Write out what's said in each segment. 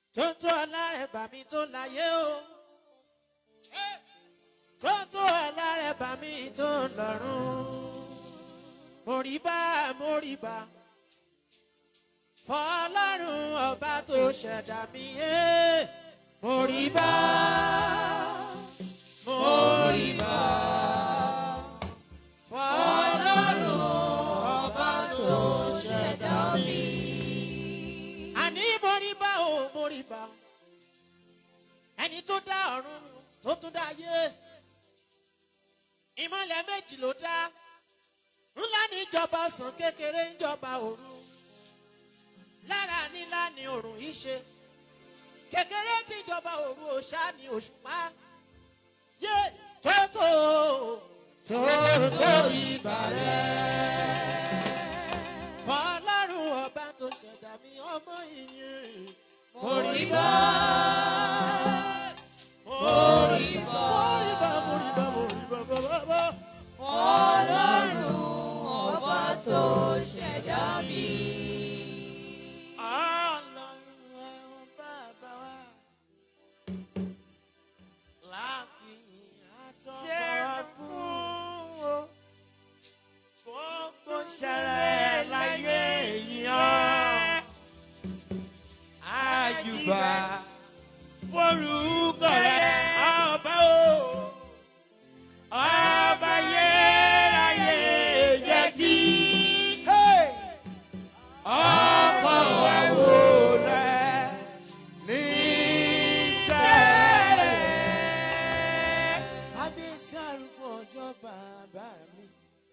tó tó alárẹ̀bà mi tó láyé o tó tó alárẹ̀bà mi tó lọ́rùn mòríbá mòríbá fọlọ́run ọba tó ṣẹ̀dá mi yé mòríbá mòríbá fọlọ́run ọba tó ṣẹ̀dá mi. àní mòríbá o mòríbá ẹni tó dá ọ̀run tó tún dá ayé ìmọ̀lẹ̀ méjì ló dá ńlá níjọba sàn kékeré ńjọba òru lára nílá ni òrùn yìí ṣe kékeré tíjọba òru òṣà ni òṣùpá yé tótó tótó ìbàrẹ̀ fọlọ́run ọba tó ṣẹ̀dá mi ọmọ ìyẹn mọ̀rìbá mọ̀rìbá mọ̀rìbá mọ̀rìbá mọ̀rìbá bàbá. Ọlọ́run ọba tó ṣẹ̀dá mi. Ọlọ́run ẹ̀wọ̀n bàbá wa. Láàfin àtọ́gbà fún o. Gbogbo ṣẹlẹ̀ láyé èèyàn. Àjùbà forúkọ rẹ̀ ọba o. Ọba yẹ́ráyé jẹ́ kí. Ọkọ̀ àwo rẹ̀ ní sẹ́rẹ̀. Kábíyèsí arúgbó ọjọ́ bàbá mi.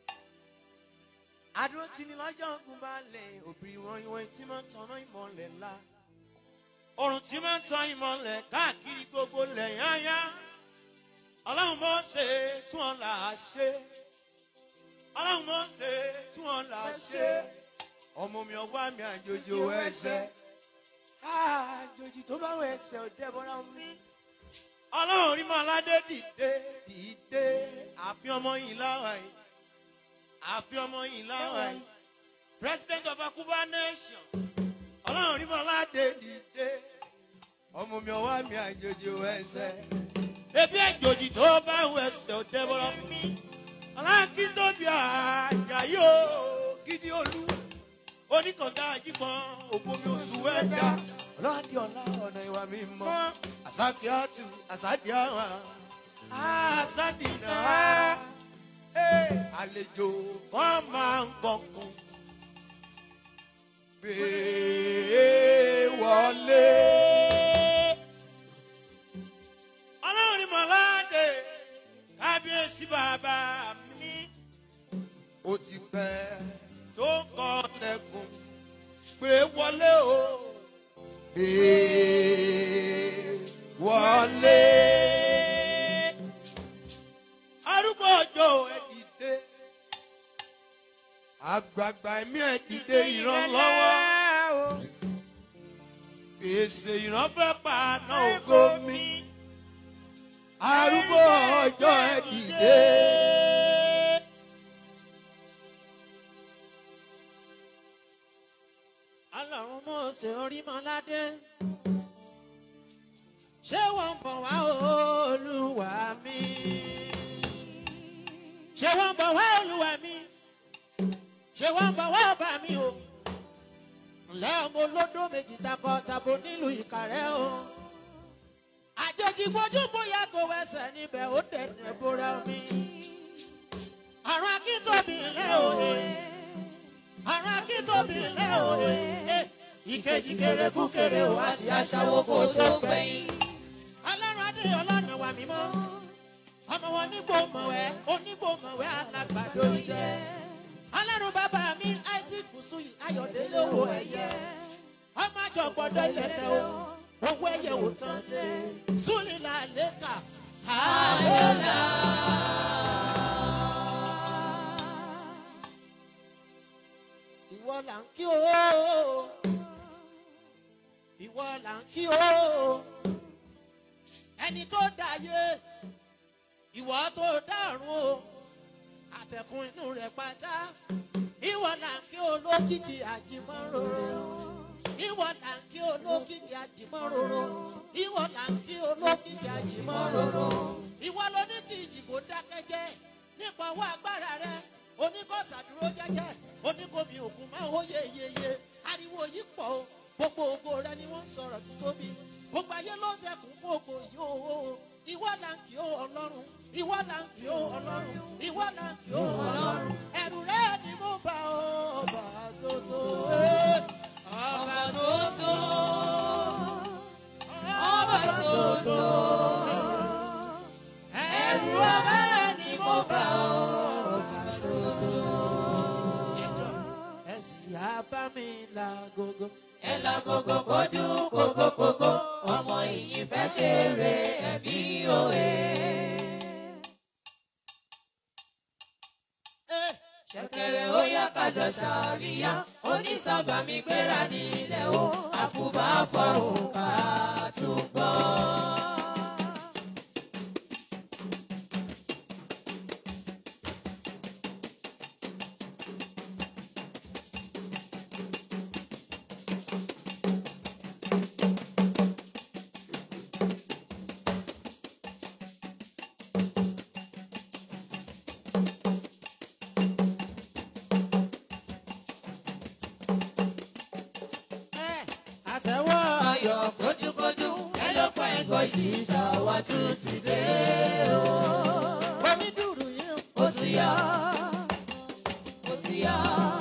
Adúró ti ní lọ́jọ́ ogun balẹ̀, òbí wọn ìwọ̀n tí máa ń tanná ìmọ̀lẹ̀ ńlá. Òrùn tí máa ń tan ìmọ̀lẹ̀ káàkiri gbogbo lẹ̀ yáyá. Ọlọ́run mọ̀ ṣe tún ọ̀ là á ṣe. Ọlọ́run mọ̀ ṣe tún ọ̀ là á ṣe. Ọmọ mi ọwọ́ mi àjòjì ò ẹsẹ̀. Àjòjì tó bá wọ ẹsẹ̀ ò dẹ́bọ̀rà mi. Ọlọ́run rí mọ́ aládé dìde dìde. Àfi ọmọ yìí láwa yìí. Àfi ọmọ yìí láwa yìí. President of Akuba nation. Ọlọ́run rí mọ́ aládé dìde. Ọmọ mi ọwọ́ mi àjòjì ò ẹsẹ̀ ebi ẹjọjì tó bá ń wẹsẹ̀ ò dẹ́bọ̀rọ̀ mi. alákìndóbi àjàyè o gidi olú oníkànga àjíkan ògbómi oṣù ẹ̀dá ọlọ́dẹ ọ̀la ọ̀nà ìwà mi mọ́ àsákì àtù àsádì àwọn àsádì náà àlejò kan máa ń gbọ̀ngàn gbé wọlé ọlọ́run ni mọ̀láde kábíyèsí bàbá mi. ó ti pẹ́ tó ń kọ́ lẹ́kùn pé wọlé o. pé wọlé. arúgbó ọjọ́ ẹ dìde. àgbààgbà ẹ̀mí ẹ dìde ìrànlọ́wọ́. gbèsè ìrànfẹ́ pa náà ògo mi arúgbó ọjọ́ ẹ dìde. ọlọ́run mọ̀ọ́sẹ̀ orímọ̀ládé ṣé wọ́n ń bọ̀ wá olúwa mi ṣé wọ́n ń bọ̀ wá olúwa mi ṣé wọ́n ń bọ̀ wá ọba mi o ǹlẹ́ ọmọ olódó méjì takọ tabo nílùú ìkàrẹ́ o àjèjì fojú bóyá tó wẹsẹ̀ níbẹ̀ ó dẹ̀dẹ̀ bóra mi àrùn akíntóbi ńlẹ́ òye àrùn akíntóbi ńlẹ̀ òye ìkejì kéré kú kéré o àti aṣáwó kò tó gbẹ̀yìn. ọlọ́run adé ọlọ́run wà mímọ́ ọmọ wọn nígbò mọ̀wẹ́ onígbò mọ̀wẹ́ alágbàdo ilé. ọlọ́run bàbá mi isaac busuyi ayọ̀délé owó ẹ̀yẹ ọmọ àjọ gbọ́dọ̀ ilẹ̀kẹ̀ o owó ẹ̀yẹ wò tán dé súlìlà lẹ́kà àlọ́lá. ìwọ là ń kí o ìwọ là ń kí o ẹni tó dáyé ìwọ tó dárun o àtẹkùn inú rẹ pátá ìwọ là ń kí olókìkí àjìmọ́rò ìwọ ìwọ là ń kí olókìkí àjìmọ́ròrò ìwọ là ń kí olókìkí àjìmọ́ròrò ìwọ ló ní kí ìjìbò dákẹ́jẹ́ nípa owó agbára rẹ oníkọ̀ọ́sà dúró jẹ́jẹ́ oníkòmí òkun máa hó yeyeye ariwo yìí pọ̀ o gbogbo ògo rẹ ni wọ́n ń sọ̀rọ̀ títóbi gbogbo ayé ló ń dẹkùn fún ògo yìí o ìwọ là ń kí o ọlọ́run ìwọ là ń kí o ọlọ́run ìwọ là ń kí o ọlọ́run ẹ̀rù rẹ ni mo bá o ọba tó tó eh, ọba tó tó Ọba tó tó. ẹ̀rù ọba ni mo bá o ọba tó tó. ẹ̀sìn àbámi la gogo. Ẹ lọ gogo kó dún kókókókó, ọmọ ìyìn fẹ́ ṣeré ẹ̀bí òye. Eh, Ṣẹ̀kẹ̀rẹ̀ ó yá kájọ ṣàríyá, onísàbà mi gbéra nílẹ̀ o, àkùbá fọ òǹkà tún gbọ́. eh, àtẹ̀wọ́ Ayọ̀ kójúkójú, ẹ ló pa ẹ̀gọ́ ìsìsà wa tún ti dé o. onídùúrù yìí ń Ó ti yá, ó ti yá,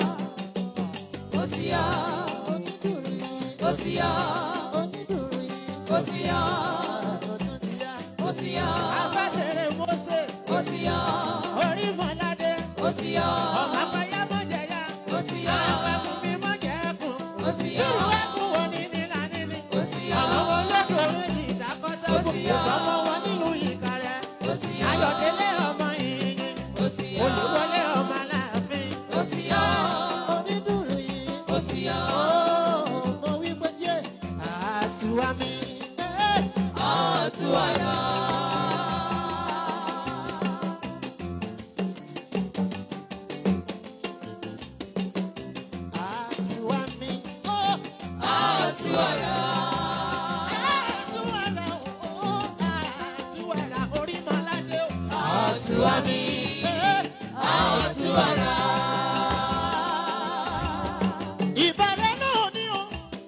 ó ti yá, onídùúrù yìí ó ti yá, onídùúrù yìí ó ti yá, ọ̀tún ti yá. ó ti yá, afẹ́sẹ̀rẹ̀ mọ́sẹ̀ ó ti yá, orí mọ́ládé ó ti yá, ọ̀mà payá mọ́jẹ̀yà ó ti yá, àpapọ̀ mi mọ́jẹ̀kùn ó ti yá, irú ẹkùn wo ni nílà níní ó ti yá, àwọn olódò méjì ìdákọ́sẹ́ Ó ti yá. ọmọ wọn nílùú ìkàrẹ́ ó ti yá, ayọ̀délé ọmọ ìyìn ó ti yá, olùwọlé ọmọ aláàfin ó ti yá, onídùúrù yìí ó ti yá, mo wí pé yé àtiwá mi. Eh. àtúwàdà. àtiwá mi. Oh. Àtúwàdà. àtiwárà o àtiwárà orí mọ́ládé o. Àtúwà mi, àtúwàdà. ìbẹ̀rẹ̀ náà ni o.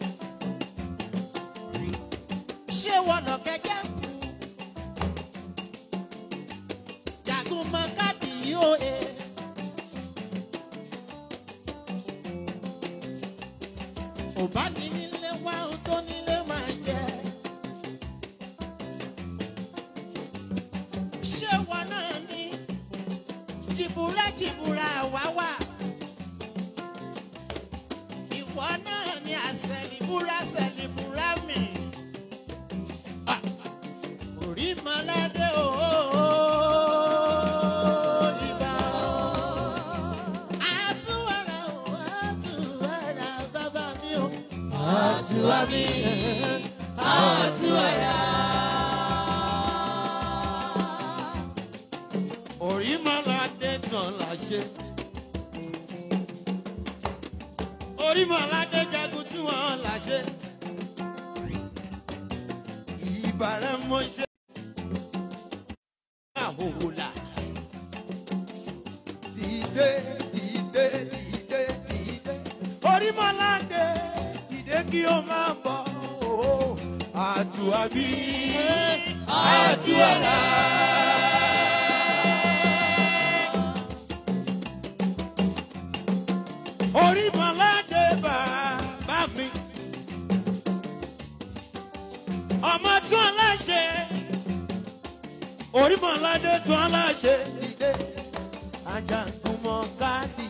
ṣé wọnà kẹ̀kẹ́ kú. jagun mọ káàdì yìí o. e. kò bá ní nílé wá ohun tó nílé máa jẹ. ṣé wọn náà ní jìbúrẹ́ jìbúrẹ́ àwa wà. ìwọ náà ní àṣẹlìbúra ṣẹlìbúra mi. Ah, orí mọ́ládé o. ìbà o. àtúwárà o àtúwárà bàbá mi o. Àtúwà mi, àtúwàdà. orí mọ́ládé tán là ṣe. orí mọ́ládé jagun tí wọ́n là ṣe. ìbára mọ́ ṣe. àhòhòlà. dìde dìde dìde dìde. orí mọ́ládé dìde kí o máa bọ̀. àtúwàbí àtúwàlà. orí mọ́ládé bàbá mi. ọmọ tún aláṣẹ. orí mọ́ládé tún aláṣẹ. dìde ajagunmọ̀ káàdì.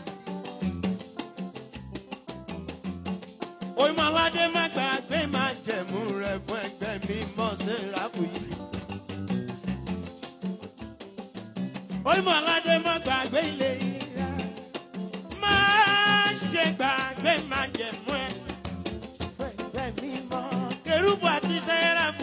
orí mọ́ládé má gbàgbé má jẹ̀mú rẹ̀ fún ẹgbẹ́ mi mọ̀ sí ìrákùyí. orí mọ́ládé má gbàgbé ilé ìrà má ṣe gbàgbé má jẹ̀mú ẹ. Fẹ́fẹ́ mi mọ kérúbù àti sẹ́ráfù.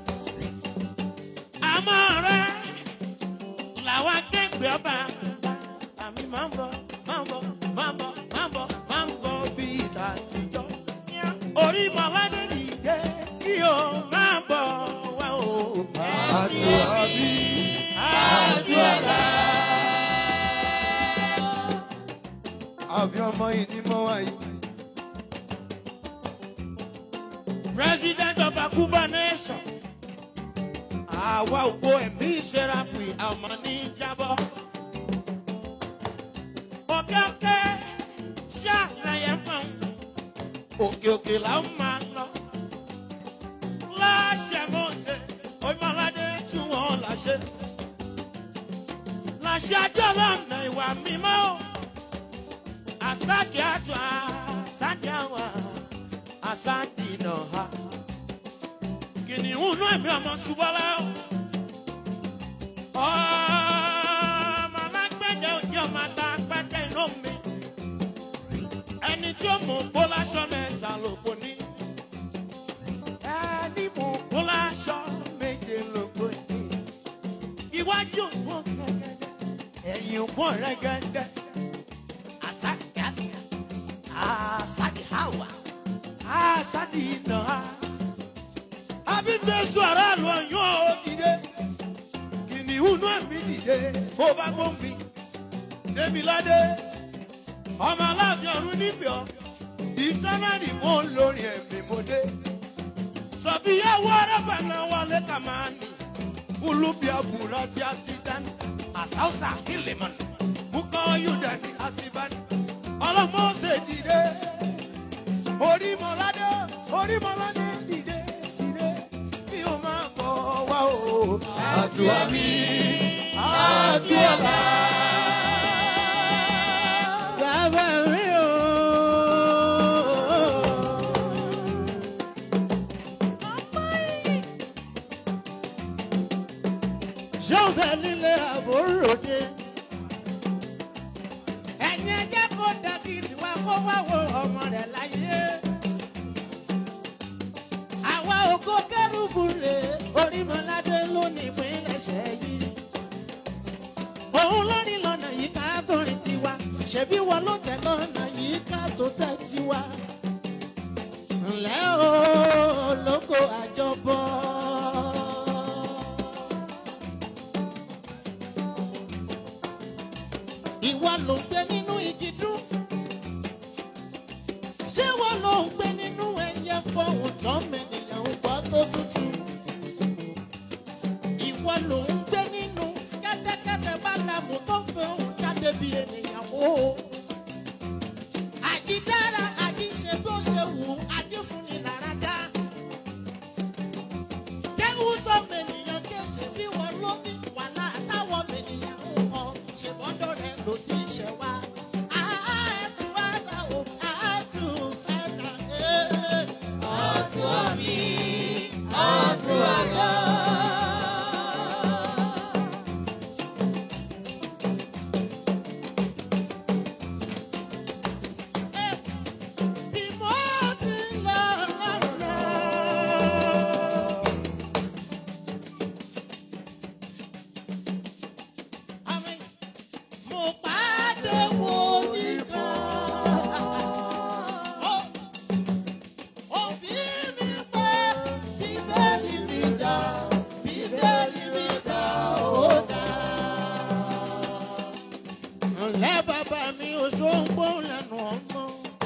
Àmọ́ rẹ̀ làwọn akẹ́gbẹ́ ọba. Àmì máa ń bọ̀, máa ń bọ̀, máa ń bọ̀, máa ń bọ̀, máa ń bọ̀ bí ìta àtijọ́. orí màládé dìde kí o máa bọ̀ wá o. àtò àbí àdúrà. àbí ọmọ yìí ni mo wá yìí. president of akuba nation. àwa ògbó ẹ̀mí ìṣẹ́ráfì àmọ́ ní jábọ́. òkè òkè ṣàlàyé fún òkè òkè là ń máa lọ. láṣẹ mọ́ọ̀sẹ̀ oyinmọ́ládé tí wọ́n láṣẹ. láṣẹ ajọ́ lọ́nà ìwà mímọ́. àsákì àtọ̀ àsákì àwọn àsákì náà ha. kìnìún náà mi ọmọ ṣubọ́lá. ọmọ alágbẹ̀dẹ òjì ọmọ ata pẹ́kẹ́ inú mi. ẹni tí ó mú bọ́lá aṣọ mẹ́ta lóko ní. ẹni mú bọ́lá aṣọ méje lóko ní. iwájú òpó gẹ́gẹ́dẹ́ ẹ̀yìn òpó rẹ́gẹ́dẹ́. àsákì àti àsákì hàwà àsákì náà abíndésù aráàlú ọyún ó dìde kìnìún náà mi dìde bó bá gbóhùn mi débiládé ọmọ aláàfin ọ̀run níbi ọ ìtọ́nàdì mò ń lórí ẹ̀mí mo dé sọ̀bíyàwó arábànà wọlé kàmáàní olúbi àbúrò tí a ti dání àsáwùsà hìlìmọ̀nì mukọ́ yúdà ní àsìbáni ọlọ́mọ ṣe dìde orímọ̀ládé orímọ̀ládé dìde dìde kí o máa bọ̀ wá o. àtò àbí àti ọ̀la. Bàbá mi o. Ṣé o bẹ nílé àbúròde? Ẹ̀yin ẹjẹ́ kó dàgìrì wá kó wá wo ọmọ rẹ̀ láyé. Àwa ògo kẹ́rùbù rè orímọ̀ládé lónìí ìpínlẹ̀ṣẹ̀ yìí. Òun lórí lọ́nà yìí ká tó rìn tiwa. Ṣèbí wọn ló tẹ̀ lọ́nà yìí ká tó tẹ̀ tiwa. Ǹlẹ́ o, lóko àjọbọ. Ìwọ ló ń gbé nínú igi dún. Ṣé wọ́n ló ń gbé nínú ẹyẹ fọ́hùn tán mẹ́nìyàn ń gbọ́ tó tútù? Ìwọ ló ń gbé nínú kẹ́tẹ́kẹ́tẹ́ bá dàmú tó fẹ́ òun jáde bí ènìyàn o. Àjídára àjíṣe bó ṣe wù ú, àjífúnni lára dá. Kéwú tó mènìyàn kéṣe bí wọn ló ní wàhálà táwọn mènìyàn ń kọ. Ṣèbọ́dọ̀ rẹ̀ ló ti ṣẹ̀ wá. Àátú àdá o, àátú àdá ẹ̀. Ọ̀tún àmì, ọ̀tún àlọ́. Bí mo ti lọ lọ́nà. Àmín. Mo pàdé wòlíì kan. Ó- Òbí mi pé Bíbélì mi dá, Bíbélì mi dá, ó dá. Ǹlẹ́ bàbá mi ò ṣóńgbó lẹ́nu ọmọ.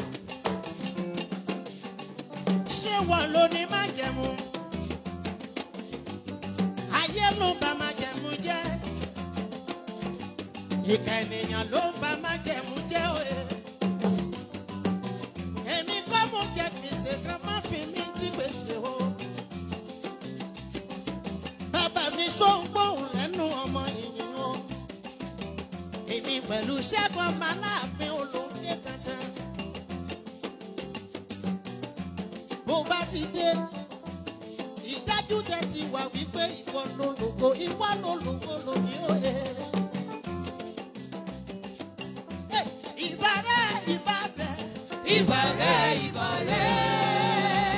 Ṣé wọ́n ló ní májẹ̀mú? Ayé ló bá májẹ̀mú jẹ́. Ìkà ènìyàn ló ń bá májẹ̀mú jẹ́ òye. Èmi kọ́ mo jẹ gbèsè kan má fi mí dí gbèsè o. Bàbá mi ṣóńgbóhùn lẹ́nu ọmọ ìyìn o èmi pẹ̀lú ṣẹ́gun ọmọ aláàfin olóńgbé tantan. bó bá ti dé ìdájú tẹ ti wà wípé ìwọ ló lògo ìwọ ló lògo lónìí òye. Hey, ìbàrẹ̀ ìbàbẹ̀ Ìbàrẹ̀ ìbàrẹ̀.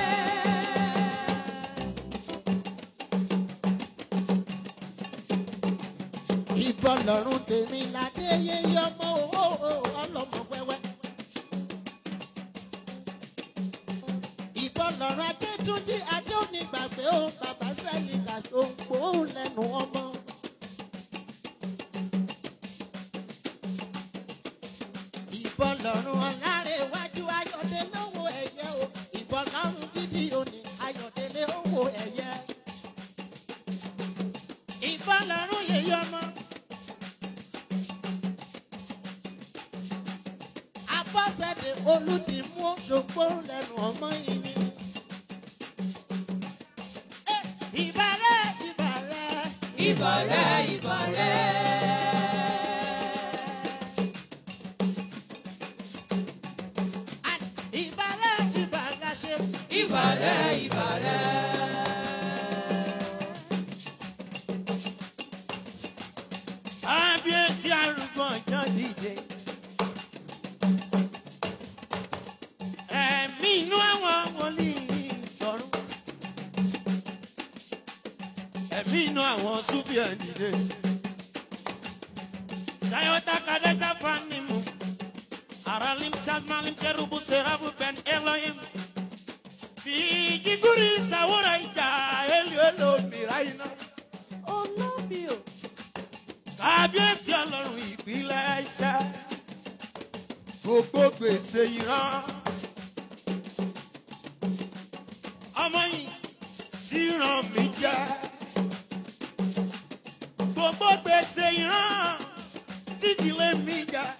ìbọn lọ́rùn tèmi ládé yéyé ọmọ owó ọlọ́mọ wẹ́wẹ́. ìbọn lọ́rọ̀ adétúnjì adéonígbàgbé ó bàbá sẹ́yìn kàṣó gbóhùn lẹ́nu ọmọ. ìbọn lọ́rùn ọ̀làrẹ̀wájú ayọ̀délé owó ẹ̀yẹ o ìbọn lọ́rùn gidi òní ayọ̀délé owó ẹ̀yẹ. ìbọn lọ́rùn yèyí ọmọ. abọ́sẹ̀dé olùdìmú òṣogbo lẹ́nu ọmọ yìí ni. Eh, ìbàrẹ̀ ìbàrẹ̀ ìbọ̀lẹ̀ ìbọ̀lẹ̀. and ìbàrẹ̀ ìbàrẹ̀ ṣe. ìbọ̀lẹ̀ ìbọ̀lẹ̀. kábíyèsí arúgbó ọjọ́ dìde. ẹ̀mí inú àwọn wòlíì sọ̀rọ̀. ẹ̀mí inú àwọn súbíà dìde. Sayota kadeta fanimu. Aralim chasmalim kerubu serabu ben Elohim. Fiji guri sawura ija elu elu miraina. olómi o. kábíyèsí ọlọ́run ìpínlẹ̀ iṣẹ́ gbogbo gbèsè ìran ọmọ yìí sí ràn mí jẹ́ gbogbo gbèsè ìran sídìlé mi jẹ́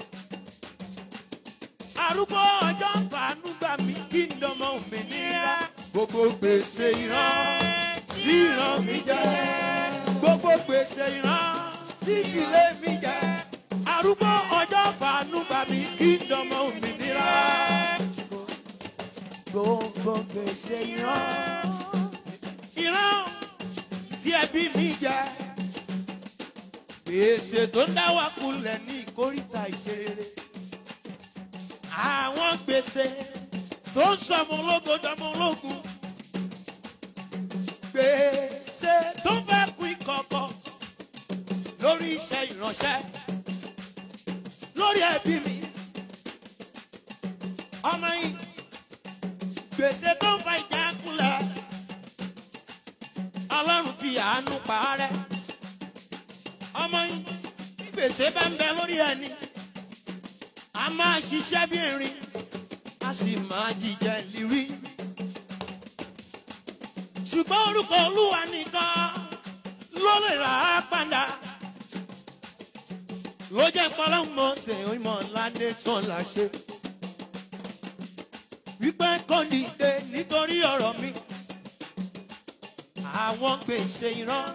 arúgbó ọjọ́ fàánú gbà mí kí n dọmọ òmìnira gbogbo gbèsè ìran sí ràn mí jẹ́ gbogbo gbèsè ìran sí ilé mi jẹ arúgbó ọjọ́ fàánú bá mi kí n dọmọ òmìnira. gbogbo gbèsè ìran ìran tí ẹbí mi jẹ gbèsè tó ń dá wa kulẹ̀ ní ìkórìtà ìṣeré àwọn gbèsè tó ń sọmọ ológo dọmọ ológun gbèsè tó fẹ́ kú ìkọ̀kọ̀ lórí iṣẹ́ ìránṣẹ́ lórí ẹbí mi ọmọ yìí gbèsè tó ń fa ìjà kulẹ̀ ọlọ́run fi àánú pa á rẹ́ ọmọ yìí bí gbèsè bá ń bẹ lórí ẹni a máa ṣiṣẹ́ bí erin a sì máa jíjẹ lírí ṣùgbọ́n orúkọ olúwa nìkan ló lè rà á padà ló jẹ́ pọ́lọ́mọ ṣe ìmọ̀ ládé tán là ṣe. wípé kò dìde nítorí ọ̀rọ̀ mi àwọn gbèsè ìran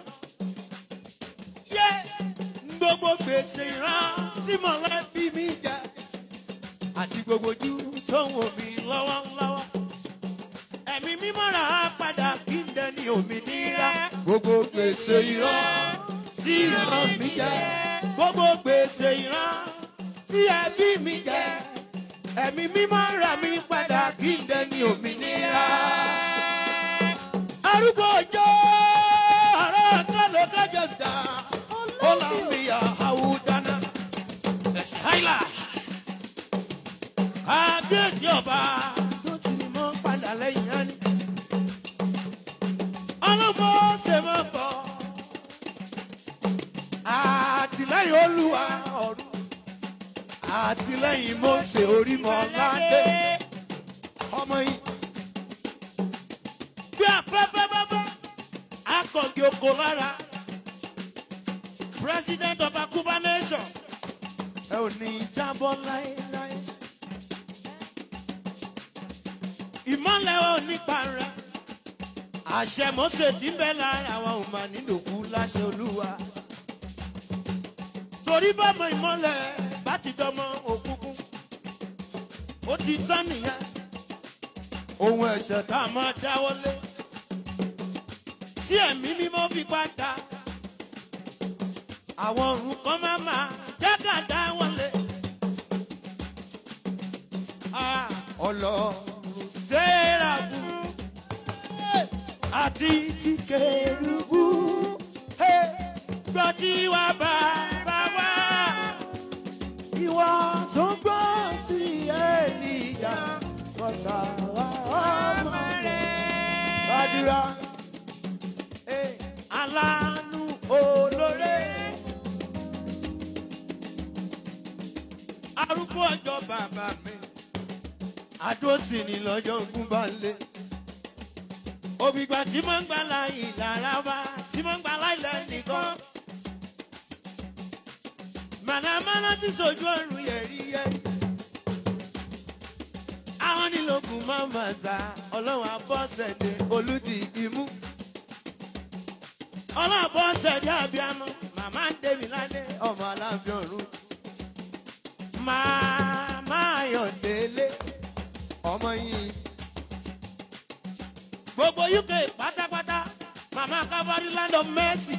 yé gbogbo gbèsè ìran tí mọ̀lẹ́bí mi jẹ àti gbogbo ojú tó ń wò mí lọ́wọ́lọ́wọ́ ẹ̀mí mímọ́ rà á padà kí n dẹni òmìnira gbogbo gbèsè ìran tí ìran mi jẹ gbogbo gbèsè ìran tí ẹbí mi jẹ ẹ̀mí mímọ́ rà mí padà kí n dẹni òmìnira. arúgbó ọjọ́ ọ̀rọ̀ kálọ̀ kájọ dá ọlọ́mìyà àwùdáná ẹ̀sìn háìlà kábíyèsí ọba tó ti mọ́ padà lẹ́yìn á ní. ọlọ́mọ ṣe mọ́ bọ̀ àtìlẹ́yìn olúwa ọ̀run àtìlẹ́yìn mọ́sẹ̀ orímọ̀ ládé ọmọ yìí. bí afẹ́fẹ́ bábá akọ̀gì oko lára president of akuba nation ẹ ò ní jábọ́ láéláé. ìmọ̀lẹ̀ ò ní para àṣẹ mọ́sẹ̀ tí ń bẹ lára wa ò mà nílòkú láṣẹ olúwa torí bọ́mọ ìmọ̀lẹ̀ bá ti dọmọ òkùnkùn ó ti tán nìyẹn ohun ẹ̀ṣẹ̀ tá a máa dáwọ́lé sí ẹ̀mí mímọ́ fi padà àwọn ọ̀run kan máa máa jágà dáwọ́lé. ọlọ́run sẹ́ẹ̀ràbù àti ti kẹrùbù gbọ́ tí wà bá bá wá ìwọ tó gbọ́ sí ènìyàn bọ́tà wá ọmọ. gbàdúrà. Eh, aláàánú olóore. arúgbó ọjọ́ bàbá mi àdó tì ní lọ́jọ́ ogun bá lé. òbígbà tí mo ń gbà láyé lára wa tí mo ń gbà láyé lẹ́nìkan. mànàmáná ti sojú ọ̀run yẹ̀ríyẹ̀rí. àwọn nílòkùn máa ń bà sá ọlọ́run abọ́sẹ̀dé olùdí imú. ọlọ́run abọ́sẹ̀dé àbíamọ màmá ń débi lálẹ́. ọmọ aláàfin ọ̀run. màmá ayọ̀dé. délé. ọmọ yìí. gbogbo uk pátápátá màmá calvary land of mercy.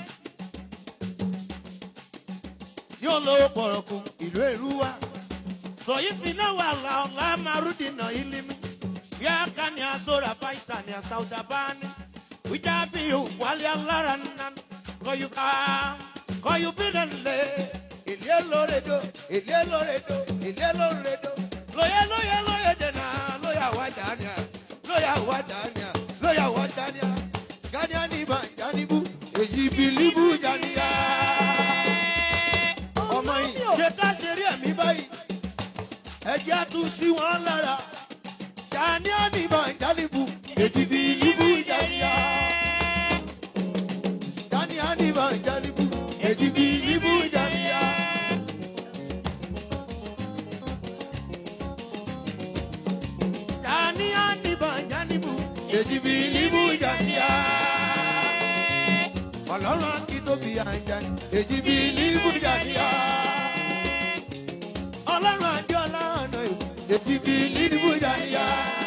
yóò lówó pọ̀rọ̀kù ìlú èrúwà. sọ̀yí finá wà láọ̀lá márùndínà ìlímí. yá ká ní asóra fáìtà ní àsáwùdà báni. wíjà bí wálé alára nínú. kọ̀yù ká kọ̀yù bí lẹ́lẹ̀. ilé lóredo ilé lóredo ilé lóredo. lóye lóye lóye dènà lóyà wá dání lóyà wá dání lóyà wá dání gánìá ní ibà jáníbù èyí bìlíbù jáníyà. ọmọ yìí ṣe ká ṣe rí ẹ̀mí mi báyìí ẹjẹ́ tún sí wọn lára gánìá ní ibà jáníbù èyí bìlíbù jáníyà. gánìá ní ibà jáníbù èyí bìlíbù jáníyà. Jani Aniba Janibu. èjì bìlíbù jáníyà. ọlọ́run akíntóbi àjà èjì bìlíbù jáníyà. ọlọ́run adéọlá ọ̀nà èjì bìlíbù jáníyà.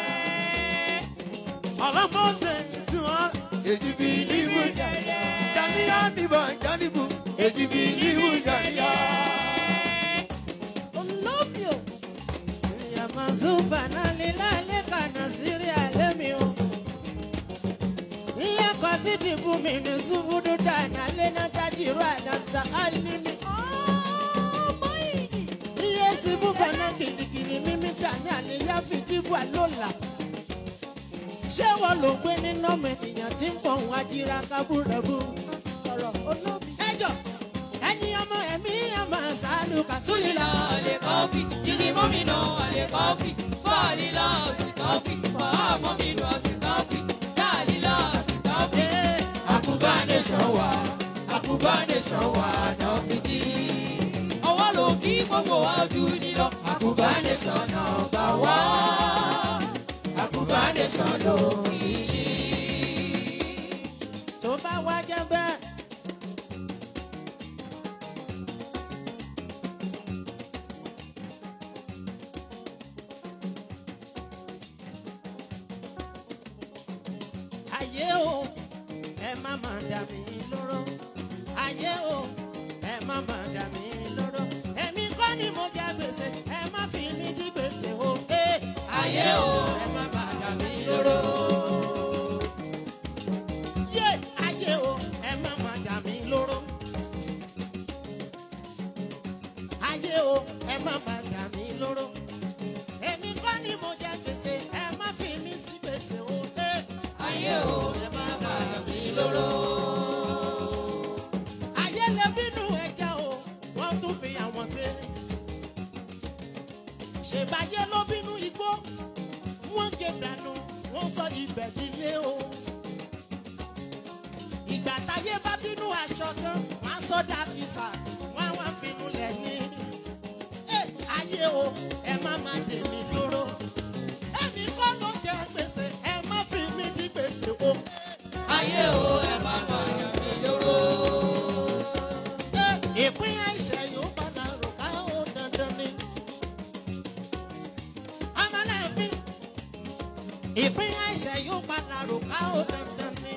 Ọlọ́mọ́sẹ̀ sí wọn. èjì bìlíbù jáníyà. jáníyà níbà jáníbù èjì bìlíbù jáníyà. Olóbìò. Ìyàmọ̀ Zúfà náà ní lálẹ́ kànáà sírí àlẹ́ mi o. Iye kan títí fún mi ní Súbúdú dáná lẹ́nà tájìrú àdáta álímì. Iye síbú bàná gidigidi mímí dání àléyá fi dìbò àlọ́là. Ṣé wọ́n ló gbé nínú ọmọ ènìyàn tí ń pọ̀ wọ́n ajíra kábúrẹ́bù? Sọ̀rọ̀ olóbi. Ẹjọ́ ẹ̀yin ọmọ ẹ̀mí ọmọ sálùkà Sulila ale kofi, jini momino ale kofi, falila si kofi, fa momino si kofi, dalila si kofi. Akubane ṣọwà, akubane ṣọwà náà fi jí. Ọwọ́ ló kí gbogbo ojú nílọ, akubane ṣọ̀nà bá wá. Akubane ṣọ̀nà òyìnbí. tó bá wá jẹ́ bẹ́ẹ̀. ayé o ẹ má má dà mí lóró ayé o ẹ má má dà mí lóró èmi kọ́ ni mo jẹ gbèsè ẹ má fi mí dí gbèsè o. Eh, Ayé o, ẹ má má dà mí lóró yé ayé o ẹ má má dà mí lóró. ayé o ẹ má má dà mí lóró. èmi kọ́ ni mo jẹ gbèsè ẹ má fi mí sí gbèsè o. Eh, ayé o, ẹ má má dà mí lóró. ayé lè bínú ẹja o wọ́n tún fi àwọn gbé. ṣèbáyé ló bínú igbó wọ́n gé dànù wọ́n sọ ibẹ̀ dílé o. ìgbà táyé bá bínú aṣọ tán wọ́n á sọ dàbísà wọ́n á wá finú lẹ̀ ní. ẹ ayé o ẹ má má dè mí dúró. ẹnì kan ló jẹ gbèsè ẹ má fi mí di gbèsè o. Ayé o, ẹ má má yàn mí lóró. ìpín àìsàn yóò padà rò ká ó dandan ni. ọmọ náà fi ìpín àìsàn yóò padà rò ká ó dandan ni.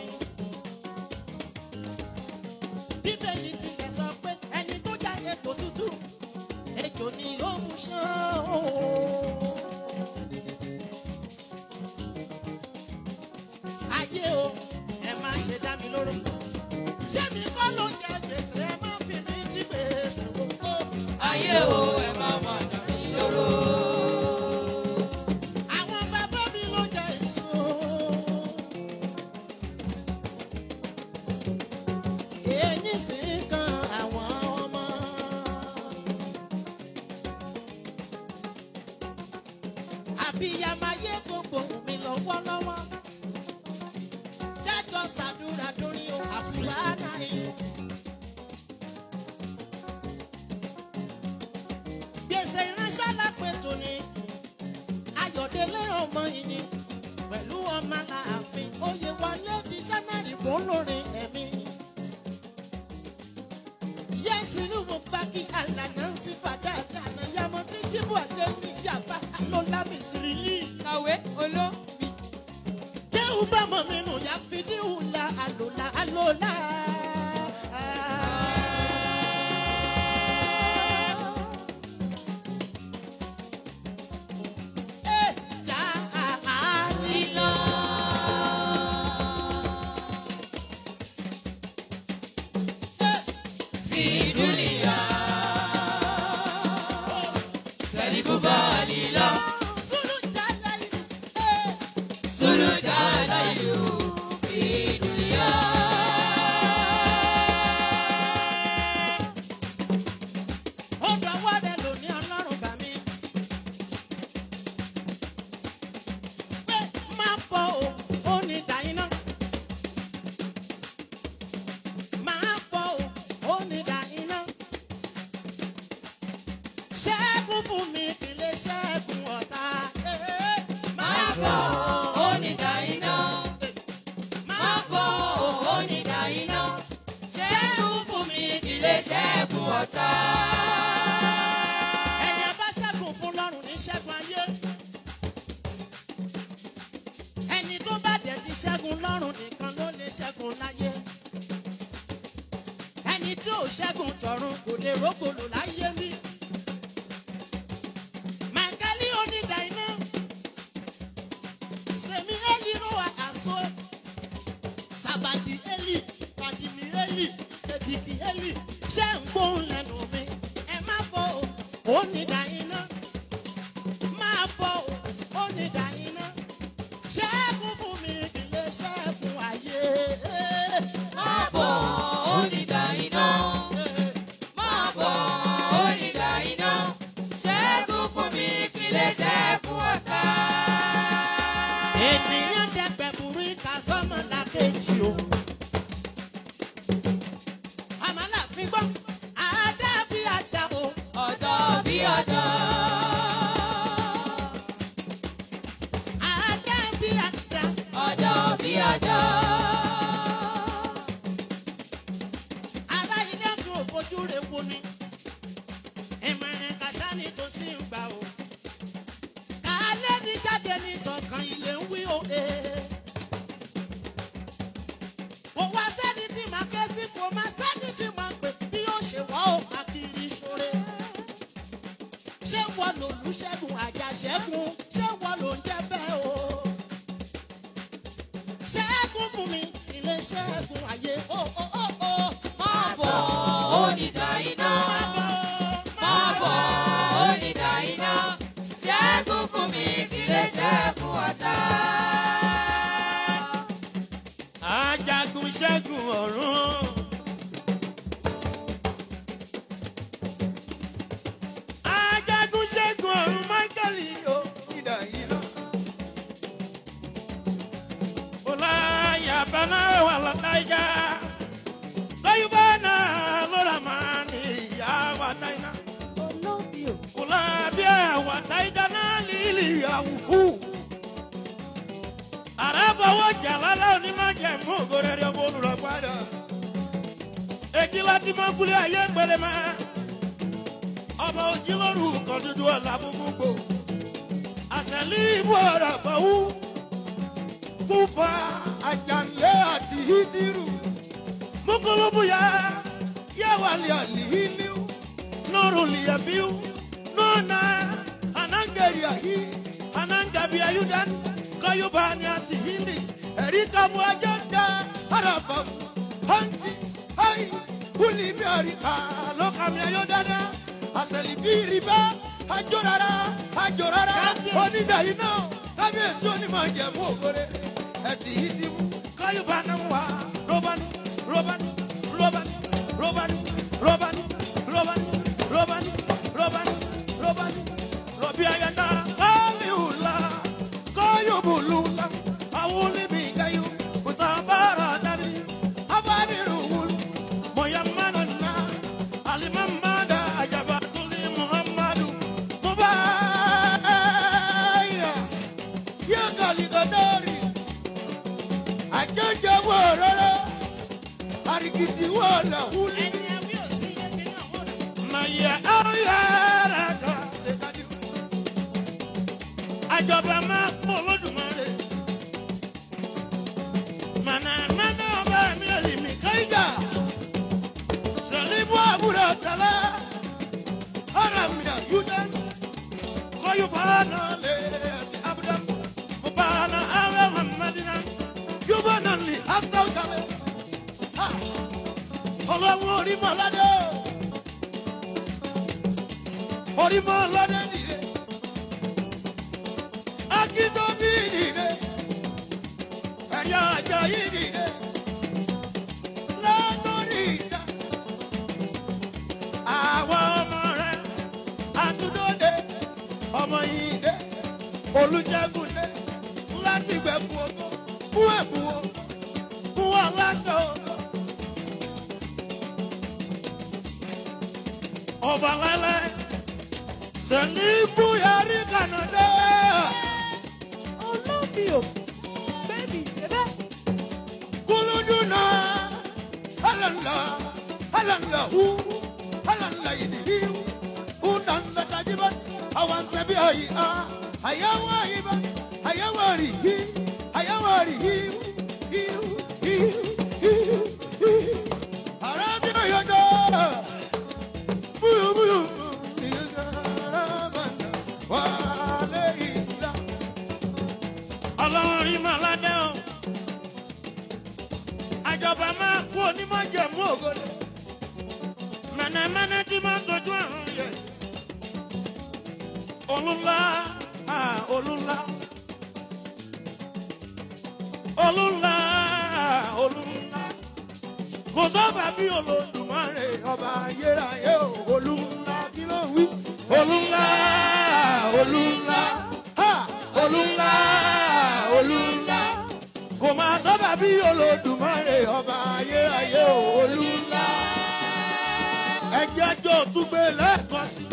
bíbélì tilẹ̀ sọ pé ẹni tó já epo tútù ejò ni ó mú ṣán o. ayé o ẹ má ṣe dá mi lóró ṣé mi kọ́ ló jẹ gbèsè ẹ má fi mí jí gbèsè gbogbo. Ayé o, ẹ má má yàn mí lóró. àwọn bàbá mi ló jẹ èso. ọmọ yìnyín pẹ̀lú ọmọ ààfin oyè wọlé di sẹ́nẹ̀rì fún lórin ẹ̀mí. yẹ́sì ní mo bá kí àlànà ń sí fàdá àlànà yàmọ̀ tí jíbù àlẹ́ ní yàrá alólàmì sírí yìí. kàwé olóbì. Jéhu bá mọ̀ mi nù yá fìdíhù la àlòlá àlòlá. Ẹ jà àárín. lílọ. fìdúlìyà. sẹ́líbùbà lílọ. Sùlù jà láyé. sólójà láyò. fìdúlìyà. Ó dọ̀wọ́ rẹ̀ lóní ọlọ́run bá mi. Pé máa bọ̀ o, ó ní dàíná. Máa bọ̀ o, ó ní dàíná. Ṣẹ́gun fún mi kì í lè ṣẹ́gun ọ̀tá. Eh, máa bọ̀ onídà iná. máa bọ̀ onídà iná. ṣẹ́gun fún mi kì í lè ṣẹ́gun ọ̀tá. ẹni a bá ṣẹ́gun fún lọ́rùn ní ṣẹ́gun ayé. ẹni tó bá dẹ̀ ti ṣẹ́gun lọ́rùn nìkan ló lè ṣẹ́gun láyé. ẹni tí ò ṣẹ́gun tọ̀run kò lè rógbòlò láyé mi. màkàlí onídàá iná. sèmi eli roa àṣọ. sàbàdì eli kàdìmí eli sèdìkì eli ṣé ń gbóhùn lẹ́nu mi ẹ má bọ̀ ọ́ onídàá iná máa bọ̀ ọ́ onídàá iná ṣẹ́gun fún mi kì í lè ṣẹ́gun ayé. máa bọ̀ onídà iná. máa bọ̀ onídà iná. ṣẹ́gun fún mi kì í lè ṣẹ́gun ọ̀tá. ènìyàn dẹgbẹ burú ìka sọmọ làkejì o. àmàlà fi gbọ́ àádá bí àdá o. ọ̀dọ́ bí ọ̀dọ́. àádá bí àdá. ọ̀dọ́ bí ọ̀dọ́. ará ilé tún ò fojú rẹ̀ wo ni. ìmọ̀ràn kàṣá ni tó sì ń gbà o. kálẹ̀ ní jáde ní tọkàn ilé ń wí o. ee. kò wá sẹ́ni tí màá ké sí kò má sẹ́ni tí màá pè bí yóò ṣe wá o àkìrí ṣoore. ṣé wọ́n lòlúṣẹ́gun àjàṣẹ́gun ṣé wọ́n ló ń jẹ́ bẹ́ẹ̀ o. ṣẹ́gun fún mi ilé ṣẹ́gun ayé o o o o. máa bọ̀ onídà iná. máa bọ̀ onídà iná. ṣẹ́gun fún mi kì í lè ṣẹ́gun ọ̀tá. ajagun ṣẹ́gun ọ̀run. ajagun ṣẹ́gun ọ̀run michael yóò ìdá yìí lọ. ọláyà bana wà látàjà lọ́yìnbá náà lọ́ra máa ní ìyá wa táyà. ọlábíà wà táyà náà lílì àwùkù. àràbọ̀wọ̀ jàlálà onímọ̀jẹ̀mú ògòrèrè olùrọ̀ padà. èjì láti mọ kúlẹ̀ ayé pẹ̀lẹ́ mọ́. ọmọ ojúlóru kan dúdú ọ̀la gbogbo. àṣẹlí ìbú ọ̀rọ̀ bọ̀wú. kúpa àjànlé àti hídírù. mukulubuya yáwálé àlìhílíù. nuru liyabiu nuna anangeri yàhí. anangabi ayudan kayubani asihili erikabu ajanda àràbà hanti hayi wúlíbi àríkà alokami ayodana àṣẹlìbí rìbá àjòrara àjòrara Kábíyèsí. onídàáyí náà kábíyèsí onímọ̀ jẹ̀mú ògore ẹ̀tì yìí ti mú. kayubana wa robani robani robani robani robani robani robani robani robani robi ayanda aliula kayubulula awulibi kayu utabara dani abadiruwul moyamanana alimamada ajabatuli muhammadu mubaya sọdọ́ọ̀rì àjọjọ wọ̀ rárá àríkìtì wọ̀ làwùlì. ẹni ẹbí ò sí ẹbí náà wọ́n rẹ̀. Maya ayara ka le ka di. Àjọba máa kó Olódùmarè. Mànà mẹ́nà ọba mi ò lè mí káyíjà. Sẹ̀líbù àbúrò tẹ̀lé. Ara mi à yúdẹ́. Kọ́yù bàánà lè ẹ̀sìn Abúdá. Mo bàánà àwẹ̀ Hàmàdínà. Yúbọ̀ náà lè hásítà kalẹ̀. Ọlọ́run orí mọ̀ládé orímọ̀ lọ́dẹ nìyẹn akíndóbí nìyẹn ẹ̀yà àjà yìí nìyẹn lọ́dọ̀rí ìjà àwọn ọmọ rẹ̀ àtúndóde ọmọ yìí dé olùjẹ́gun dé láti gbẹ̀kú owó fún ẹ̀bùn o fún aláṣọ ọba lẹ́lẹ́ sẹ́ni búyàrí kànáńdé. Olóbìò, bébì, bébẹ́. kuluduna alala alala hu alala yidi unanda tajiba awansabi ayi a ayawa iba ayawari hi ayawari hi hi hi hi hi arabi oyodo buyu buyu wale ila ọlọ́run rí màládé o àjọba máa kú onímọ̀ jẹ̀mú ògòdè mẹ̀nẹ̀mẹ̀nẹ̀ tí máa ń tọ́jú àrùn yẹ olúńlá ah, olúńlá olúńlá olúńlá kò sábà bí olódùmarè ọba ayérayé o olúńlá kí ló wí olúńlá olúńlá ha olúńlá olúńlá kò máa sábà bí olódùmarè ọba ayérayé o olúńlá ẹjẹ jọ túgbé lẹ́ẹ̀kan sí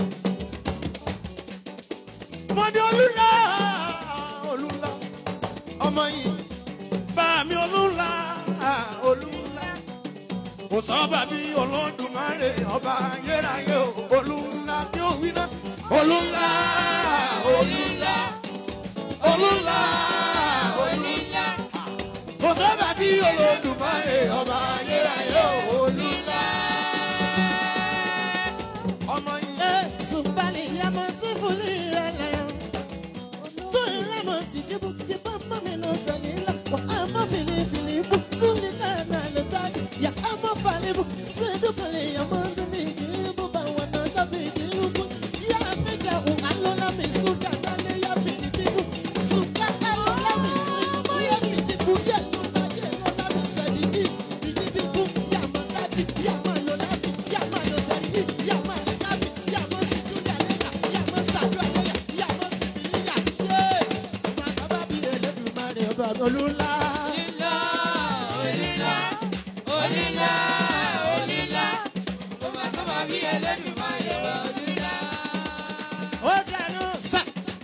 mo ní olúńlá olúńlá ọmọ yìí bá mi olúńlá olúńlá kò sábà bí olódùmarè ọba ayérayé o olúńlá tí ó wí náà olúńlá olúńlá olúńlá olúńlá kò sábà bí olódùmarè ọba ayérayé o olúńlá ọmọ yìí. Sùpàlì yàmọ̀ sí fúlì rẹ̀ lẹ́yìn. Tó ìrẹ́mọ̀ tìjìbù jìbọ̀ mọ́ mi nù sẹ́ni lọ. Wà á mọ̀ fìlìfìlì bù. Súnlì kàná lè tàgì. Yà á mọ̀ fàlì bù. Sèdúkàlì yàmọ̀ ndúmí ìjìbù bá wà náà dábì ìjìbù. Yà á fi jà òun àlọ́lá mi sùn kàná lé yà fìdí bíbù. Sùn kàná lọ́lá mi sí. Yà fìdí bù yà lọ́lá yà lọ́lá mi sẹ́ni bí. Fìdí bíbù yà mọ̀ tàdí yà mọ̀ lọ́lá fi yà mọ̀ lọ sẹ́ni yà mọ̀ lẹ́ káfí yà mọ̀ sí dúdà lẹ́yà yà mọ̀ sàdúrà lẹ́yà yà mọ̀ sí fìlíyà. Yé! Màá sábà bí Elédùmarè ọba olúńlá. Olílá, olílá, olílá, olílá. Kò máa sábà bí Ẹlẹ́dùmarè olílá. Ó dànù sá.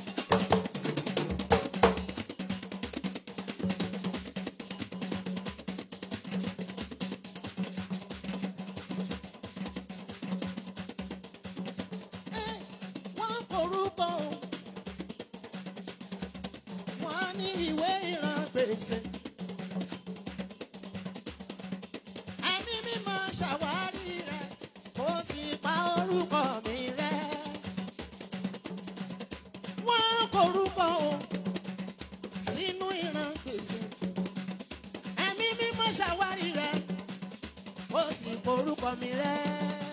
Wọ́n korúkọ o. Wọ́n ní ìwé ìran gbèsè. Ẹ̀mí mímọ́ ṣàwárí rẹ̀ kó sì pa orúkọ mi rẹ̀ wọ́n korúkọ o sínú ìran gbèsè ẹ̀mí mímọ́ ṣàwárí rẹ̀ ó sì korúkọ mi rẹ̀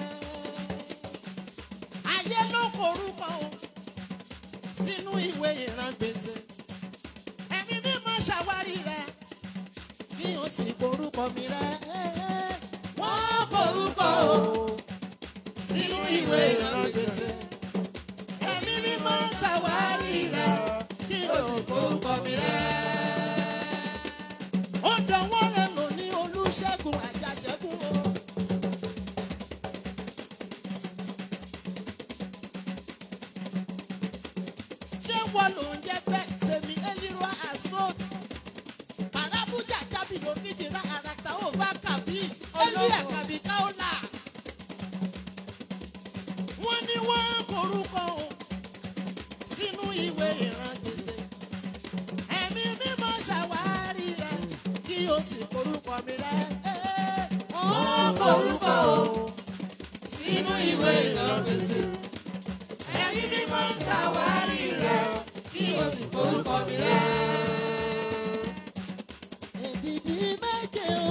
ayé ló korúkọ o sínú ìwé ìran gbèsè ẹ̀mí mímọ́ ṣàwárí rẹ̀ kí o sì korúkọ mi rẹ̀ wọ́n korúkọ o sínú ìwé ìran gbèsè ẹ̀mí mímọ́ ṣàwárí rẹ̀ kí o sì korúkọ mi rẹ̀. ó dánwọ́ rẹ̀ lò ní olùṣègùn àjàṣẹ́gun o. ṣé wọ́n ló ń jẹ́ bẹ́ẹ̀ sẹ́mi elérò assault wo fíjì rà àràtà ó bá kàbí ẹlú ẹ̀ kàbí káólà. wọ́n ní wọ́n korúkọ o sínú ìwé ìran gbèsè. ẹ̀mí mímọ́ ṣàwárí rẹ̀ kí o sì korúkọ mi rẹ̀. wọ́n korúkọ o sínú ìwé ìlọ́gbèsè. ẹ̀mí mímọ́ ṣàwárí rẹ̀ kí o sì korúkọ mi rẹ̀. èdìdì méje o.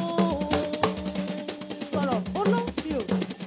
sọ̀rọ̀ olóńgbì o.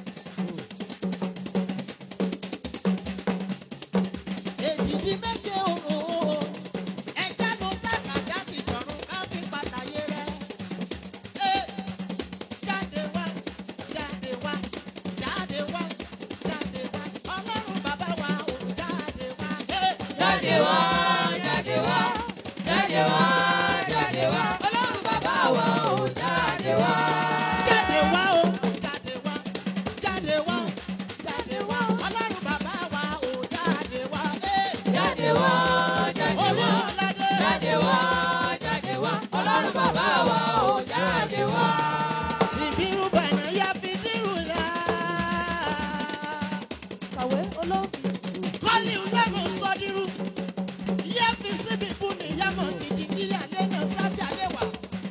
èdìdì méje o. ẹja ló sàkàdá ti jọ̀run ká fi pàtàyé rẹ̀. Ẹ, jáde wá jáde wá jáde wá jáde wá ọlọ́run bàbá wa ò jáde wá. Ẹ, jáde wá jáde wá jáde wá jáde wá ọlọ́run bàbá wa ò jáde wá. jáde wá o jáde wá jáde wá jáde wá ọlọ́run bàbá wa ò jáde wá. Ẹ, jáde wá jáde wá olúwaládé. jáde wá jáde wá ọlọ́run bàbá wa ò jáde wá. Sibiru bana ya fidiru ya. kàwé olóńgbì. Kọ́lí lẹ́nu sọ́dírú. Yẹ́ fi síbi bú ni yámọ̀ títí kílẹ̀ alẹ́ náà sáti alẹ́ wà.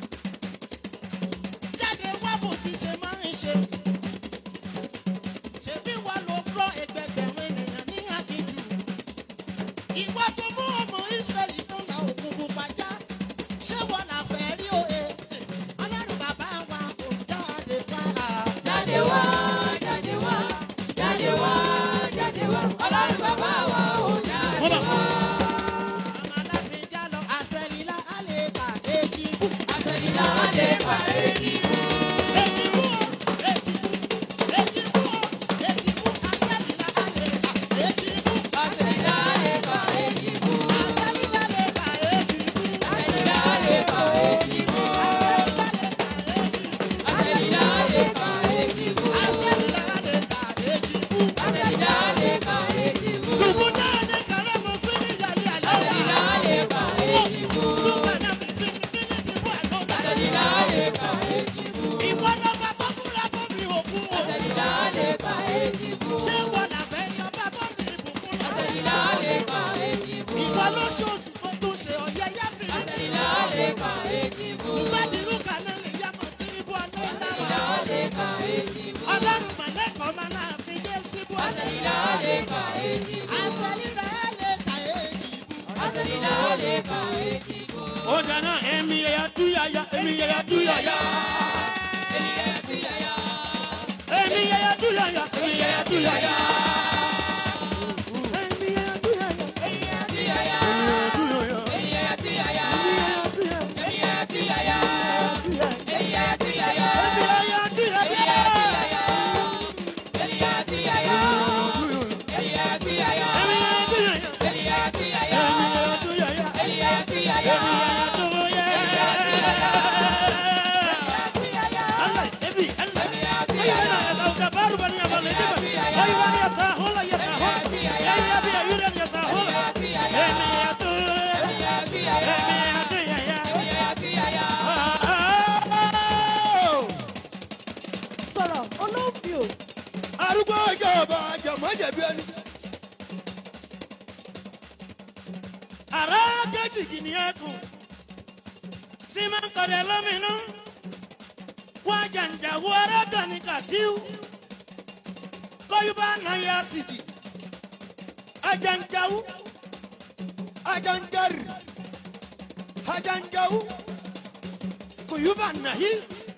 Jáde wá bó ti ṣe máa ń ṣe. Ṣèbí wa ló rọ ẹgbẹgbẹ̀rún ènìyàn ní àkíjù. Ìwọ tó mú ọmọ Ísírẹ́lì tó la òkun pupa já. Ṣé wọn là fẹ́ rí òye? Ọlọ́run bàbá wa kò jáde wá. jáde wá jáde wá jáde wá jáde wá ọlọ́run bàbá wa ò jáde wá. àṣẹ̀yìnlá wa lè pa èjì mú. àṣẹ̀yìnlá lè pa èjì mú. àṣẹ̀yìnlá lè pa èjì mú. àṣẹ̀yìnlá lè pa èjì mú. àṣẹ̀yìnlá lè pa èjì mú. àṣẹ̀yìnlá lè pa èjì mú. àṣẹ̀yìnlá lè pa èjì mú. Ìwọ lọ́ba tó kúrẹ́ tó fi òkú o. àṣẹ̀yìnlá lè pa èjì mú. Ṣé wọn làbẹ́ ní ọba tó fi ìbùkún lọ? àṣẹ̀yìnlá lè pa èjì mú. Ìwọ ló ṣojú kó tó ṣe ọ̀yẹ́ yẹ́fì. àṣẹ̀yìnlá lè pa èjì mú. Ṣùgbọ́n ìlú kan náà lè yá mọ̀ sí ibú ọdún àṣẹ̀yìnlá sáwà. lè pa èjì mú. Ọlọ́run mọ̀lẹ́kọ̀ọ́ máa náà fi dé síbú ọdún. àṣẹ̀yìnlá lè pa èjì mú. Àṣẹlíra ẹ̀ lè ka èjì bú. àṣẹ̀yìnlá lè pa èjì mú. ó dáná èmi yẹya túyàyà èmi yẹya túyàyà ènìyàn ti yàyà. èmi yẹya túyàyà ènìyàn ti yàyà. èmi yẹya túyàyà ènìyàn ti yàyà. túyàyà ènìyàn ti yàyà. túyàyà ènìyàn ti yàyà. ènìyàn ti yàyà. èmi yẹya túyàyà ènìyàn ti yàyà. ènìyàn ti yàyà. èmi yẹya túyàyà ènìyàn ti yàyà. èmi yẹya túyàyà ènìyàn ti yàyà. èmi yẹya túyàyà. Allah ebi Allah ènìyàn ti ayi yàyà. bana ya sauka baru bani ya balle diba ayi bani ya sahola ya sahola ayi ya biya yuran ya sahola ènìyàn ti yàyà. èmi yẹya túyàyà ènìyàn ti yàyà. èmi yẹya túyàyà. ènìyàn ti yàyà. sọ̀rọ̀ olóńgbì o. arúgbó ọjọ́ ọba àjàmọ́ jẹ̀bi ẹni. ara kejì ni ẹkùn sima kọdẹ lóminú wọn jàǹjà wo ara kan ní kàtíw kọyúbá náà yá sìdì ajanjawu ajanjari ajanjawu kuyúbá nàhí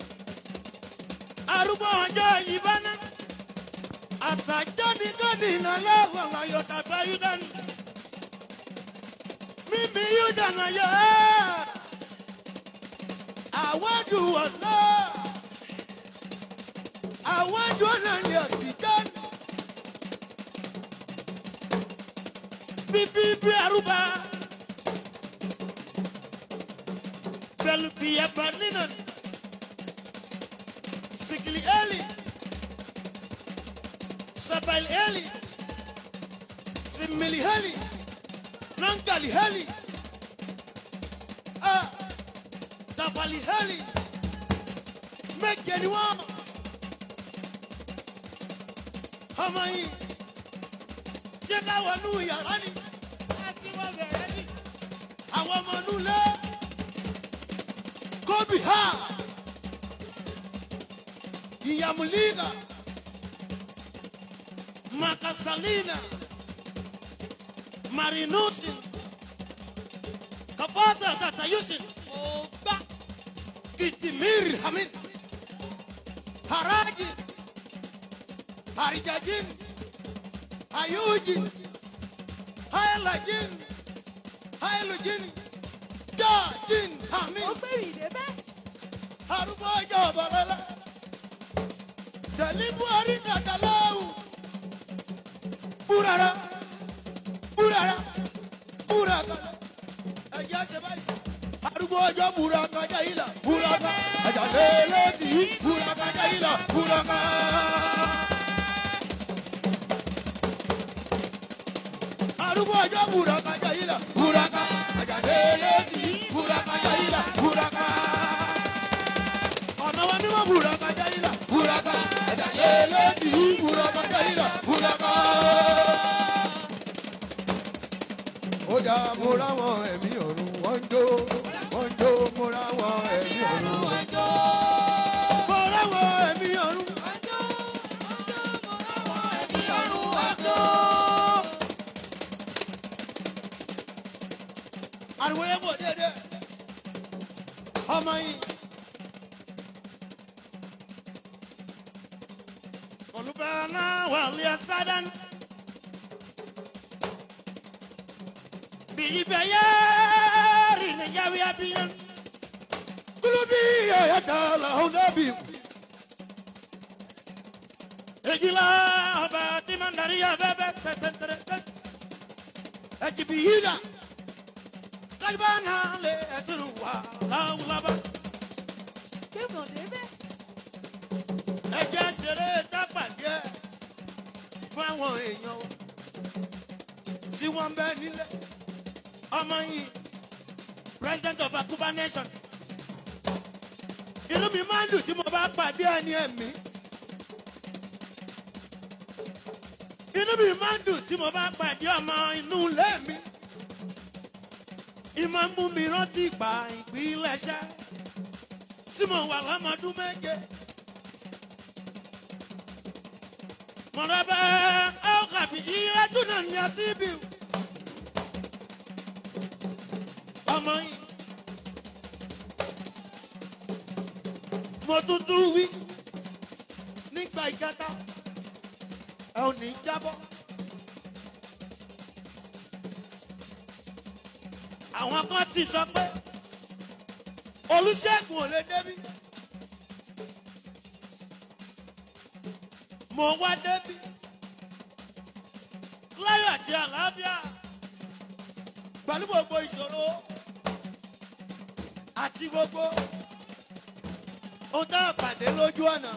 arúgbó ọjọ́ ìbáná àṣàjáde gọ́dì náà lọ́wọ́ láyọ̀ tàgbà yúdánù mímí yúdánù yọ ẹ́ àwọ̀dù ọ̀nà àwọ̀dù ọ̀nà ni ọ̀sìjáde bíbí bí arúgbó pẹ̀lú bíyẹ̀bà nínú sigili eli sabal eli simili heli nangali heli ah faliheli méje ni wọ́n ọmọ yìí ṣé ká wọnú yàrá ni àti wọ́n bẹ̀rẹ̀ ní. àwọn ọmọ inú ilé kobi ha ìyàmùlíga makasalina marinusin kafasa tatayusin mo gbá kitimiri hamin haraji harijajin hayujin hailajin hailujin jajin hamin ó gbé ìdè bẹ́ẹ̀. arúgbó ọjọ́ ọ̀bọ̀lọ́lá sẹ̀lí buhari kàkàláwù búrara búrara búraka ẹ̀jẹ̀ ṣe báyìí arúgbó ọjọ́ búraka jayila búraka àjàlélẹ́ tì í búraka jayila búraka. arúgbó ọjọ́ búraka jayila búraka àjàlélẹ́ tì í búraka jayila búraka ọ̀nà wa ni wọ́n buraka jayila buraka ẹ̀dá lélẹ́tì buraka jayila buraka. ó jà mo ráwọn ẹ̀mí ọ̀run wọ́n ń jó wọ́n ń jó mo ráwọn ẹ̀mí ọ̀run. ọjọ́ mo ráwọn ẹ̀mí ọ̀run. ọjọ́ ọjọ́ mo ráwọ̀ ẹ̀mí ọ̀run ọjọ́. ariwo yẹn bọ̀ déédéé ọmọ yìí. olùbẹ̀rẹ̀ wà lé sádán. bíi bẹ́ẹ̀ yẹ́ rìn ní yàwé abiyán. kulubi yẹ̀yẹ́ ta làwọn nábì. ejila ọba tí ma ń darí yà bẹ́ẹ̀ bẹ́ẹ̀ tẹ̀tẹ̀tẹ̀tẹ̀. ẹ̀jìbì yìí dà kajibana le ẹsùn wa láwùlábà. gbé bọ̀dé bẹ́ẹ̀. ẹjẹ ṣeré dápàdé fún àwọn èèyàn o. tí wọ́n bẹ nílé ọmọ yìí president of akuba nation. inú mi máa ń dùn tí mo bá pàdé ẹni ẹ̀mí. inú mi máa ń dùn tí mo bá pàdé ọmọ inú ilé mi ìmọ̀ mú mi rántí ìgbà ìpilẹ̀ṣẹ̀ tí mo wà lọ́mọdún méje. mọ̀rọ̀bẹ̀ ọ̀kàbí ìrẹ́jú náà ní asíbì. ọmọ yìí mo tuntun wí nígbà ìjẹta ẹ ò ní jábọ́. àwọn kan ti sọ pé olùṣègùn ò lè débi. mo wá débi láyọ̀ àti àlàáfíà pẹ̀lú gbogbo ìṣòro àti gbogbo ohun tá a pàdé lójú ọ̀nà.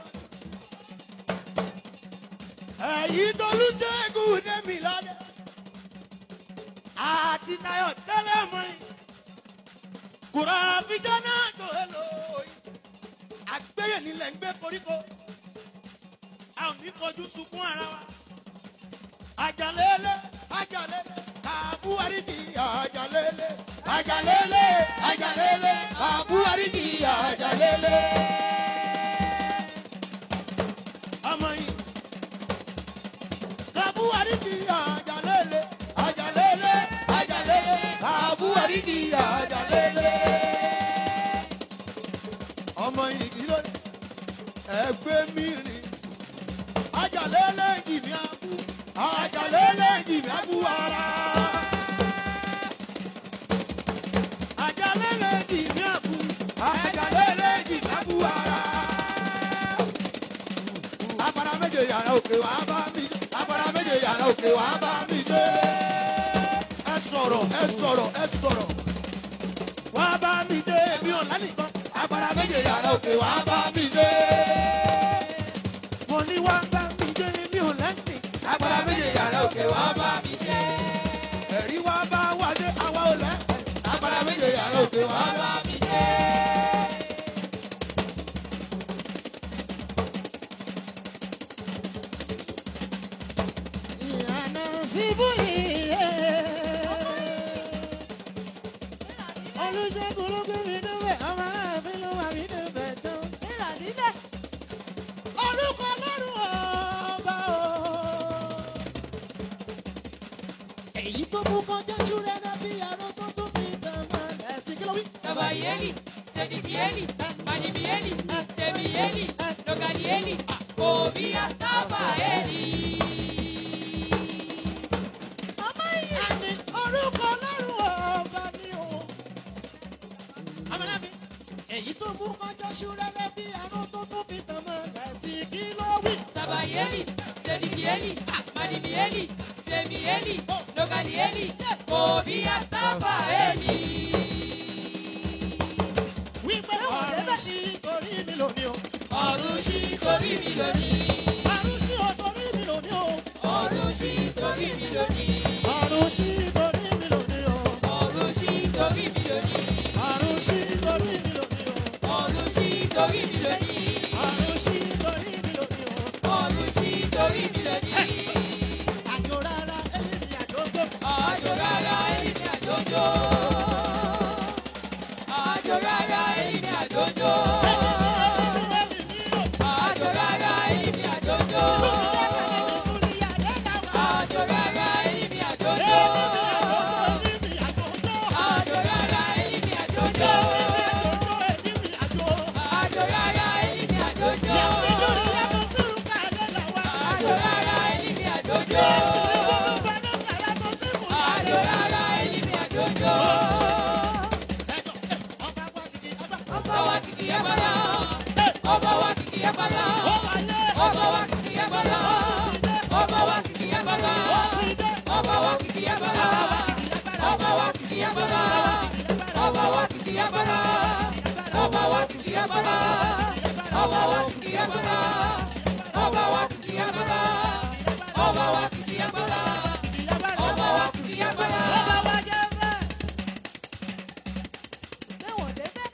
èyí tó olùṣègùn débi ládẹ́ àti tayọ̀ tẹ́lẹ̀ mọ́ yìí. Kùrọ̀ àfijọ́ náà tó èlò yìí. Àgbéyè nílẹ̀ ń gbé koríko. A ò ní kojú sunkún ara wa. Àjàlélé, àjàlélé, àbúwáríjì àjàlélé. Àjàlélé, àjàlélé, àbúwáríjì àjàlélé. Ọmọ yìí. Kàbúwáríjì àjàlélé, àjàlélé, àjàlélé, àbúwáríjì àjàlélé. Ọmọ yìí kí ló dé? Ẹgbẹ́ mi rìn. Àjàlélé jìmí abú. Àjàlélé jìmí abú ara. Àjàlélé jìmí abú. Àjàlélé jìmí abú ara agbára méje yàrá òkè wàá bá mi agbára méje yàrá òkè wàá bá mi ṣe. ẹ sọ̀rọ̀ ẹ sọ̀rọ̀ ẹ sọ̀rọ̀ wàá bá mi ṣe mi ò lánìkan agbára méje yàrá òkè wàá bá mi ṣe. mo ní wàá bá mi ṣe mi ò lánìkan agbára méje yàrá òkè wàá bá mi ṣe. ẹ̀rí wàá bá wá dé àwa ò lẹ́ agbára méje yàrá òkè wàá bá mi ṣe. èyí tó mú kọjá ṣúrẹ́ náà bí aró tó tún fi tàn mọ́lẹ̀ sí kí ló wí. Sabayeli, Sedikieli, Manibieli, Semieli, Nogalieli, Kobia Stafaeli. Àní orúkọ ọlọ́run ọba mi o. Ọmọdé mi, èyí tó mú kọjá ṣúrẹ́ náà bí aró tó tún fi tàn mọ́lẹ̀ sí kí ló wí. Sabayeli, Sedikieli, Manibieli, Semieli, Nogalieli, Kobia Stafaeli. Wípé ọ̀run sí torí mi lónìí o. Ọ̀run ṣí torí mi lónìí. Ọ̀run sí o torí mi lónìí o. Ọ̀run ṣí torí mi lónìí. Ọ̀run sí torí mi lónìí o. Ọ̀run ṣí torí mi lónìí. Ọ̀run sí torí mi lónìí o. Ọ̀run ṣí torí mi lónìí. Ọ̀run sí torí mi lónìí o. Ọ̀run ṣí torí mi lónìí. Àjò rárá ẹni ni àjọjọ́. Àjò rárá èmi àjòjò. Àjò rárá èmi àjòjò. Àjò rárá èmi àjòjò. Àjò rárá èmi àjòjò. Àjò rárá èmi àjòjò. Àjò rárá èmi àjòjò. Àjò rárá èmi àjòjò. Àjò rárá èmi àjòjò. Ọba wa kìkì agbára. Ọba wa kìkì agbára. Ọba wa kìkì agbára. Ọba wa kìkì agbára. Ọba wa kìkì agbára. Ọba wa kìkì agbára. Ọba wa kìkì agbára. Ọba wa kìkì agbára. Ọba wa kìkì agbára. Ọba wa kìkì agbára. Ọba wa kìkì agbára. Ọba wa kìkì agbára. Bẹ́wọ̀n débẹ̀.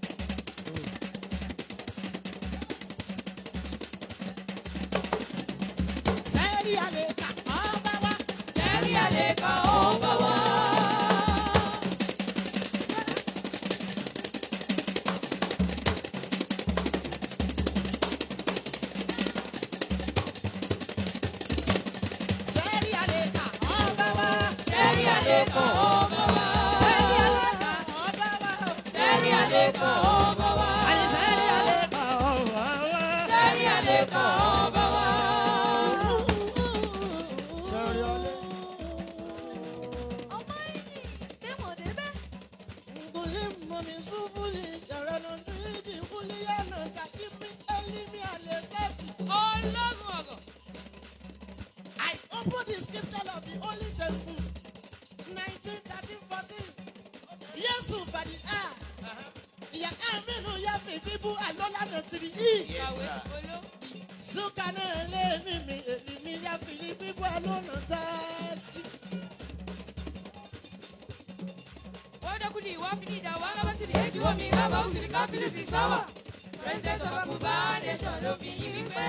Sẹ́rí àlè kan ọba wa. Sẹ́rí àlè kan ọba wa. Sẹ́rí àlè kan ọba wa. Sẹ́rí àlè kan ọba wa. Ọmọ ìjì. Bẹ́wọ̀n débẹ̀. Ọlọ́run ọ̀rọ̀. I opened the scripture of the Holy Temple, 19, 13, 14. Yesu fàdí a. Ìyá Aminu yá fi bíbú àlọ́lá nà tìrì í. Kàwé olóògbé. Súkà náà lé mi mi èmi mi yá fi ní bíbú àlọ́nà tájì. Wadakuli wafini da wanga batili eji omi raba usiri kapili si sawa. President of Akuba Nation ló fi yí wípé.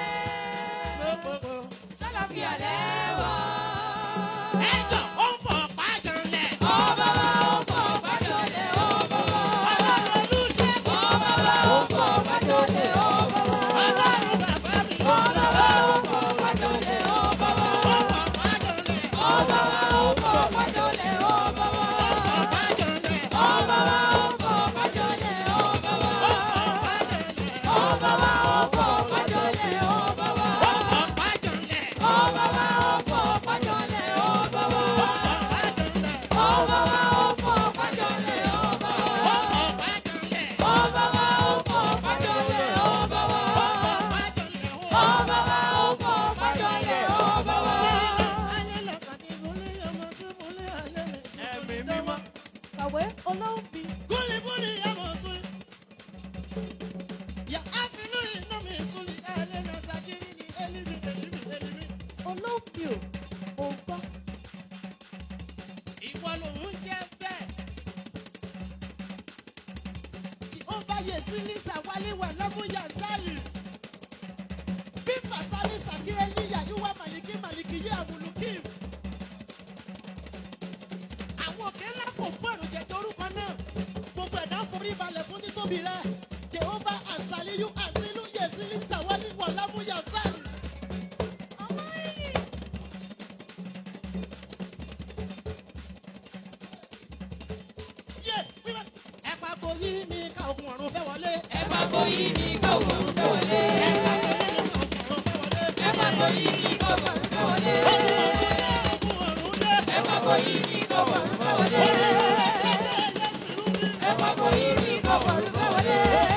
Sálàfíà lẹ́wà. Ẹjọ́ ó ń fọ̀ pàjọ́lẹ̀. Ọba wa ó fọ̀ bájọ́lẹ̀ ọba wa. Ọlọ́run olùṣègùn. Ọba wa ó fọ̀ bájọ́lẹ̀ ọba wa. Ọlọ́run bàbá mi. Ọba wa ó fọ̀ bájọ́lẹ̀ ọba wa. Ó fọ̀ pàjọ́lẹ̀. Ọba wa ó fọ̀ bájọ́lẹ̀ ọba wa. Ó fọ̀ pàjọ́lẹ̀. Ọba wa ó fọ̀ bájọ́lẹ̀ ọba wa. Ó fọ̀ pàjọ́lẹ̀. Ọba wa ó fọ̀ bájọ́lẹ̀ ọba wa. Ó fọ̀ pàjọ́lẹ̀. Ọba wa ó fọ̀ bájọ́lẹ̀ ọba wa. Ó fọ̀ pàjọ́lẹ̀. Ọba wa ó fọ̀ bájọ́lẹ̀ ọba wa. Ó fọ̀ pàjọ́lẹ̀. Ọba wa ó fọ̀ bájọ́lẹ̀ ọba wa. Ó fọ̀ pàjọ́lẹ̀. Ọba wa ó fọ̀ bájọ́lẹ̀ ọba wa. ẹ̀mí mímọ́. Kàwé olóòbí. Olóòbí o. Ò gbọ́. Bí Fasali Sàbí Elíyà Yúwá Màlìkí Màlìkí yé Àbùlùkìm àwọn òkè ńlá fò fún èròjẹ torúkọ náà gbogbo ẹ̀dá forí balẹ̀ fún títóbi rẹ jehova asaliyu asilu yesili sawali wàlámù yasali. Ọmọ ìjì. ogun ọ̀run fẹ́ wọlé. ẹ máa bọ yí mi kó wọ̀rùn fẹ́ wọlé. ẹ máa bọ yí mi kó wọ̀rùn fẹ́ wọlé. ẹ máa bọ yí mi kó wọ̀rùn fẹ́ wọlé. ẹ máa bọ yí mi kó wọ̀rùn fẹ́ wọlé.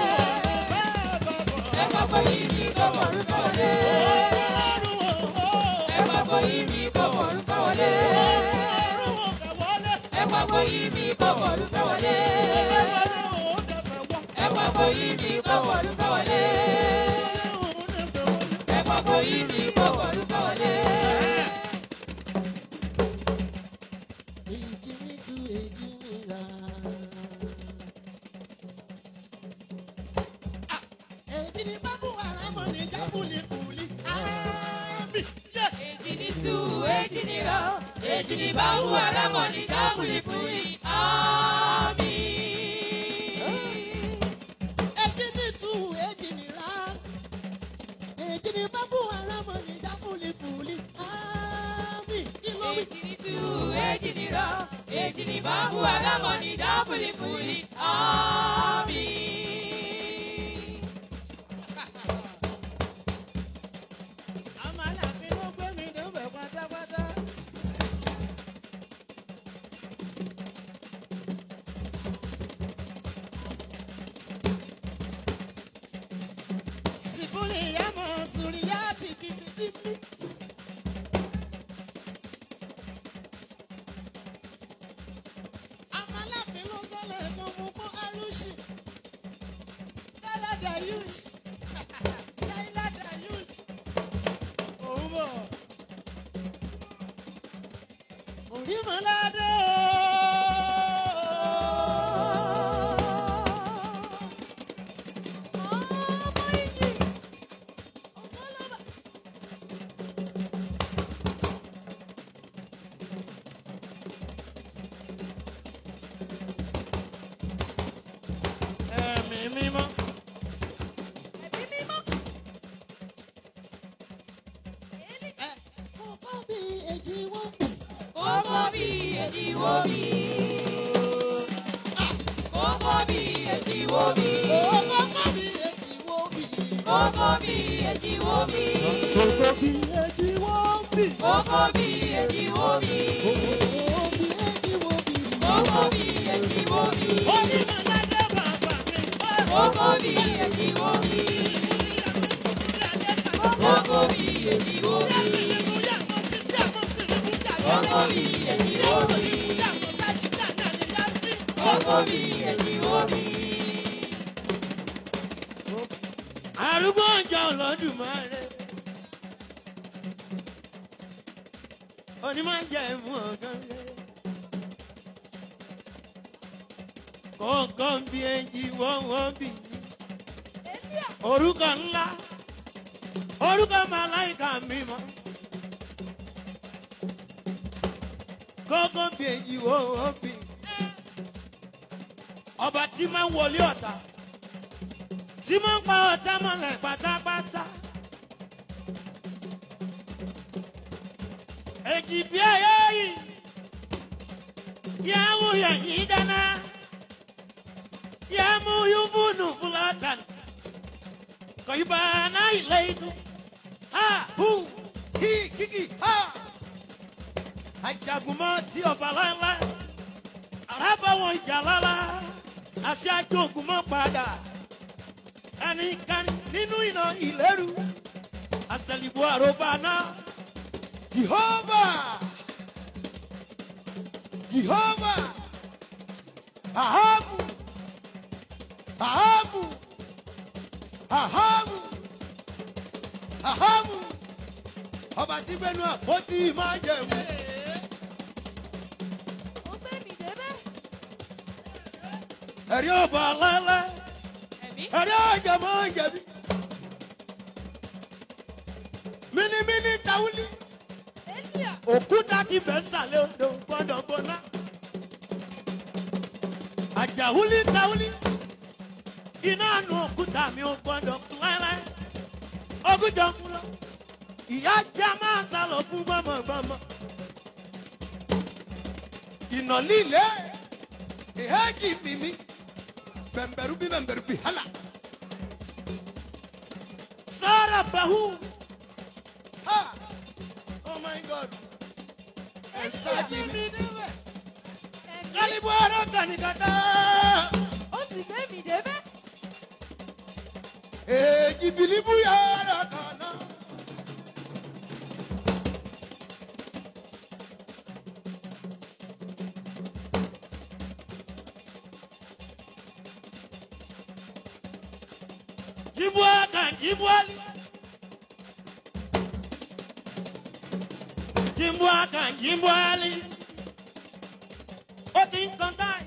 ẹ máa bọ yí mi kó wọ̀rùn fẹ́ wọlé. ẹ máa bọ yí mi kó wọ̀rùn fẹ́ wọlé. ẹ máa bọ yí mi kó wọ̀rùn fẹ́ wọlé. ẹ máa bọ yí mi kó wọ̀rùn fẹ́ wọlé. ẹ máa bọ yí mi kó wọ̀rùn fẹ́ wọlé. Èjì mi tú èjì mi rà. Ah, Èjì ni bábú àrámọ̀ ní jáfúlì fúlì. Àmì yẹ. èjì ní tú èjì ní rọ èjì ní báwo alámọ̀ ní dábùlì fúli àmì. Èjì ni tú èjì ni rà. Èjì ni bábú àrámọ̀ ní jáfúlì fúlì. Àmì kí ló wí? èjì ní tú èjì ní rọ èjì ní báwo alámọ̀ ní dábùlì fúli àmì. Àmọ́ àlàfin ló gbé mi débẹ̀ pátápátá. Sìbúlì yàmọ̀ sùrìyá ti kìkì bíbí. Àmọ́ àlàfin ló sọ́lẹ̀ kan mú kó arúṣì. Dáládà yúùsì. Dáládà yúùsì. Òun bọ̀. Orímọ̀ládé ẹ̀mí mímọ́. ẹ̀ kọ́kọ́ bí èjì wọ́n. kókó bí èjì wo bí. kókó bí èjì wo bí. Kọ́kọ́ bí èjì wọ́n bí. kókó bí èjì wo bí. Kọ́kọ́ bí èjì wọ́n bí. kókó bí èjì wo bí. Kọ́kọ́ bí èjì wọ́n bí. kókó bí èjì wo bí. Orímọ̀ládé bàbá mi. kókó bí èjì wo bí. kókó bí èjì wo bí. kókó bí èjì wo bí. kókó bí èjì wo bí. arúgbó ọjọ́ Olódùmarè. onímọ̀ jẹ́ mú ọ̀gán lé. kọ̀ọ̀kan bí ẹyí wọ́n wọ́n bì í. orúkọ ńlá orúkọ màláìka mímọ́. kọ̀ọ̀kan bí ẹyí wọ́n wọ́n bì í. ọba tí máa ń wọlé ọ̀tá tí mo ń pa ọ̀tá mọ́lẹ̀ pátápátá. èjì bí ayé yìí yà mú yẹ̀yìn dáná yà mú yúbùnù fúlàtàn kọ̀yìnbá náà ilé ìtú ha hu hi kìkì ha ajagunmọ́ tí ọba láńlá arábàwọ̀n ìjà lálá àti ajogunmọ́ padà ẹnìkan nínú iná ìlérú àṣẹlìbò àròbá náà jehovah jehovah ahamu ahamu ahamu ahamu ọba tí gbẹnu àpótí máa jẹun ẹ̀rí ọba lẹ́lẹ́ ẹ̀mí ẹ̀rí ọjà máa ń jẹ̀bi mímímí tawuli òkúta ti bẹ̀ ń sàlẹ̀ odò gbọ́dọ̀ gbóná àjàwuli tawuli iná nu òkúta mi ò gbọ́dọ̀ kú láéláé ogúnjọ kú lọ ìyá já máa sálọ fún gbọmọgbọmọ ìnà líle ìhẹ́jì mímí bẹ̀m̀bẹ̀rù bí bẹ̀m̀bẹ̀rù bí hálà. Sarah Bahu. Ha! Oh my God. Ẹ sáàjì mi. Kálíbù ara kànìkàtà. ó sì gbé mi débẹ̀. Èjì bìlíbù yàrá kàná. Jibuaka Jibuali. Jibuaka Jibuali. Ó ti ń kan táì.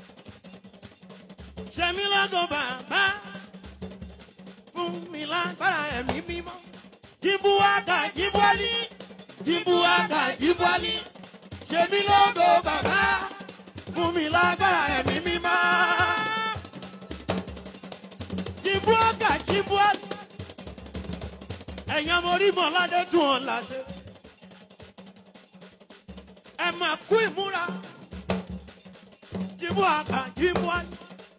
Ṣẹ̀mí lọ́gọ̀ bàbá. Fún mi lágbára ẹ̀mí mímọ́. Jibuaka Jibuali. Jibuaka Jibuali. Ṣẹ̀mí lọ́gọ̀ bàbá. Fún mi lágbára ẹ̀mí mímọ́ jimbuaka jimbuali ẹ̀yin ọmọ orí mọ̀ládé tún wọn láṣẹ ẹ máa kú ìmúra jimbuaka jimbuali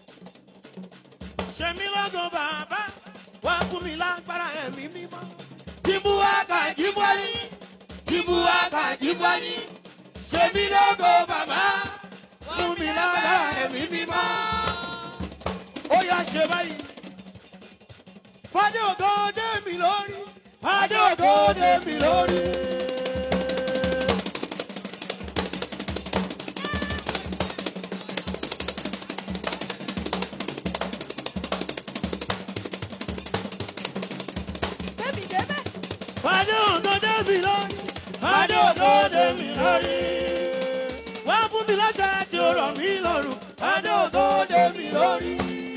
ṣèmi lọ́gọ̀ bàbá wà fún mi lágbára ẹ̀mí mímọ́ jimbuaka jimbuali jimbuaka jimbuali ṣèmi lọ́gọ̀ bàbá fún mi lágbára ẹ̀mí mímọ́ ó yá ṣe báyìí fadé ògo dé mi lórí fadé ògo dé mi lórí. gbé mi débẹ̀. fadé ògo dé mi lórí fadé ògo dé mi lórí. wá fún mi lọ́sẹ̀ tí ó rọ̀ mí lọ́rùn fadé ògo dé mi lórí.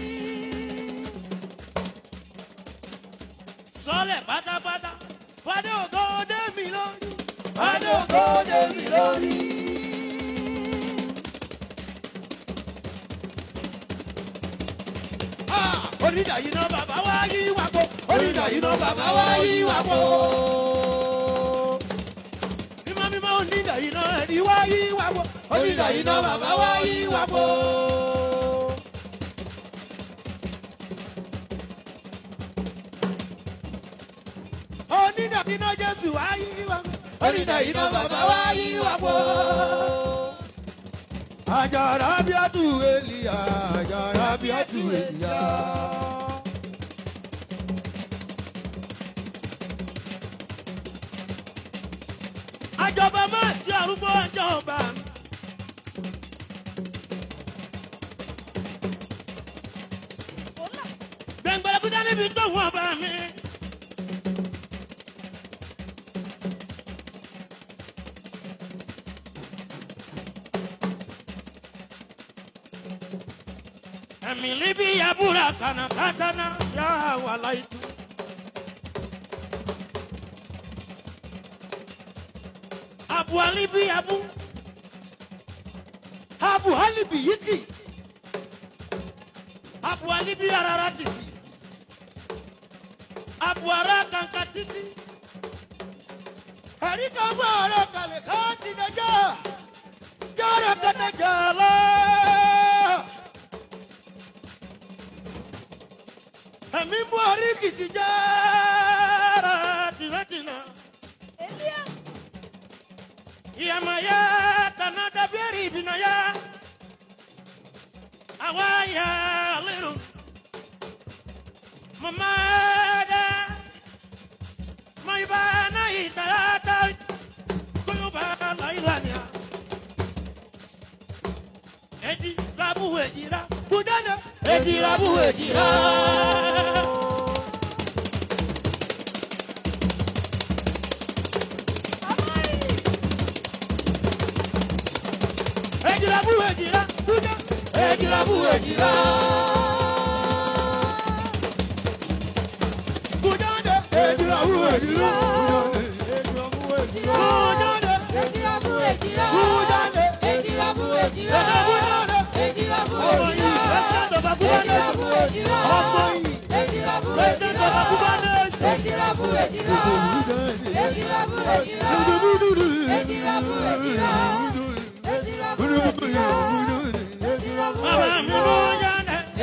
sọlẹ̀ pátápátá fadé ògo dé mi lórí fadé ògo dé mi lórí. onídàá yìí náà bàbá wá yí wá kó onídàá yìí náà bàbá wá yí wá kó. mímọ́ mímọ́ onídàá yìí náà ẹni wá yí wá kó onídàá yìí náà bàbá wá yí wá kó. onídàá yìí náà jésù wá yí wá kó onídàá yìí náà bàbá wá yí wá kó. Àjàrà bí a tù Èlìyà, àjàrà bí a tù Èlìyà. àjọba máa ti àrùbọ àjọba mi. Fọlá. gbẹ̀ngbẹ̀rẹ̀ kúta níbi tó wọ́n bá mi. ẹ̀mí líbi yabura kànákàtàná yà wà láìtú. abu alibi abu abu alibi yiki abu alibi arara titi abu ara kanka titi Ẹ̀rí kan bọ̀ ọ̀rọ̀ kalẹ̀ ká ti dẹjọ́. jara kata jala ẹ̀mí buhari kìtì jara tìrẹ́tìnà Elia. ìyàmàyà tànà dàbíẹ̀rì ìbìnàyà àwa yà lérò mọ̀mọ́ dá mọ̀nyíbá náà yìí tàyàtà kóyóbá láìlànà èdè rabu èjìrá kúdánà èdè rabu èjìrá. èdè rabu èjìrá kúdánà èdè rabu èjìrá. kúdánà èdè rabu èjìrá. kúdánà Ejirabu ejira. kúdánà Ejirabu ejira. èdè kúdánà. Ejirabu ọmọ yìí ejira. president of akubana Ejirabu ejira. ọmọ yìí Ejirabu president of ejira. akubana Ejirabu ejira. Ejirabu ejira. Ejirabu ejira. Ejirabu ejira. Ejirabu bàbá mi ejira. ló yànnẹ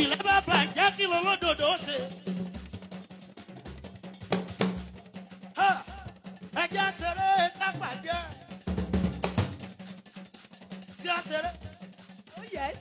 bílẹ̀ bá bàjẹ́ kí ló lódòdó ṣe. Ha! ẹjẹ́ ṣeré kápàdé tí a ṣeré Oh yes.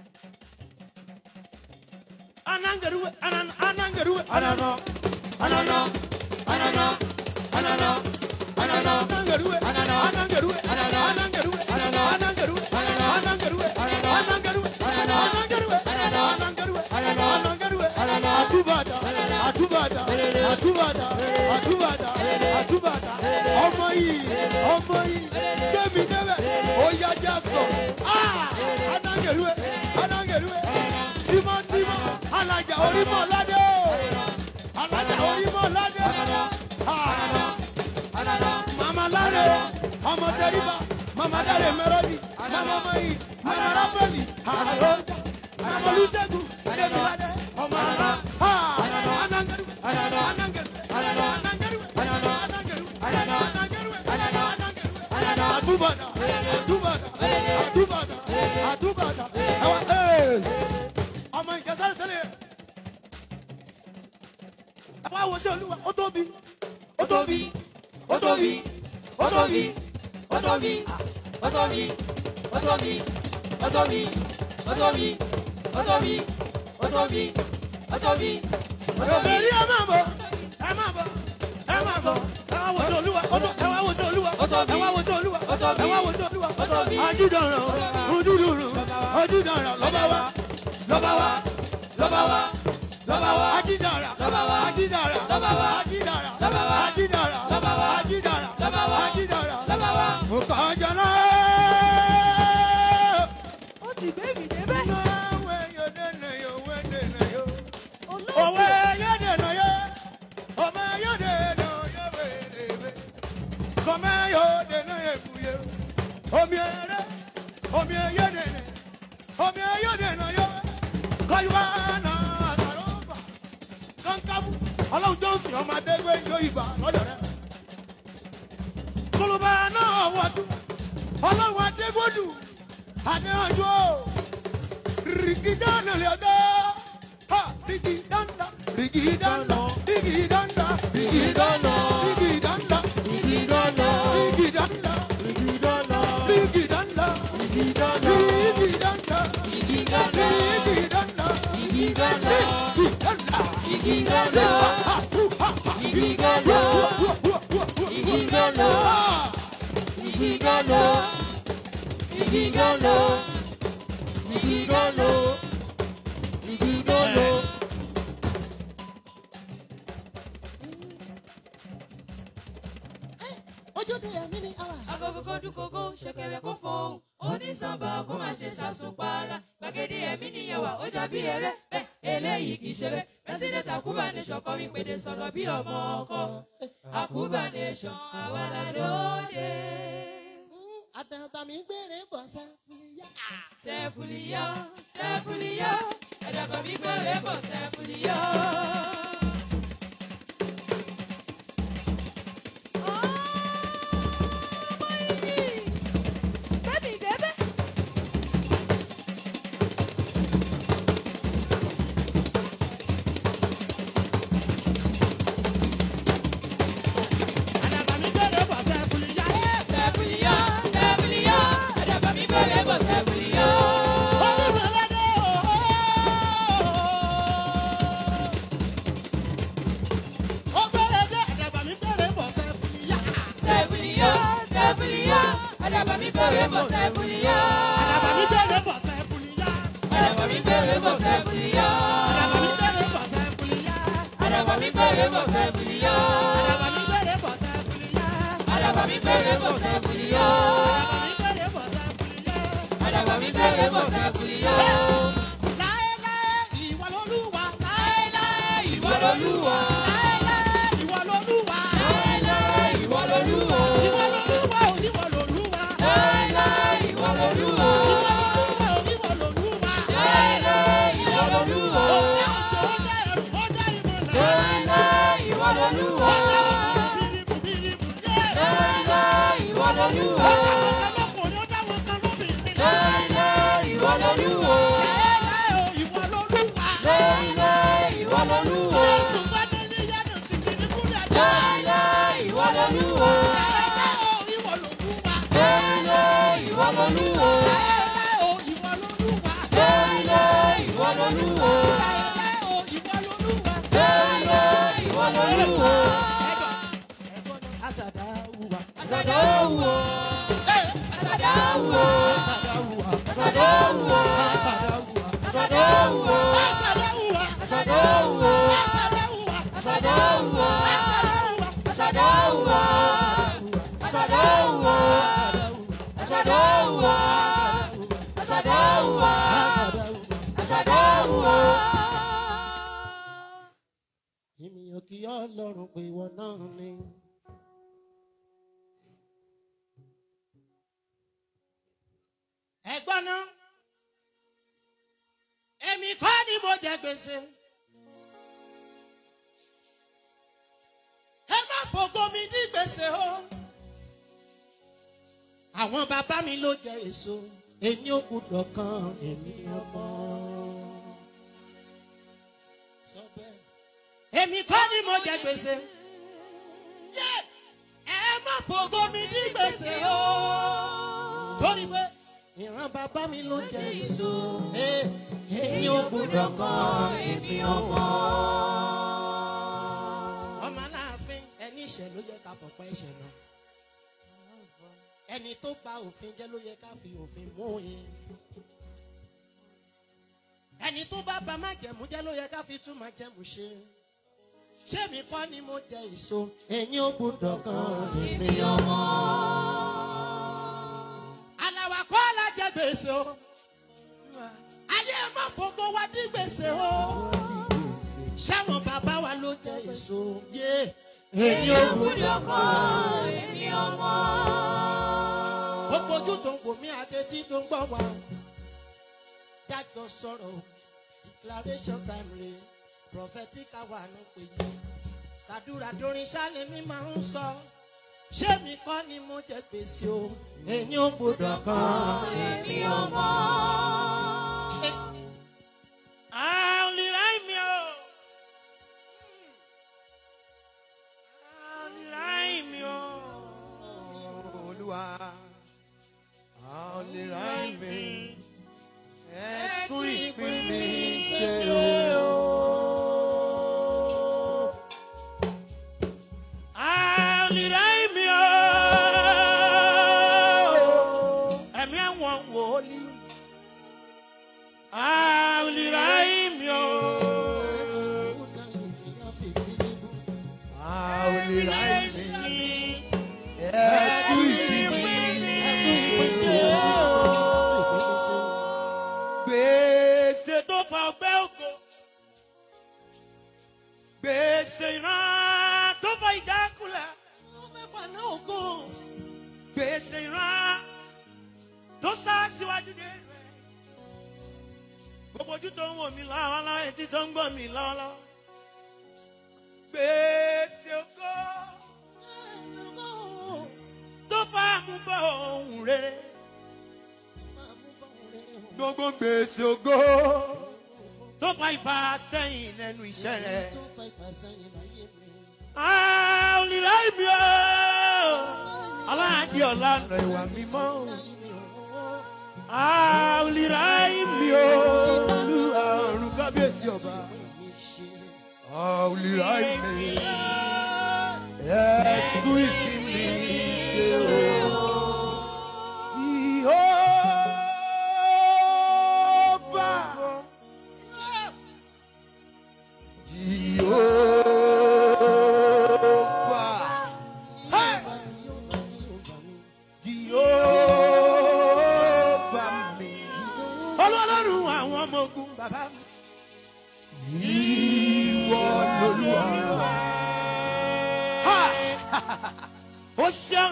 anangeruwe anan anangeruwe Anana, anana, anana, anana, anana, anangeruwe Anana. anangeruwe Anana. anangeruwe Anana. anangeruwe Anana. anangeruwe Anana. anangeruwe Anana. anangeruwe Anana. anangeruwe Anana. anangeruwe Anana. atubada Anana. atubada Elele. atubada atubada Elele. atubada Elele. ọmọ yìí ọmọ yìí gbẹmí débẹ oyájà sọ anangeruwe anangeruwe tímọ́tímọ́ alájà orímọ̀ ládé o alájà orímọ̀ ládé anana, mama ládé ọmọ tẹríba mama dáre mẹrọdì mama mayi mama rábẹ́lì àlọ́jà mama olùṣègùn débi ládé ọmọ àlá anangeruwe anangeruwe anangeruwe anangeruwe anangeruwe anangeruwe àtúbàdà àtúbàdà àtúbàdà àtúbàdà ẹwà ee ọmọ ìjẹsà sẹlẹ ẹ wá wo sí olúwa ó tóbi ó tóbi ó tóbi, ó tóbi, ó tóbi, ó tóbi, ó tóbi, ó tóbi, ó tóbi, ó tóbi, ó tóbi, ó tóbi, ó tóbi. èbèrè ẹ máa bọ ẹ máa bọ ẹ máa bọ ẹ wá wo sí olúwa ó tó- ẹ wá wo sí olúwa Ó tóbi. ẹ wá wo sí olúwa Ó tóbi. ẹ wá wo sí olúwa Ó tóbi. ajúdọ̀ràn ojúdùrù ojúdọ̀ràn lọ́ba wa lọ́ba wa lọ́ba wa lọ́ba wa ajídàrà Lọ́ba wa. ajídàrà Lọ́ba wa. ajídàrà Lọ́ba wa. ajídàrà Lọ́ba wa. ajídàrà Lọ́ba wa. ajídàrà Lọ́ba wa. òkàjọ́nà. Ó ti gbé mi débẹ̀. Òwe yóò dènà yóò wé dènà yóò. Olóògbé. Òwe yóò dènà yóò. Ọmọ yóò dènà yóò wéèrè. Kọ́mẹ́ yóò dènà èkúyè. Omi ẹ̀rẹ́, omi yóò dènà. Omi yóò dènà yóò. Kọ́yúwá náà àtàrà ọ̀bà. Kọ́ńkábù, ọlọ́run Jọ́sìn ọmọ Adégbé yóò ibà lọ́dọ̀ rẹ̀. Kólóbá náà wọ̀dù. Ọlọ́run Adégbòdù. Adéhànjú o rigidana lada ha rigidanda rigidanda rigidanda rigidanda rigidanda Igidana, rigidanda igidana, rigidanda igidana, rigidanda igidana, rigidanda igidana, rigidanda igidana, ha hu ha ha igidana, hu hu hu hu igidana, ha igidana, igidana, igidana, igidana. ojúde ẹ̀mí ni àwà. agogo kó dúkogó ṣẹ̀kẹ̀rẹ̀ kó fọhùn onísànbà kó má ṣe ṣàṣùpara gbàgede ẹ̀mí níyẹwà ó jà bí eré bẹ́ẹ̀ eléyìí kì í ṣeré pẹ́sidẹ̀ntì àkúbà nation kọrin pèdè sọ̀rọ̀ bí ọmọ ọkọ àkúbà nation àwa la lóde. àdàbà mi gbére bọ̀ sẹ́fúlìyà. sẹ́fúlìyà sẹ́fúlìyà ẹ̀dàbà mi gbére bọ̀ sẹ́fúlìyà. Ọmọ ìdí. Gbé mi débẹ̀. àdàbà mi gbére bọ̀ sẹ́fúlìyà. sẹ́fúlìyà sẹ́fúlìyà ẹ̀dàbà mi gbére bọ̀ sẹ́fúlìyà. olùdókòdó ó gbére dé àdàbà mi gbére bọ̀ sẹ́fúlìyà. sẹ́fúlìyà sẹ́fúlìyà ẹ̀dàbà mi gbére bọ̀ sẹ́fúlìyà. àdàbà mi gbére bọ̀ sẹ́fúlìyà. ẹ̀dàbà mi gbére bọ̀ sẹ́fúlìyà. àdàbà mi gbére bọ̀ sẹ́fúlìyà. ẹ̀dàbà mi gbére bọ̀ sẹ́fúlìyà. àdàbà mi gbére bọ̀ sẹ́fúlìyà. ẹ̀dàbà mi gbére bọ̀ sẹ́fúlìyà. àdàbà mi gbére bọ̀ sẹ́fúlìyà. ẹ̀dàbà mi gbére bọ̀ sẹ́fúlìyà. láéláé ìwọ lolúwa. láéláé ìwọ lolúwa. láéláé ìwọ lolúwa. láéláé ìwọ lolúwa. ìwọ lolúwa ò ìwọ lolúwa. láéláé ìwọ lolúwa. ìwọ lolúwa ò ìwọ lolúwa. láéláé ìwọ lolúwa. ó dá òjò ó dá ẹrù ó dá ìmọ̀lá. láéláé ìwọ lolúwa. ó dá wọn bìrìbù bìrìbù dé. láéláé ìwọ lolúwa. ó dá wọn kan lọ́kùnrin ó dá wọn kan lóbìnrin. láéláé ìwọ lolúwa. láéláé ò ìwọ lolúwa. Àsàdáwò. Àsàdáwò. Àsàdáwò. Àsàdáwò. Àsàdáwò. Àsàdáwò. Àsàdáwò. Àsàdáwò. Àsàdáwò. Àsàdáwò. Àsàdáwò. ènìyàn kì í ọlọ́run pé ìwọ náà ni. ẹ̀gbọ́n náà èmi kọ́ ni mo jẹ gbèsè. ẹ má fògo mi dí gbèsè o. àwọn bàbá mi ló jẹ èso èmi ò gbúdọ̀ kan èmi ọmọ. sọ bẹ́ẹ̀ èmi kọ́ ni mo jẹ gbèsè. Yé! ẹ má fògo mi ní gbèsè o. torí pé ìran bàbá mi ló jẹ èso. Ẹ, èmi ò gbúdọ̀ kan èmi ọmọ. ọmọ aláàfin ẹni ìṣẹ̀ ló yẹ ká pọ̀pọ̀ ẹ̀ṣẹ̀ náà. ẹni tó bà òfin jẹ́ ló yẹ ká fi òfin mú yín. ẹni tó bá ba májẹ̀mú jẹ́ ló yẹ ká fi tún májẹ̀mú ṣe ṣé mi kọ́ ni mo jẹ èso ẹ̀yin ò gbúdọ̀ kan èmi ọmọ. àlàwà kọ́ la jẹ gbèsè o ayé má fògo wa dí gbèsè o ṣáwọn bàbá wa ló jẹ èso yé ẹ̀yin ò gbúdọ̀ kan èmi ọmọ. gbogbo ojú tó ń wò mí àti etí tó ń gbọ́ wa jájọ sọ̀rọ̀ declaration time rè prophetic hour ló pè yí ṣàdúrà dorin ṣálẹ̀ mi máa ń sọ ṣé mi kọ́ ni mo jẹ gbèsè o èyí ò gbọdọ̀ kan èmi ọmọ. Olúwa, a ò lè ra ìmí. Ẹ tún ìpín mi ṣe o. Ẹ̀mí àwọn wòlíì. Àlìráìmí o. A ò lè ra ìmí. Ẹ tún ìpín mi ṣe o. Gbèsè tó fa ọgbẹ́ ògo. Gbèsè ìran tó fa ìdákulẹ̀. Gbèsè ìran tó sá síwájú dé rẹ̀. Gbogbo ojú tó ń wò mí lọ́wọ́lọ́wọ́ etí tó ń gbọ́ mi lọ́wọ́lọ́wọ́. Gbèsè ògo tó fa àmúbọ̀ ohun rere. Gbogbo gbèsè ògo. Tó fa ìfàsẹ́yìn lẹ́nu iṣẹ́ rẹ̀. tó fa ìfàsẹ́yìn láyé mi. Àlìrá ìbí o. Aláàdí ọ̀la ọ̀nà ìwà mímọ́. Àlìrá ìbí o. Olúwa ọ̀run kábíyèsí ọba. A ò lè ra ìmí. Ẹ tún ìpín mi ṣe o. Jehovah. Jehovah. Hey! Jehovah mi. Ọlọ́run àwọn ọmọ ogun bàbá mi. Ìwọ lolúwa. Ha! Ó ṣeun.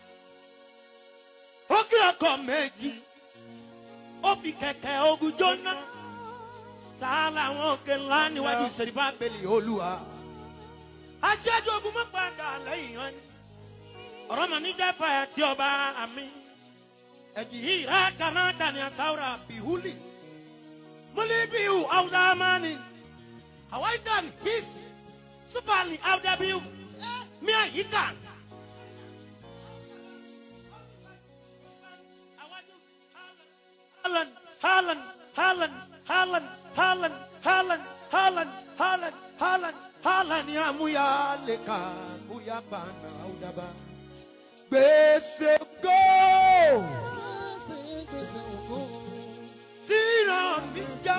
Ó kí ọkọ̀ méjì. Ó fi kẹ̀kẹ́ ogun jóná. Ta làwọn òkè ńlá níwájú ìṣèlú bá bẹ̀lì olúwa. Aṣáájú ogun mọ́ padà lẹ́yìn wọn ni. Ọ̀rọ̀ mọ̀ ní jẹ́ fàyà tí ọba àmì. Ẹ̀jì yìí rà kaná dàní àsáwùrà bìhúlì. Múlíbíù Áwùdámánì. Hawaiian his supali Áwùdábíù. Mia Yikan. Haaland, Haaland, Haaland, Haaland, Haaland, Haaland, Haaland, Haaland, Haaland, Haaland ya Amuya leka kuya bana udaba. gbèsè ògo tí ìran mi já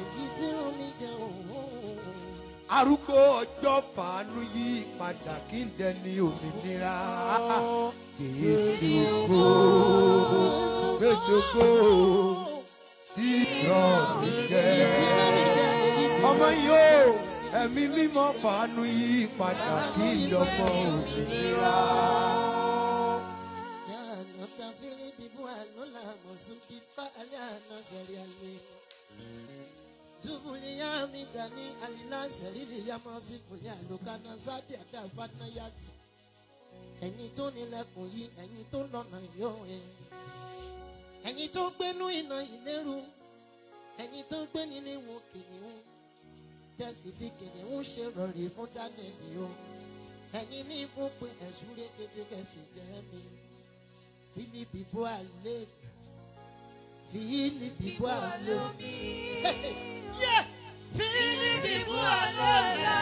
arúgbó ọjọ́ fàánú yí padà kí n dẹni òmìnira gbèsè ògo gbèsè ògo tí ìran mi jẹ́ ọmọ yìí ó ẹ̀mí mímọ́ fàánú yí padà kí n dọ̀mọ́ òmìnira. Zubuliya mitani alila sẹ̀rílì yamasi fúnni àlùkànnà sáde àdàfànà yàtì. Ẹ̀yin tó nílẹ̀kùn yìí, ẹ̀yin tó lọ́nà yóò ẹ̀. Ẹ̀yin tó gbénú iná ìlérú, ẹ̀yin tó gbé nínú ìwọ̀n kìnìún. Tẹ̀sí fi kìnìún ṣe rọ̀rì fún Dánìlì o. Ẹ̀yin ní ikú pé ẹ̀sùn rẹ̀ tètè kẹ̀sì jẹ́ mi. Fílípì bó àlè. Fílípì bó àlè. Yeah! Fílípì bó àlè.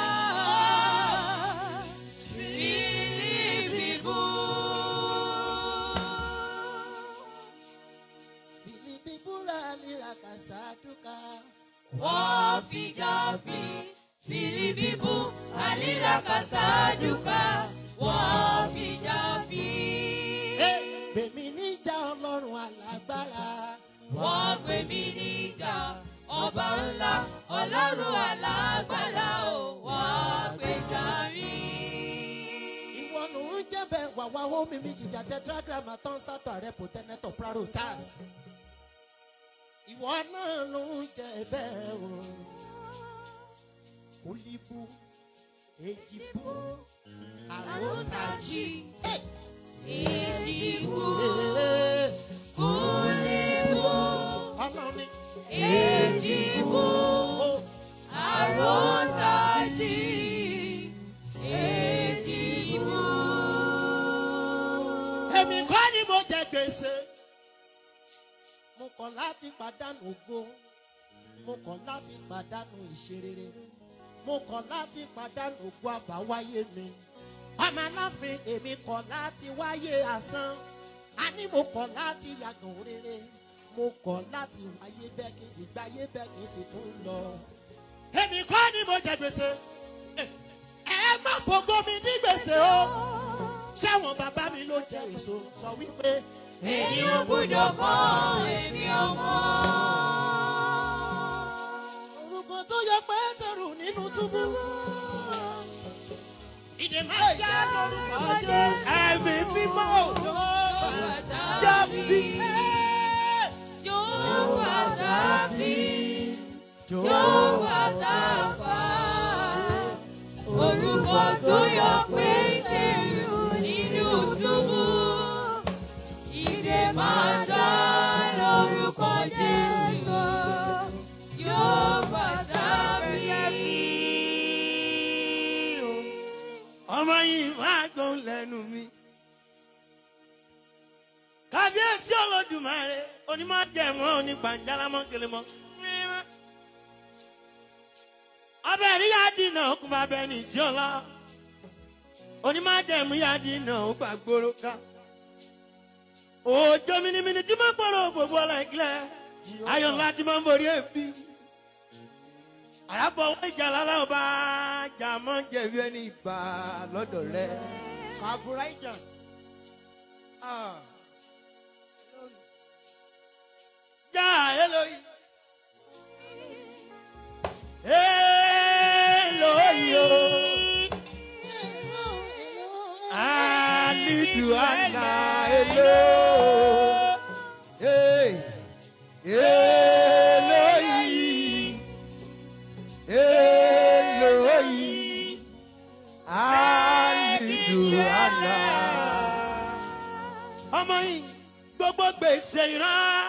Fílípì búra lira kàṣàdúkà. Wọ́n fi jáfi filibibu alirakasaduka wọ́n fi jáfi. Bèmí níjà ọlọ́run alágbára. Wọ́n gbé mi níjà ọba ńlá ọlọ́run alágbára o wọ́n gbé járí. Ìwọ ló ń jẹ́bẹ̀ wàwá omi mi jìjà tetragram tán sátọ̀ àrẹ pòtẹ́nẹ́tọ̀ prarotas. Ìwọ náà ló ń jẹ bẹ́ẹ̀ o. Olíbú, èjìbú, àròtàjì. Èjìwò Ee, kúlíwò Ọlọ́run ni. èjìwò Ó àròsàjì èjìwò. èmi kọ́ ni mo jẹ gbèsè. mo kọ̀ láti pàdánù ògo. mo kọ̀ láti pàdánù ìṣerere. mo kọ̀ láti pàdánù ògo àbáwáyé mi. ọmọ aláfin èmi kọ̀ láti wáyé asán. a ní mo kọ̀ láti yàgàn rere. mo kọ̀ láti wáyé bẹ́ẹ̀ kí n sì gbáyé bẹ́ẹ̀ kí n sì tún lọ. èmi kọ́ ni mo jẹ gbèsè. ẹ ẹ má fògo mi ní gbèsè o ṣáwọn bàbá mi ló jẹ èso sọ wípé èmi ò gbúdọ̀ kọ́ èmi ò mọ̀. orúkọ tó yọ pétérù nínú túbú ìdè máa já lórúkọ jésù ẹ̀mí mímọ́ yóò jábí. yóò bàtà fi yóò bàtà fà. orúkọ tó yọ pétérù nínú túbú. ìdè máa já lórúkọ jésù. yóò bàtà fi. ọmọ yìí máa gbọ́n lẹ́nu mi. kábíyèsí olódùmarè onímọ̀ jẹ̀mọ́ onígbàjálámọ́ kelemọ́. ọbẹ̀ rí yá dínà okùn bá bẹ ní tí ọlá. onímọ̀ jẹ̀mú yá dínà ó gbà gbòòrò ká. òjò mìnìmìnì tí mo gbọ́dọ̀ gbogbo ọ̀la ìkìlẹ̀ ayọ̀ ńlá tí mo ń borí èbí. àràbọ̀ wọ́n ìjà lálẹ́ ọba jàmọ́ jẹ̀bi ẹni ìgbà lọ́dọ̀ rẹ. kàbúrà ìjà Ah. já eloyi. Eloyi o. Alidu ala elo. Hey. Eloyi. Eloyi. Aliduala. Ọmọ yìí gbogbo gbèsè ìran.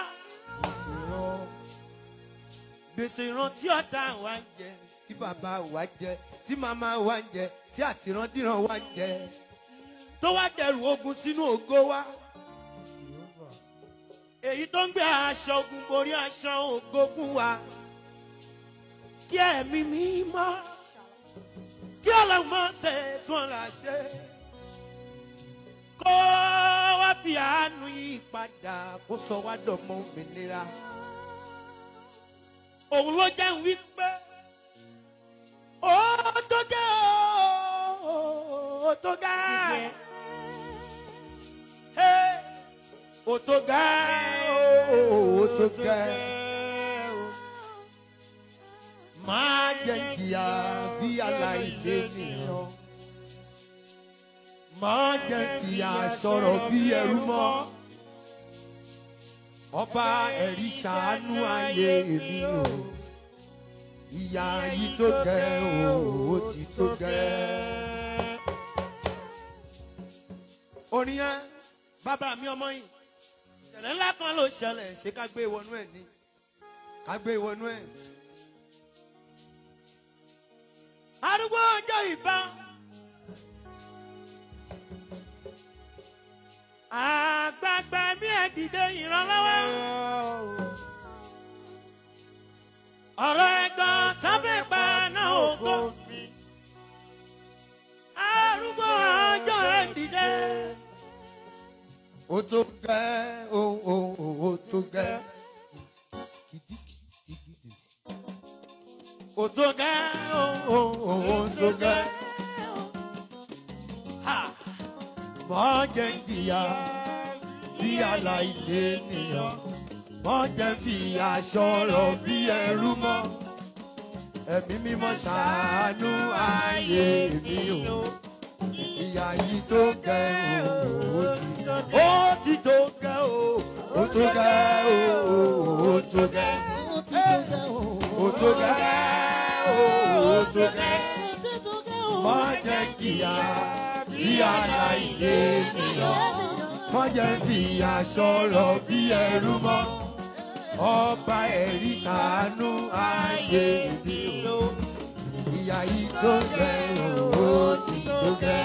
Gbèsè ìran tí ọ̀tá wa ń jẹ. Tí bàbá wa jẹ, tí màmá wa ń jẹ, tí àtìrandíran wa ń jẹ. tó wá dẹrù ogun sínú ògo wa. èyí tó ń gbé aṣọ ogun borí aṣọ ògo fún wa. kí ẹ̀mí mi mọ́ kí ọlọ́run mọ́ ṣe tún ọ̀la ṣe. kó kó wá fi àánú yí padà kó sọ wá dọ̀mọ́ òmìnira. òun ló jẹ́ ń wí pé ó tó gẹ́ ó tó gẹ́ Hey, ó tó gẹ́ ó tó gẹ́ máa jẹ́ kìá bí aláìlé nìyàn máa jẹ́ kìá sọ̀rọ̀ bí ẹrú mọ́ ọba ẹ̀rí ṣàánú ayé mi o ìyá yìí tó gẹ́ o ó ti tó gẹ́. orin yẹn bàbá mi ọmọ yìí ìṣẹ̀lẹ̀ ńlá kan ló ṣẹlẹ̀ ṣé ká gbé ìwọnú ẹ̀ ní ká gbé ìwọnú ẹ̀. arúgbó ọjọ́ ìbọn. àgbààgbà bí ẹ dìde ìrànlọ́wọ́. ọ̀rọ̀ ẹ̀gbọ́n tábẹ́ pa náà ògo. arúgbó ọjọ́ ẹ dìde. ó tó gẹ́ ó ó ó ó tó gẹ́. ó tó gẹ́ ó ó ó ó tó gẹ́. Ha! mọ jẹ jìyà bí aláìlé nìyàn mọ jẹ fi aṣọ rọ bí ẹrú mọ ẹmí mímọ ṣàánú ayé mi o ìyá yìí tó gẹ o ó ti tó gẹ o ó tó gẹ o ó tó gẹ ó tó gẹ o ó tó gẹ mọ jẹ jìyà bí aláìlé nìyàn wọ́n jẹ́ fi aṣọ rọ̀ bí ẹrú mọ́ ọba ẹ̀rí ṣàánú ayé mi o ìyá yìí tó gẹ̀ ó ti tó gẹ̀.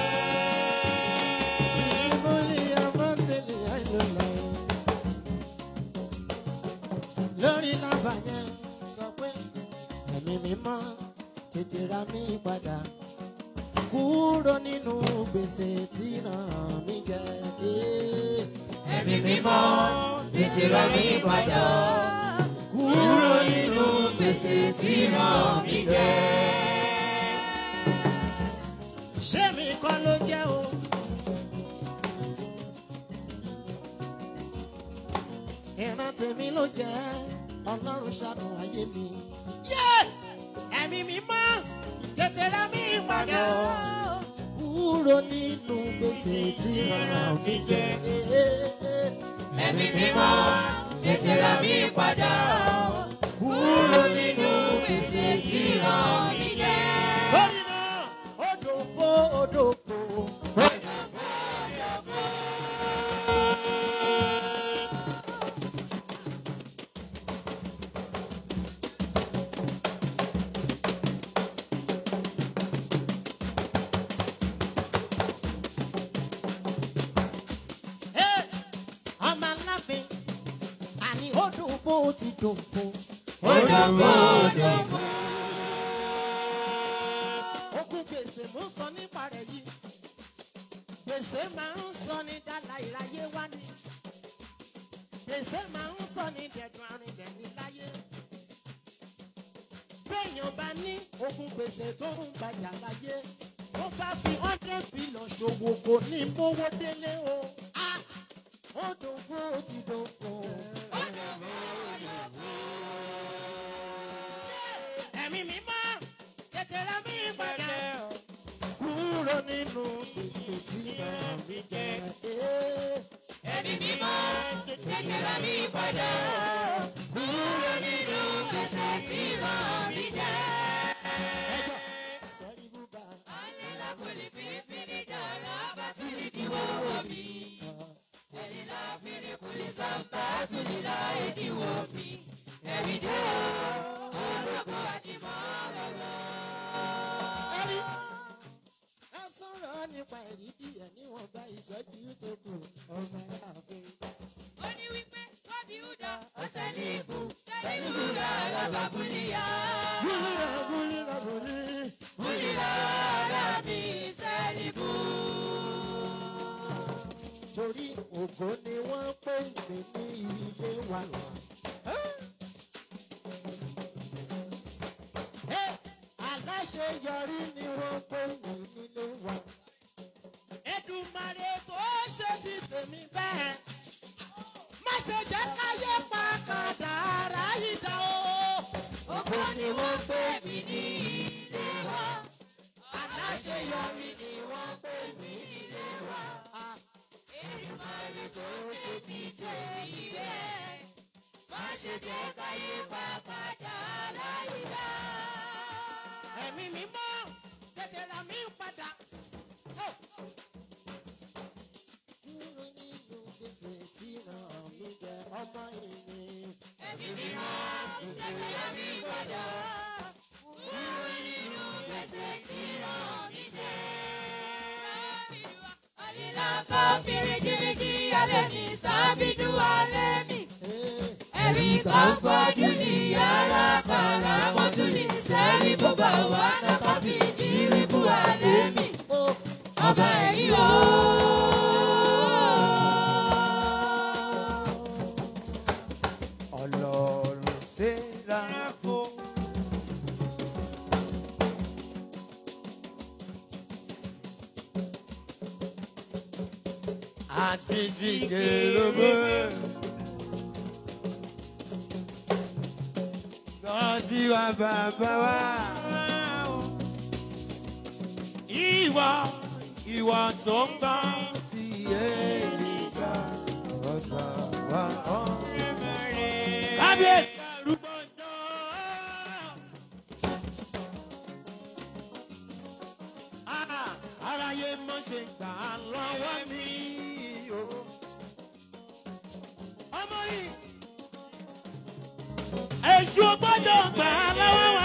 lórí nọ́mbà yẹn sọ pé ẹ̀mí mímọ́ tètè ra mí padà kúrò nínú gbèsè tí ràn mí jẹ. ẹ̀mí mímọ́ tètè rà mí padà kúrò nínú gbèsè tí ràn mí jẹ. ṣé mi kọ́ ló jẹ́ o. ìran tèmi ló jẹ́ ọlọ́run ṣàánú ayé mi. Yé! ẹ̀mí mímọ́ tètè ra mí padà kúrò nínú gbèsè tí ràn mí jẹ. ẹ̀mí mímọ́ tètè rà mí padà kúrò nínú gbèsè tí ràn mí jẹ. torí náà odò fo odò fo. Hey, ọmọ aláfin àní odò fo ti dò fo. Odò fo, odò fo. Ogun gbèsè mú sọ nípa rẹ̀ yìí. Gbèsè máa ń sọ ní dálá ìráyé wá ní. Gbèsè máa ń sọ ní dẹ̀dùn arìnlẹ̀ ní láyé. Béèyàn bá ní ogun gbèsè tó ń gbajà láyé. Ó bá fi hundred billion ṣòwò kò ní mówó délé o. Ah! Ó dògbò ó ti dògbò. Ẹ̀mí mímọ́ tètè rà mí padà kúrò nínú gbèsè tí ràn mí jẹ. ẹ̀mí mímọ́ tètè rà mí padà kúrò nínú gbèsè tí ràn mí jẹ. Ẹjọ́ sẹ́rí búba. Alila kuli pilipili dala batuli kiwowo mi. Elila fili kuli samba tulila ekiwo mi. Everyday olùkọ́ àdìmọ́ Ẹ̀rí ẹ sọ̀rọ̀ nípa ẹ̀rí díẹ̀ níwọ̀nba ìṣẹ́jú tó kù ọmọ ààfin. Ó ní wípé kọ́bí údà ọ̀sẹ̀ ní ikú. Sẹ́ni búra alábà búlíyà. Búlíra búlíra búlí. Búlíyà alábì sẹ́ni bú. yọrí ògo ni wọ́n pè mí ní ilé wa. Ẹ́, aláṣeyọrí ni wọ́n pè mí nílé wa. Èdùmàrè tó ṣe ti tèmi bẹ́ẹ̀. Má ṣe jẹ́ káyé pa kàdàrá yìí dá o. Ògo ni wọ́n pè mí ní ilé wa. Aláṣeyọrí ni wọ́n pè mí nílé wa. Èdùmàrè tó ṣe ti tèmi bẹ́ẹ̀. Má ṣe jẹ́ káyé pa padà láyìíká. ẹ̀mí mi mọ́ tètè ra mi padà. Ó. Kúrò nínú gbèsè tí ràn mí jẹ ọmọ ìyìn. Ẹ̀mí mímọ́ tètè yá mi padà. Kúrò nínú gbèsè tí ràn mí jẹ. Àlìlá kan fìrìjìrìjì alẹ́ mi sábìdú alẹ́ mi. Ẹ̀rí kan fojú ní yàrá kan láwọn tún ní sẹ́rí bó bá wà náà fi jírí bú alẹ́ mi. Ó. Ọba ẹ̀yìn o. ọlọ́run ṣe rárá fún. àti jíjẹ lóbó. lọ́sí wa bàbá wa. ìwọ ìwọ tó ń bá ti èyí gbà ọ̀sà wa ọ̀rẹ́ mẹ́rin. kábíyèsí arúgbó náà. Ah, aráyé mọ̀ ṣe gbà á lọ́wọ́ mi o. ọmọ yìí èṣù gbọ́dọ̀ gbà á lọ́wọ́ wa.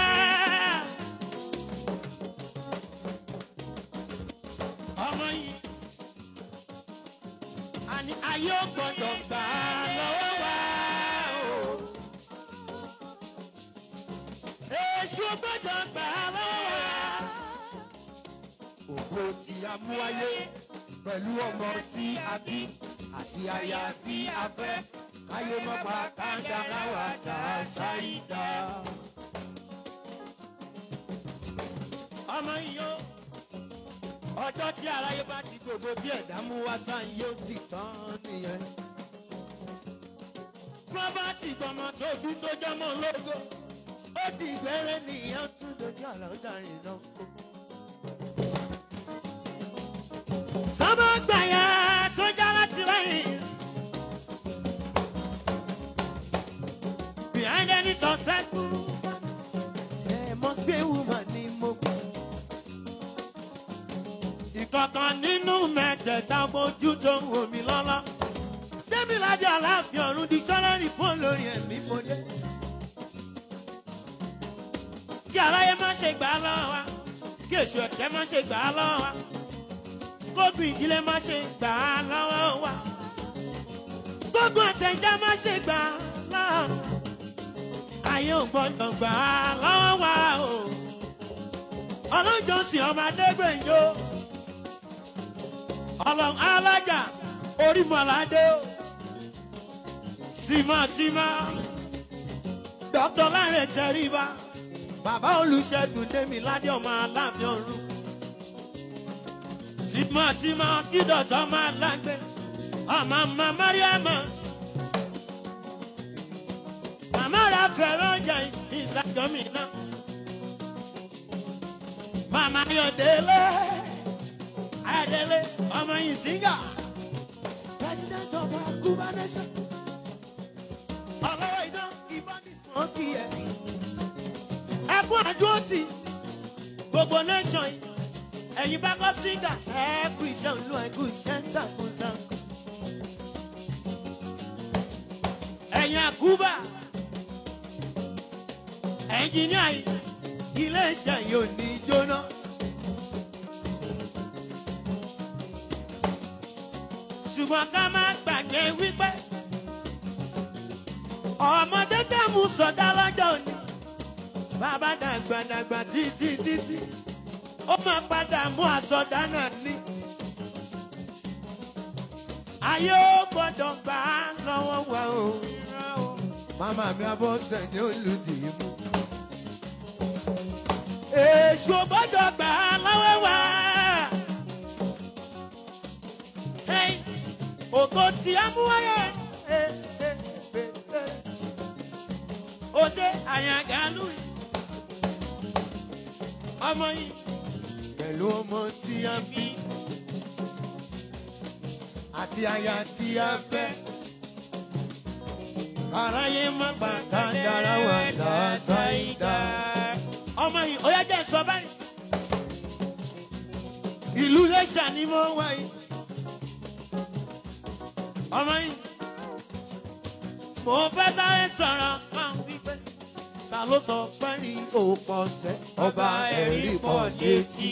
ọmọ yìí àní ayé ò gbọ́dọ̀ gbà á lọ́wọ́ wa. o. èṣù gbọ́dọ̀ gbà á lọ́wọ́ wa ògo tí a mú wáyé pẹ̀lú ọmọ tí a bí àti aya tí a fẹ́ káyé mọ́ pa kàńdà láwà dá sáyidá. ọmọ yìí ó ọjọ́ tí aráyé bá ti gbogbo bí ẹ̀dá mú wá sáyé ó ti tán nìyẹn. pírọ́bátì gbọmọ tó bí tó jọmọ lógo ó di ìgbẹ́rẹ́ nìyẹn tún dojú àlọ́ dàrin náà kó. sọ́mọ́ gbàyà tó já láti lẹ́yìn. Behind any successful, there must be a woman ní mogun. Ìkọ̀kan nínú mẹ́tẹ̀ẹ̀ta mojú tó ń wò mí lọ́lá. Démiládé aláàfin ọ̀run di sọ́lẹ́rì fún olórí ẹ̀mí mo dé. Kí aráyé má ṣe gbà á lọ́wọ́ wa, kí èṣù ẹ̀ṣẹ̀ má ṣe gbà á lọ́wọ́ wa gbogbo ìdílé má ṣe gbà á lọ́wọ́ wa. gbogbo àtẹ̀já má ṣe gbà á lọ́wọ́. ayé ò gbọ́dọ̀ gbà á lọ́wọ́ wa o. ọlọ́jọ́sìn ọmọ adégbèjò. ọlọ́run alájà orí mọ̀ládé o. tìmọ̀tìmọ̀ dókítà láre tẹríba. bàbá olùṣègùn démi ládé ọmọ aláàfin ọ̀run tìmọ̀tìmọ̀ kí dọ̀tọ̀ máa lágbé ọmọ ọmọ mọ́ríàmọ́. Màmá ra fẹ̀rẹ̀ ọjà ìsàjọ́ mi náà. Màmá Ayọ̀délé Ayọ̀délé ọmọ yìí síngà. President of our Cuba nation. Ọlọ́wọ́ iná ìbọn ní smoky ẹ̀. Ẹkún àdúró tì gbogbo nation yìí ẹ̀yin bá kọ́ síngà ẹ kú iṣẹ́ olú ẹ kú iṣẹ́ ṣàkóṣàkó. ẹ̀yin àkúbà ẹ̀njìníà yìí ilé iṣẹ́ yìí ò ní jóná. ṣùgbọ́n ká má gbàgbé wípé ọmọdé dààmú sọdá lọ́jọ́ òní bàbá dàgbà dàgbà títí títí ó máa padà mú àsọdá náà ní. ayé ó gbọ́dọ̀ gbà á lọ́wọ́ wa o. Màmá mi abọ́ sẹ̀yìn olùdí mú. èṣù ò gbọ́dọ̀ gbà á lọ́wọ́ wa. Hey, ògo tí a mú wáyé. Eh, eh, eh, eh. ó ṣe àyàngálù yìí. ọmọ yìí Pẹ̀lú ọmọ tí a bí àti aya tí a fẹ́. aráyé má gbà ká dára wà láṣáìdá. ọmọ yìí ó yá jẹ́ sọ báyìí. ìlú lẹ́ṣà ni mo wá yìí. ọmọ yìí mo fẹ́ sáré sọ̀rọ̀ máa ń wípé ta ló sọ pé ní òpó ọ̀sẹ̀ ọba ẹ̀rí pọ̀ létí.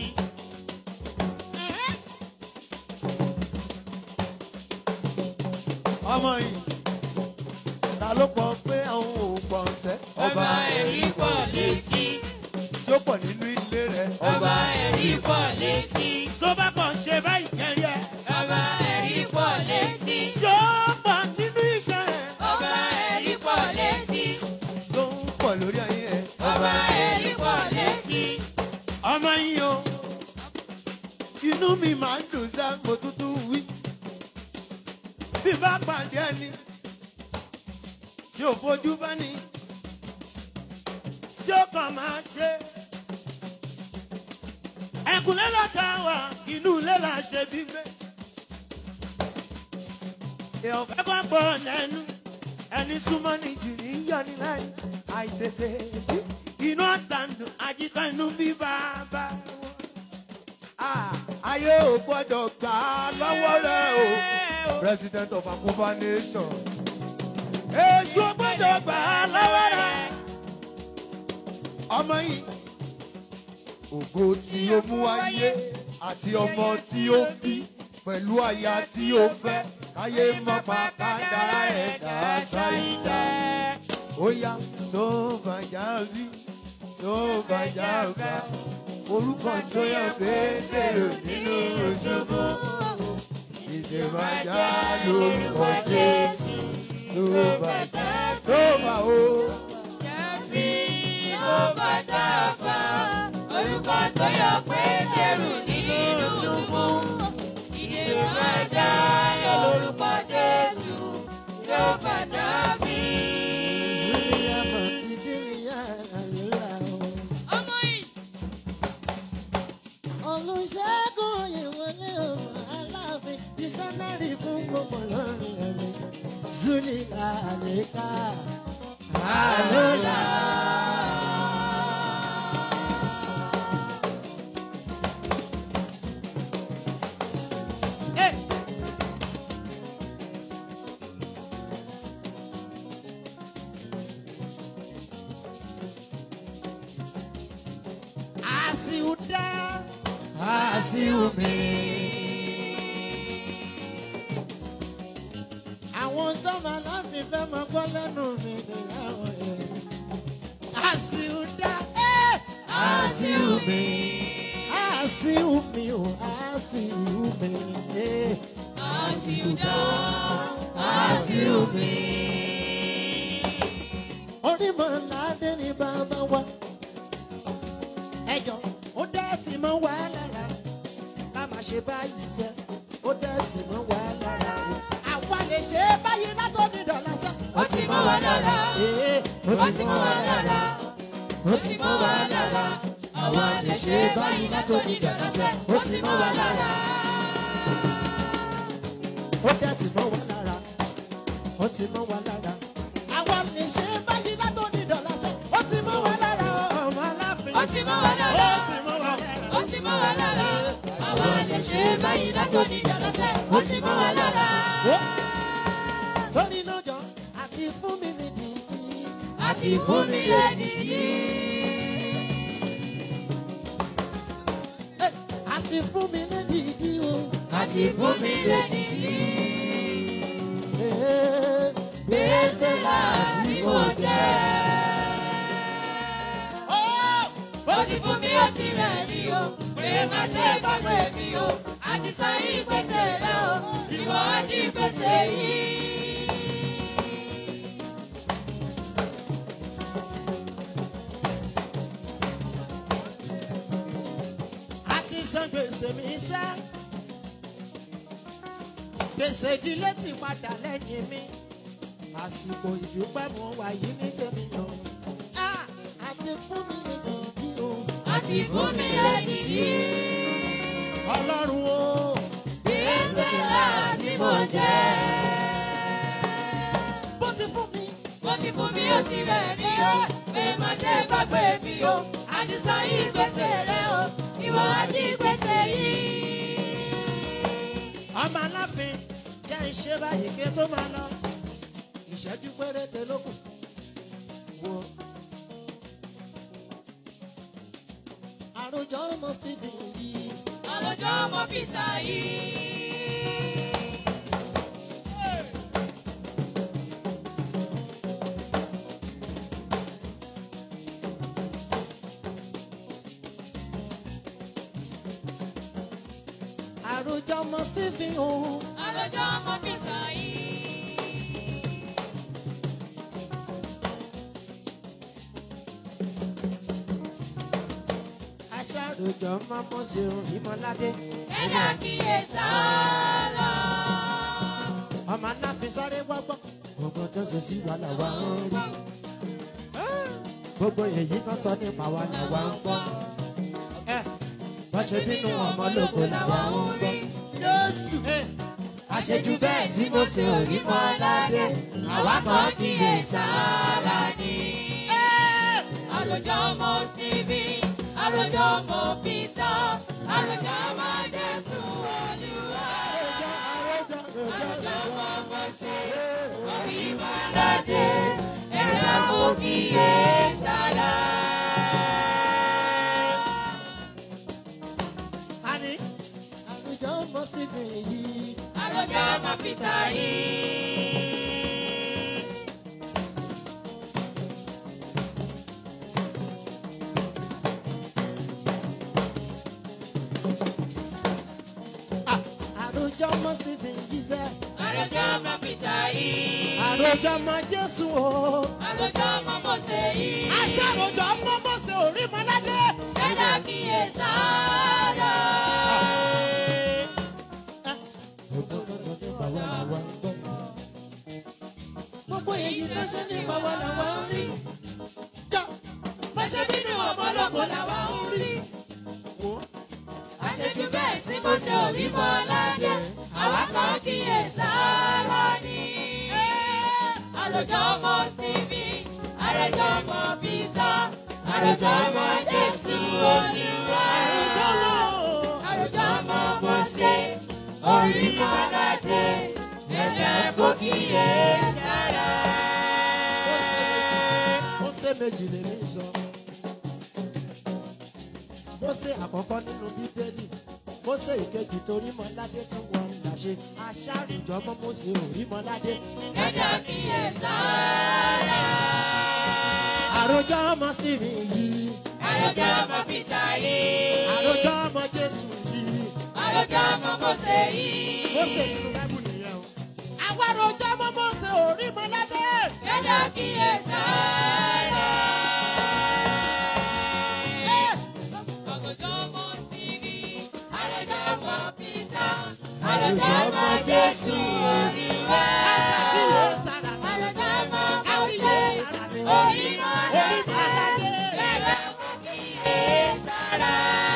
Ọmọ yìí ta ló pọ̀ pé àwọn ò pọ̀ ṣẹ́. ọba ẹ̀rí pọ̀ létí Ṣé ó pọ̀ nínú ilé rẹ̀? ọba ẹ̀rí pọ̀ létí tó bá kàn ṣe báyìí kẹ́rìẹ́. ọba ẹ̀rí pọ̀ létí ṣó pọ̀ nínú iṣẹ́ rẹ̀. ọba ẹ̀rí pọ̀ létí Tó ń pọ̀ lórí ayé ẹ̀. ọba ẹ̀rí pọ̀ létí ọmọ yìí o. Inú mi máa ń dùn sá mo tútù wí. Bí bá pàdé ẹni tí ò fojú bá ní. tí ó kàn máa ṣe. ẹ̀kúnlẹ̀ lọ́ta wà inú ilé là ṣe bí gbé. èèyàn fẹ́ bá gbọ́ lẹ́nu ẹni súnmọ́ ní jù ní yọni láì àìtètè bí. inú àtàndùn àjíkọ́ inú bí bàbá wọn. Ah, Ayé ò gbọ́dọ̀ gbà á lọ́wọ́ rẹ̀ o. President of Akoba Nation. èṣù ò gbọ́dọ̀ gbà á lọ́wọ́ rẹ̀. Ọmọ yìí. Ògo tí ó mú wáyé àti ọmọ tí ó bí pẹ̀lú aya tí ó fẹ́. Káyé mọ́ pa kádàrá ẹ̀ dá sáyidá. Ó yá sóbàjá rí sóbàjá gbà. Orúkọ tó yẹ pétérò nínú ojúbọ. Ìdèbàjá lórúkọ Jésù. Sóbàjá sóbà o. Jẹ́fí ló bá dáfà, orúkọ tó yọ Pétérù nínú túbú. Ìdè máa já lórúkọ Jésù ló bá dábì. Ọmọ yìí, olùṣègùn ìwọlé ọmọ aláàfin dísánárì fún gbogbo lórí ẹ̀mí zuli àlékà àlọ́lá. Àṣìwúdá àṣìwúmi. Àwọn tọ́mọ láfi fẹ́ mọ gbọ́ lẹ́nu mi nìyàwó ẹ̀. Àṣìwúdá àṣìwùmí. àṣìwúmi ò àṣìwúmi. Àṣìwùdá, àṣìwùmí. Onímọ̀ ládé ni bàbá wa. Ẹjọ́ ó dẹ́ ti mọ́ wá lára. Ká má ṣe báyìí sẹ́, ó dẹ́ ti mọ́ wá lára. Àwa lè ṣe é báyìí látòdì dọ̀là sẹ́. Ó ti mọ́ wa lára. Ee, Ó ti mọ́ wa lára. Ó ti mọ́ wa lára. Àwa lè ṣe báyìí látòní dọ̀là sẹ́. Ó ti mọ́ wa lára. ó dẹ́ ti mọ́ wá lára. Ó ti mọ́ wá lára. Àwa lè ṣe é báyìí látòdì dọ̀là sẹ́. Ó ti mọ́ wá lára ọmọ aláfin. Ó ti mọ́ wa lára. Ó ti mọ́ wá lára. Ó ti mọ́ wa lára. Àwa lè ṣe báyìí látòní dọ̀là sẹ́. Ó ti mọ́ wa lára. Torí lọ́jọ́ àti fún mi ní dìdí. Àti fún mi lẹ́ni yìí. Eh, Àti fún mi ní dìdí o. Àti fún mi lẹ́ni yìí. Eh, Gbèsè láti mo jẹ́. oh, Ó ti fún mi ó ti rẹ̀ mí o. Pé má ṣe gbàgbé mi o. Àti san ìgbésẹ̀ rẹ o. Ìwọ á jí gbèsè san gbèsè mi sá gbèsè ìdílé ti padà lẹ́yìn mi àsìkò ìdúpẹ́ mo wà yìí ní tèmi yàn Ah, àti fún mi ní ìdí o àti fún mi lẹ́yìndí. ọlọ́run o Gbèsè láti mo jẹ́. bó ti fún mi Mo ti fún mi ó ti rẹ̀ mí o. Pé má ṣe gbàgbé mi o. Àti san yìí gbèsè rẹ o. Ìwọ àti gbèsè yìí. ọmọ aláfin jẹ́ ìṣe báyìí kí n tó máa lọ ìṣẹ́jú péréte ló kù wo. àròjọ ọmọ stephen yìí Ọlọ́jọ́ ọmọ Peter yìí. àròjọ ọmọ stephen o Ọlọ́jọ́ ọmọ Peter yìí. aṣàròjọ ọmọ mọ́sẹ̀rùn ìmọ̀ládé Ẹ̀dá kíyè sálọ. ọmọ aláfin sáré gbọ́gbọ́ gbogbo tó ṣe sí wa làwa ń rí gbogbo èyí kan sọ nípa wa làwa ń gbọ́ ẹ bọ́ ṣe bínú ọmọ lóko làwa ń gbọ́. Jésù. àṣejù bẹ́ẹ̀ sí mo ṣe òrí mọ́ aládé àwa kan kíyè sára ni. Àròjọ ọmọ Stephen. Àròjọ ọmọ Peter. Àròjọ ọmọ Jésù Olúwa. Àròjọ ọmọ Mọ́sẹ̀. Orí Mọ́ládé. Ẹ̀dá kò kíyè sára. Ani àwùjọ ọmọ Stephen yìí. Àròjọ ọmọ Peter yìí. Ah, Àròjọ ọmọ Stephen yìí sẹ́. Àròjọ ọmọ Peter yìí. Àròjọ ọmọ Jésù o. Àròjọ ọmọ Mọ́sẹ̀ yìí. Aṣàròjọ ọmọ Mọ́sẹ̀ orí Mọ́ládé. Ẹ̀dá kíyè sára. Gbogbo tó sọ nípa wa làwa ń gbọ́. Gbogbo èyí tó ṣe nípa wa làwa ń rí. Jọ Bọ́ṣẹ́ bínú ọmọlọ́kọ làwa ń rí. wò ó. Àṣejù bẹ́ẹ̀ sí mo ṣe òrí mọ́ ládé. Àwa kan kíyè sára ni. Àròjọ ọmọ Stephen. Àròjọ ọmọ Peter. Àròjọ ọmọ Jésù Olúwa. Àròjọ lọ. Àròjọ ọmọ Mọ́sẹ̀. Orí mọ́ ládé. Ẹ̀jẹ̀ kò kíyè sára. Ó ṣe méjì- ó ṣe méjì lèmi sọ. Mósè àkọ́kọ́ nínú bíbélì Mósè ìkejì torí mọ́ládé tí wọ́n ń làṣẹ aṣáàrìjọ ọmọ Mósè orí mọ́ládé. Ẹ̀jẹ̀ kíyè sára. Àròjọ ọmọ Stephen yìí Àròjọ ọmọ Peter yìí. àròjọ ọmọ Jésù yìí Àròjọ ọmọ Mọ́sẹ̀ yìí. Mósè tí mo bá bù nìyẹn o. Àwọn àròjọ ọmọ Mósè orí mọ́ládé. Ẹ̀dá kíyè sára. Àròjọ ọmọ Stephen. Àròjọ ọmọ Peter. Àròjọ ọmọ Jésù Olúwa. Aṣàkíyè sára. Àròjọ ọmọ Àkíyè Mọ́sẹ̀. sára ni. Orí mọ́lá. Orí mọ́ládé. Ẹ̀dá kíyè sára.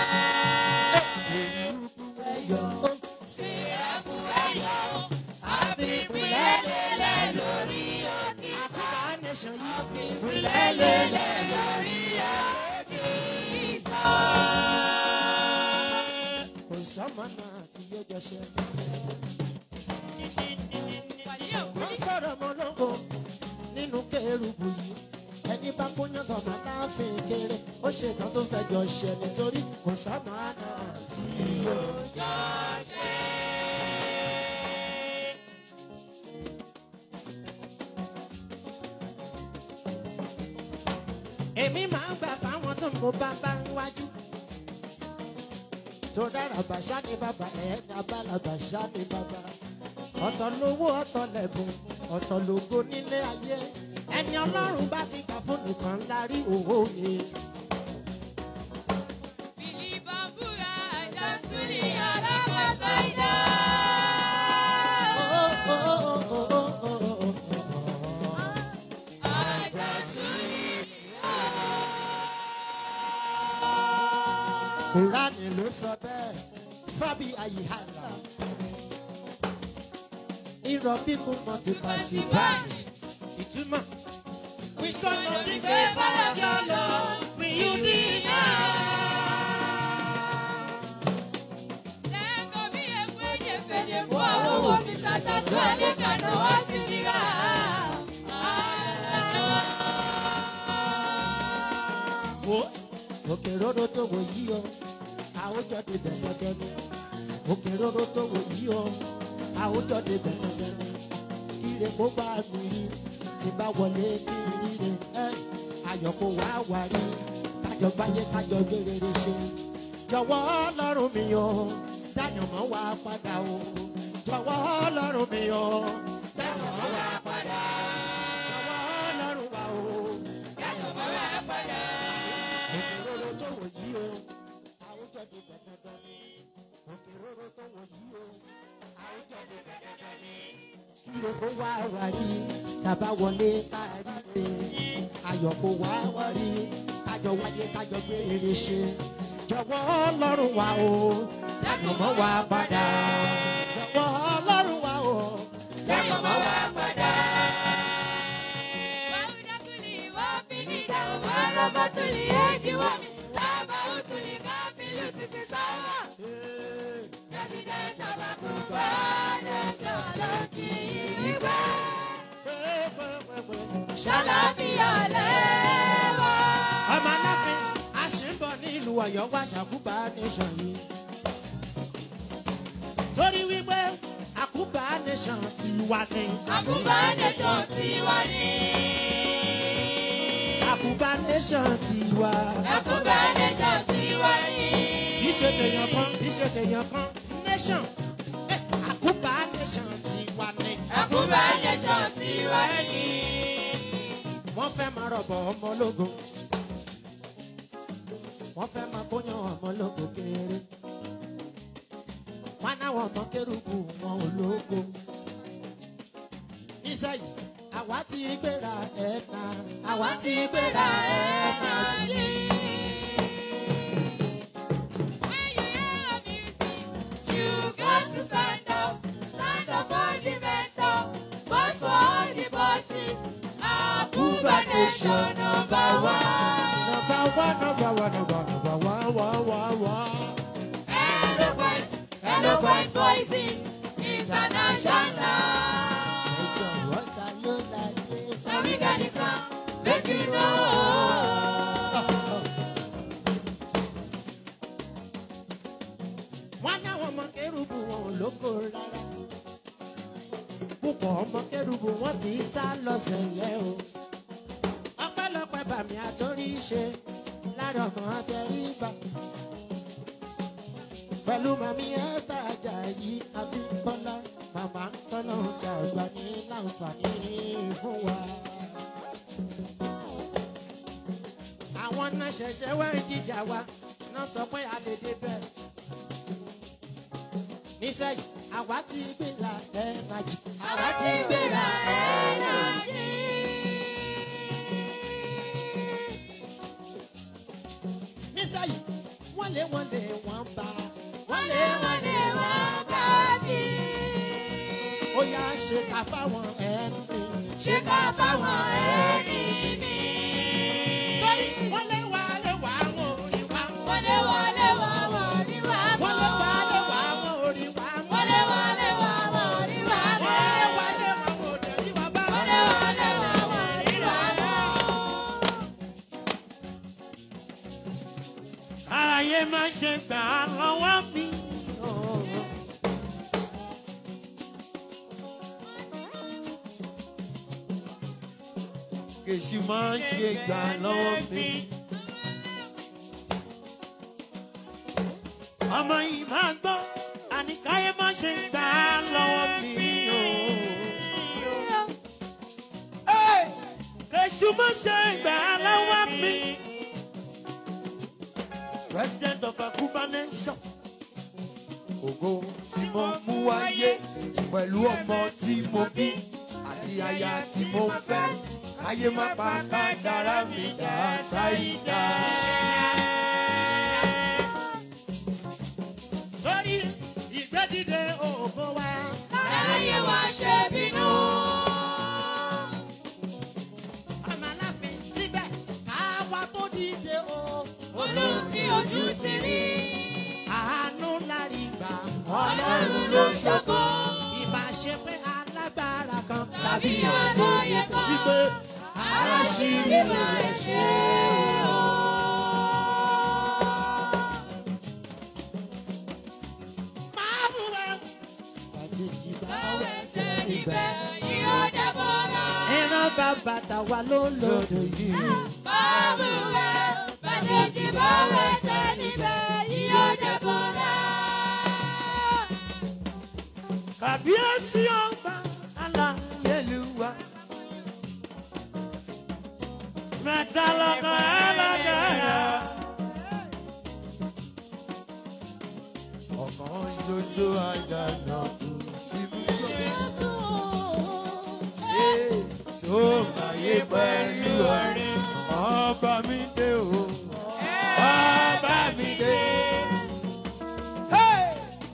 Ẹ̀yọ̀. Sí ẹ̀kún ẹ̀yọ̀. Àfipínlẹ̀ lélẹ̀ lórí ọtí. Africa nation yìí. Àfipínlẹ̀ lélẹ̀ lórí ọtí. Kò sọ́mọ náà tí yóò jọ ṣe. Wọ́n sọ̀rọ̀ mọ́ lóko nínú kérubù yìí. Ẹni bá kúnyán tọ̀mọ̀ láàfin kéré. Ó ṣetán tó fẹ́ jọ ṣẹ nítorí kò sọ́mọ náà tí yóò jọ ṣe. Èmi máa ń gbà fáwọn tó ń mo bá bá ń wájú. tó dára bàṣá ni bàbá ẹ̀ ní abálàbàṣá ni bàbá. ọ̀tọ̀ lówó ọ̀tọ̀ lẹ̀bùn ọ̀tọ̀ lógo nílé ayé ẹni ọlọ́run bá ti gbà fún nìkan ńlá rí òwò yẹ. Bilibambura kùránì ló sọ bẹ́ẹ̀ fábí àyíhàlà irọ́ bíkú mọ́ ti pa sí báyìí ìtumọ̀. We gonna be favor of your love, will you deny? Lẹ́kọ̀ọ́ bí ewu ẹ̀jẹ̀ fèdè fún àwọn owó mi tata tó ẹni kàná wá sí rírà. wo òkè róró tó wò yí o àwùjọ ti bẹ̀rẹ̀ dẹ́nu òkè róró tó wò yí o àwùjọ ti bẹ̀rẹ̀ dẹ́nu kíre kó bá mi rí tí bá wọlé kiri ríre ẹ ayọ̀ kó wá wá rí kájọ gbáyé kájọ gbé rere ṣe jọ̀wọ́ ọlọ́run mi o dáyọ̀ mọ́ wá padà o jọ̀wọ́ ọlọ́run mi o dáyọ̀ mọ́ wá padà jọ̀wọ́ ọlọ́run wa o dáyọ̀ mọ́ wá padà òkèrèrè tó wò yí o àwùjọ di gbẹdẹgbẹ ni òkèrèrè tó wò yí o àwùjọ di gbẹdẹgbẹ ni kí ló kó wá wá rí tàbá wọlé kárí pé ayọ̀ kó wá wá rí kájọ wáyé kájọ gbé rere ṣe jọ̀wọ́ ọlọ́run wa o dájọ́ mọ́ wa padà jọ̀wọ́ ọlọ́run wa o dájọ́ mọ́ wa padà. Wàhùdákùlì wá bíníkà wá rọ́bọ̀tùlì éèdì wá mi. Lábà òtùlì ká bílù títí sáwà. President Abakuba Nation lókì ìwé. Ṣàlàfíà lẹ́wà. ọmọ aláfin àṣìbọ̀ nílùú ọ̀yọ́ wá ṣàkúbà nation yìí. torí wípé àkúbà nation ti wà ní. Àkùbá Nation ti wà ní. àkúbà nation ti wà. Àkùbá Nation ti wà ní. kì í ṣe tèèyàn kan kì í ṣe tèèyàn kan nation. Eh, àkúbà nation ti wà ní. Àkùbá Nation ti wà ní. wọ́n fẹ́ máa rọ̀bọ̀ ọmọ ológun. wọ́n fẹ́ máa kóyan ọmọ ológun kéré. wọ́n náwọn ọmọ kérúkù wọn ò lógo. nísàyí àwa ti gbéra ẹ̀ka àwa ti gbéra ẹ̀ka jì. When you hear music, you got to stand up. Stand up for the mental. Boss for all the bosses. Akuba Nation number one. Number one, number one, number number one, one, one, one. Eloquent, eloquent voices. International. Ẹjọ́ wọ́n ta ló láyé. Now we got the crown. Make you know. wọ́n náwọn ọmọ kérúbù wọn ò lóko rárá. púpọ̀ ọmọ kérúbù wọn ti sá lọ sẹ̀lẹ̀ o. ọpẹ́lọpẹ́ bàmí àtórí ṣe lára ọmọ àtẹríba. pẹ̀lú màmí esther ajayi abíkọ́lá màmá ń tọ́nà ọjà àgbà ní láǹfààní fún wa. àwọn náà ṣẹ̀ṣẹ̀ wá ń jíjà wa náà sọ pé a lè débẹ̀ nísẹ́yìn àwa ti gbéra ẹ̀ẹ́dájì. Àwa ti gbéra ẹ̀ẹ́dájì. nísẹ́yìn wọ́n lé wọ́n lé wọ́n bá. Wọ́n lé wọ́n lé wọ́n bá sí. ó yá ṣe ká fáwọn ẹni. Ṣé ká fáwọn ẹni mi? torí wọ́n lé wá lé wá wọn orí wa. Wọ́n lé wọ́n lé wọ́n wọ́n rí wá wọ́n mọ́. lé wá lé wá wọn orí wa. Wọ́n lé wọ́n lé wọ́n wọ́n rí wá mọ́. wọ́n lé wá lé wá wọn òdè rí wa bá. Wọ́n lé wọ́n lé wọ́n wọ́n rí wá mọ́. Àlàyé má ṣe gbà á lọ́wọ́ mi. Kèsì má ṣe gbà lọ́wọ́ mi. Ọmọ yìí máa gbọ́, àníkáyé má ṣe gbà á lọ́wọ́ mi. Hey! Kèsì má ṣe gbà á lọ́wọ́ mi. President of Akuba Nation. Ògo tí mo mú wáyé pẹ̀lú ọmọ tí mo bí àti aya tí mo fẹ́. Ayé má pa kádàrá mi dá sáyidá. sórí ìgbẹ́dìde ògo wa. Ẹ̀ráyé wa ṣe bínú. ọmọ aláfin síbẹ̀ káwa tó dìde o. Olóhùn tí ojú ti rí. àánú lárí gbà. Ọlọ́run ló ṣògo. ìbá ṣe pé alágbára kan. Tàbí olóye kan. wípé Aláṣírí máa ṣe o. máa mú wa. àjèjì bá Báwo wẹ̀ ẹsẹ̀ níbẹ̀ yóò dẹ́bọ̀rà. ìran bàbá tàwa ló lòdò yìí. Báwo ẹ̀ bàjẹ́jì báwo ẹsẹ̀ níbẹ̀ yóò dẹ́bọ̀rà. kàbíyèsí ọba aláyélúwa. mẹ́ta lọ́kàn alágbára. ọ̀kan ṣoṣo àjànà kù sí mi. Èso máyé pẹ̀lú ọ̀rẹ́ ọba mi dé o. Ọba mi dé. Hey!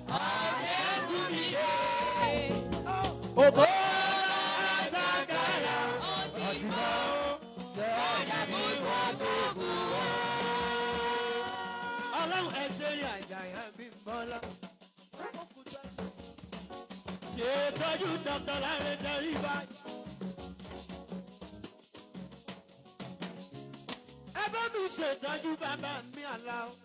Ògo àtàgàrà àti báwo ṣe àyàbí ìwádìí wá. Ọlọ́run ẹsẹ̀ rí àjàyà bí bọ́lá. Ṣètọ́jú dọ́kítọ̀ láàrin tẹ̀rí báyìí. Ẹ bá mi ṣètọ́jú bàbá mi àlá o.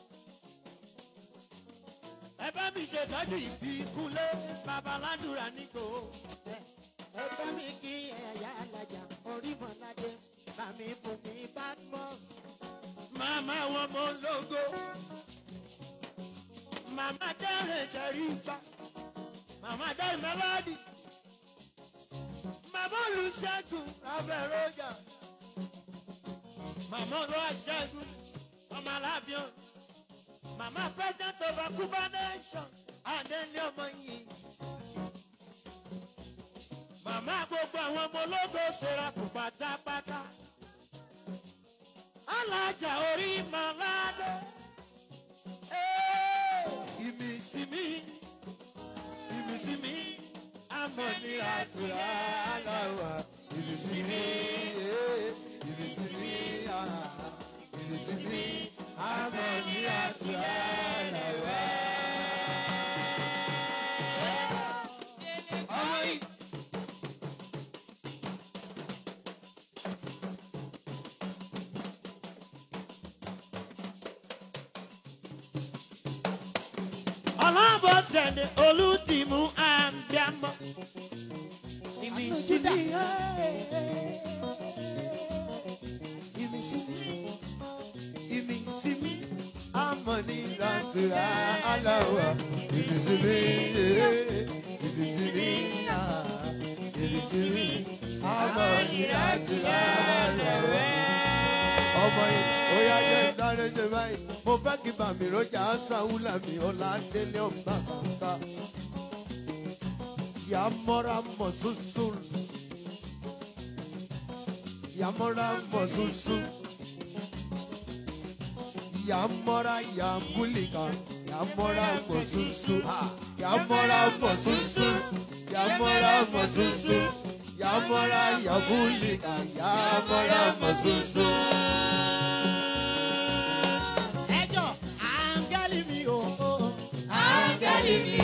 Ẹ bá mi ṣètọ́jú ìbí kúnlé bàbá ládùúrà nígbò. ẹ bá mi kí ẹ̀yà alájà orímọ̀ládé bàmí bùnmi badmus. Màmá wọn mọ lógo. Màmá dẹ́rẹ̀ tẹ̀rí gbà. Màmá dẹ́rẹ̀ mẹ́lọ́dì. Màmá olùṣègùn abẹ́rọ́jà. Màmá olùṣègùn ọmọ alábíọ́n. Màmá president of Akuba nation. Adélé ọmọ yìí. Màmá gbogbo àwọn ọmọ ológo ṣera kù pátápátá alájà orí màládé. ìmísímí ìmísímí amọ̀ni àtúrà aláwà ìmísímí ìmísímí ìmísímí amọ̀ni àtúrà aláwà. ọmọ yìí. ọlọ́bọ̀sẹ̀dẹ̀ olùdìmú àbíàmọ́. ìmísímí ìmísímí ìmísímí amọ̀ni làtúrà aláwà ìmísímí ìmísímí ìmísímí amọ̀ni làtúrà aláwà. ọmọ yìí ó yá jẹ́ sáré ṣe báyìí mo fẹ́ kí bàmí rọ́jà sáwùlà mi ọ̀la délé ọ̀gbà kàkà. Yàmọ́ra mọ̀ súnsú. Yàmọ́ra mọ̀ súnsú. Yàmọ́ra yàmbúlìkà. Yàmọ́ra mọ̀ súnsú. Yàmọ́ra mọ̀ súnsú. Yàmọ́ra mọ̀ súnsú. Yàmọ́ra yàmbúlìkà. Yàmọ́ra mọ̀ súnsú. ẹjọ́ áńgẹ́lì mi ò ó. Áńgẹ́lì mi.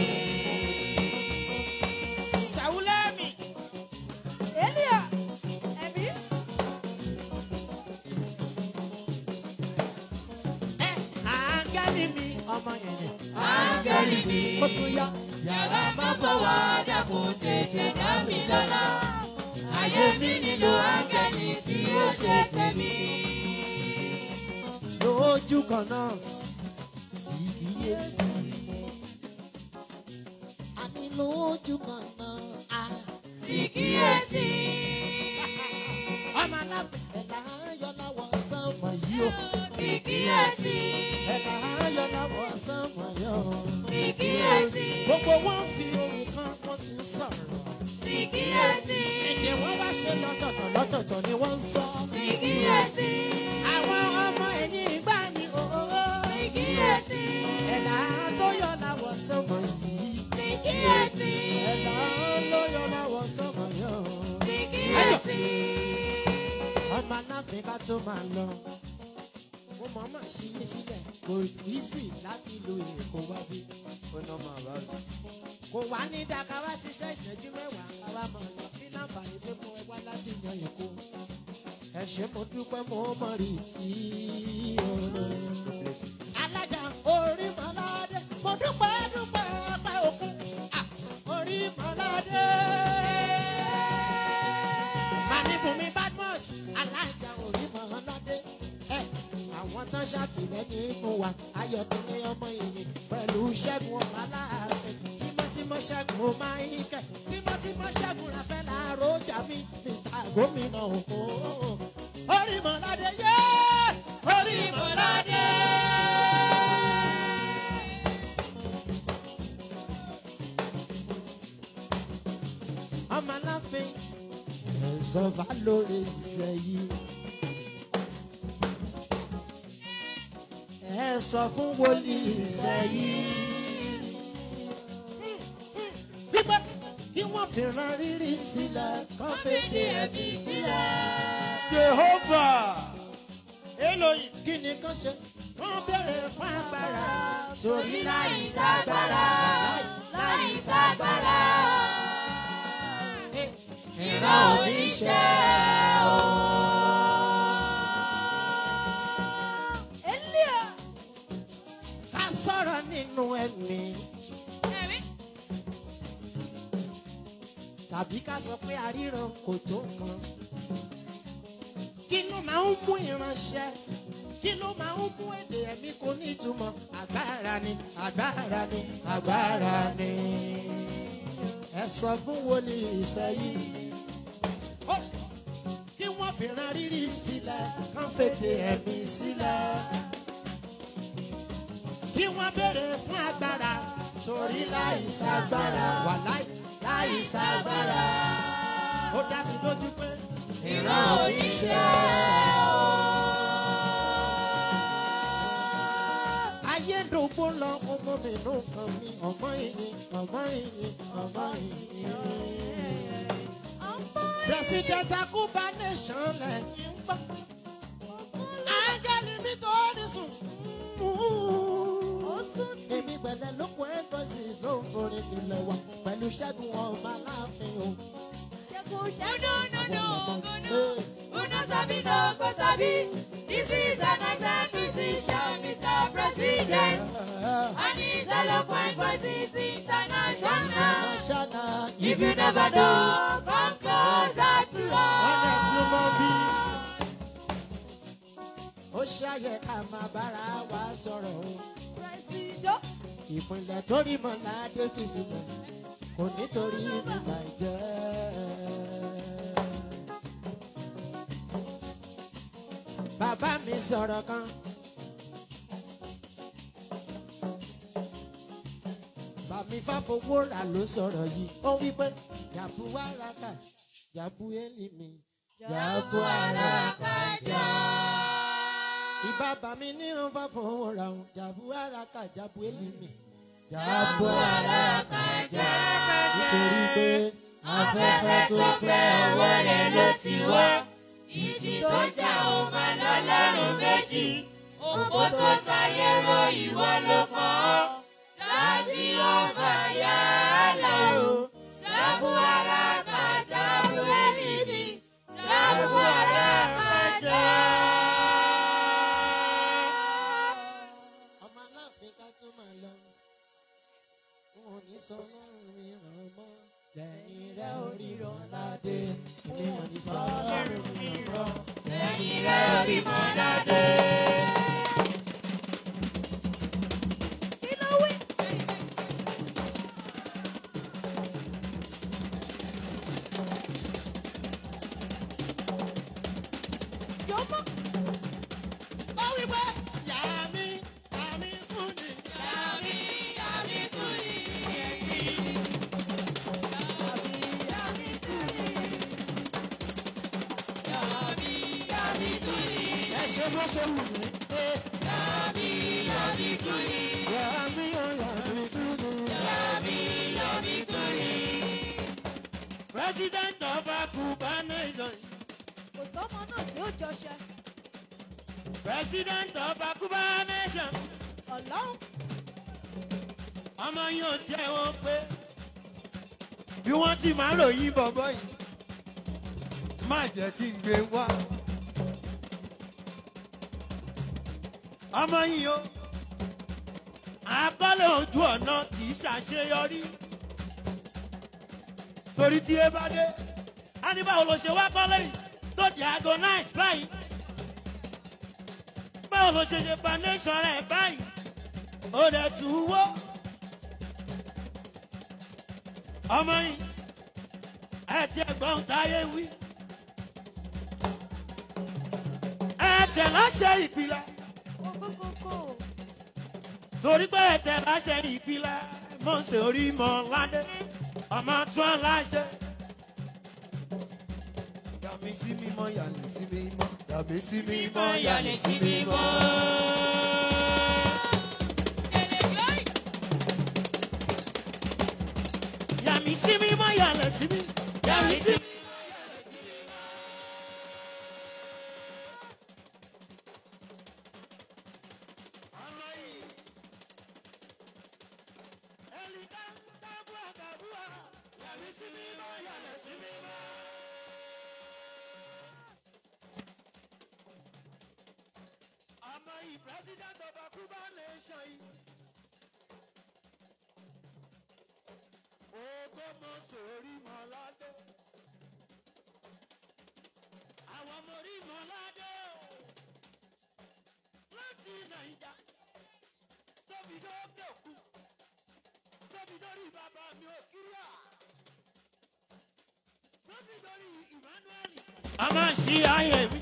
sàwùlẹ́mì. Elia, ẹ̀mí. ẹ áńgẹ́lì mi ọmọ yẹn. Áńgẹ́lì mi. ó tún yá. Yàrá má bọ̀ wá dàpọ̀ tètè dá mi lọ́lá. Ayé mi nílò áńgẹ́lì tí ó ṣe tẹ̀mí. lójú kan náà sì kíyèsí. àní lójú kan náà á. Sì kíyèsí. ọmọ aláfẹ́ ẹ̀dá ayọ̀ láwọ̀ sánmọ̀ yìí o. Sì kíyèsí. ẹ̀dá ayọ̀ láwọ̀ sánmọ̀ yìí o. Sì kíyèsí. gbogbo wọn fi ohun kan wọ́n sì ń sọ̀rọ̀. Sì kíyèsí. ẹ̀jẹ̀ wọn wá ṣe lọ́tọ̀ọ̀tọ̀ lọ́tọ̀ọ̀tọ̀ ni wọ́n ń sọ. Sì kíyèsí. àwọn ọmọ ẹ̀yìn ìgbà ni òwò. Sì kíyèsí. ẹ̀dá tó yọ láwọ̀ tó máa lọ mo mọ̀ mọ̀ ṣí yín sílẹ̀ kò easy láti lo èkó wá bí ó ná máa bá rí. kò wá ní dáká wá ṣiṣẹ́ ìṣẹ́jú mẹ́wàá káwá mọ̀ lọ kí láǹfààní pé mo wá láti yan èkó ẹ ṣé mo dúpẹ́ mo mọ̀ rí i alájà orí mọ́ládé mo dúpẹ́ dúpẹ́ pẹ́ òkun Ah, orí mọ́ládé. màmí bùnmi badmus alájà orí mọ́ládé. ẹ àwọn tán ṣàtìlẹ́yìn fún wa ayọ̀dúnlé ọmọ ìyìn pẹ̀lú ṣẹ́gun ọmọ aláàfin tímọ́tímọ́ ṣẹ́gun ó máa ń kẹ́ tímọ́tímọ́ ṣẹ́gun rafẹ́ láàárọ̀ ọjà mi mr gómìnà òkú orí mọ́ládé yé orí mọ́ládé. ọmọ aláfin ẹ̀sọ́ bá lórí ìṣẹ́ yìí. ẹ sọ fún wòlíì ìṣẹ́ yìí. wípé kí wọ́n fi ran rírí sílẹ̀ kọ́ fèdè ẹ̀mí sílẹ̀. Jehovah. Eloyi kí ni kán ṣe? Wọ́n béèrè fún agbára. Torí láì ságbára. Láì ságbára. Ìran oníṣẹ́ o. Elia. Ká sọ̀rọ̀ nínú ẹ̀mí. Tàbí ká sọ pé àríran kò tó nǹkan. Kí ló máa ń mú ìránṣẹ́? Kí ló máa ń mú èdè ẹ̀mí kò ní ìtumọ̀? Agbára ni, agbára ni, agbára ni. Ẹ sọ fún wòlíì ìsẹ́yìn. Ó, Kí wọ́n fi ran rírí sílẹ̀, kán fèdè ẹ̀mí sílẹ̀ kí wọ́n béèrè fún agbára torí láì ságbára wà láì láì ságbára. ó dá mi lójú pé ìran oníṣẹ́ ayé dògbò lọ ọmọ mi ló kàn mí ọmọ ìyìn ọmọ ìyìn ọmọ ìyìn. president akuba nation lẹ́yìn ń gbọ́ áńgẹ́lì mi tó ní sùn èmi gbẹ̀lẹ̀ ló kún ẹ́ńtọ́sì ló ń forin ìlẹ̀ wa pẹ̀lú ṣẹ́gun ọba láàfin o. Uno sabi no go sabi. This is an excellent musician, Mr. President. And his eloquent voice is international. International If you never know, come closer to ọ̀nà us. súnmọ́ bí. ó ṣàyẹ ká máa bára wa sọ̀rọ̀ o. Presido. ìpínlẹ̀ tó rí mọ́lá dé fi sílẹ̀ kò nítorí ìgbà ìjẹ́. bàbá mi sọ̀rọ̀ kan. bàmí fàfowó rà ló sọ̀rọ̀ yìí ó wí pé jàbú wàràkà jàbú élìmí jàbú àràkà jà. ìbá bàmí ní wọn bá fowó rà wọn jàbú àràkà jàbú élìmí jàbú àràkà jà. nítorí pé afẹ́fẹ́ tó fẹ́ ọwọ́ rẹ̀ ló ti wá. Ìjì tó jà ó máa lọ lọ́rùn méjì. Òpó tó sáyé ro ìwọ ló pọ̀ ọ́. Láti ọba yá lọ́rù. Jábù ara ká jábù ẹ̀mí. Jábù ara ká já. ọmọ aláàfin ká tó máa lọ wọn ò ní sọ lọ́rùn mi ràn mọ́ lẹ́yìn rẹ̀ oríran ládé mi ò ní sọ lọ́rùn mi ràn mọ́ Lẹ́yìn rẹ̀ orí mọ́ dáadé. Kí ló wí? Jọmọ. ó wí pé yà mí yà mí fún ni yà mí yà mí fún ni. ẹ ṣe bó ṣe wù mí. yà mí yà mí fún ni. yà mí yà mí fún ni. President of Akuba Nation. Kò sọ́mọ náà tí ó jọṣẹ. president of akuba nation ọlọ́run ọmọ yín ò tiẹ̀ wọ́n pé bí wọ́n ti máa ròyìn bọ̀bọ̀ yìí má jẹ́ kí n gbé wá. ọmọ yìí o àkọlé ojú ọ̀nà kì í ṣàṣeyọrí torí tí e bá dé a ní báwo ló ṣe wá kọ́lé yìí tó di agonize báyìí báwo ló ṣe ṣe foundation rẹ̀ báyìí ó dẹ̀ tún wó ọmọ yìí ẹ ti ẹ̀gbọ́n táyé wí ẹ tẹ̀ láṣẹ ìpìlẹ̀ kókókókó torí pé ẹ tẹ̀ láṣẹ ìpìlẹ̀ mọ̀ ṣe orí mọ́ ládé ọmọ tún aláṣẹ. Yàmí sí mímọ́ yàlẹ̀ sí mímọ́. Yàmí sí mímọ́ yàlẹ̀ sí mímọ́. Yàmí sí mímọ́ yàlẹ̀ sí mímọ́. Yàmí sí mímọ́. ọmọ yìí president of akuba nation yìí. ogómọ sórí mọ́ládé. àwọn ọmọ orí mọ́ládé o. láti nàìjà tóbi lókè òkú tóbi lórí bàbá mi ò kíríà tóbi lórí emmanuel. a máa ṣí ayé mi.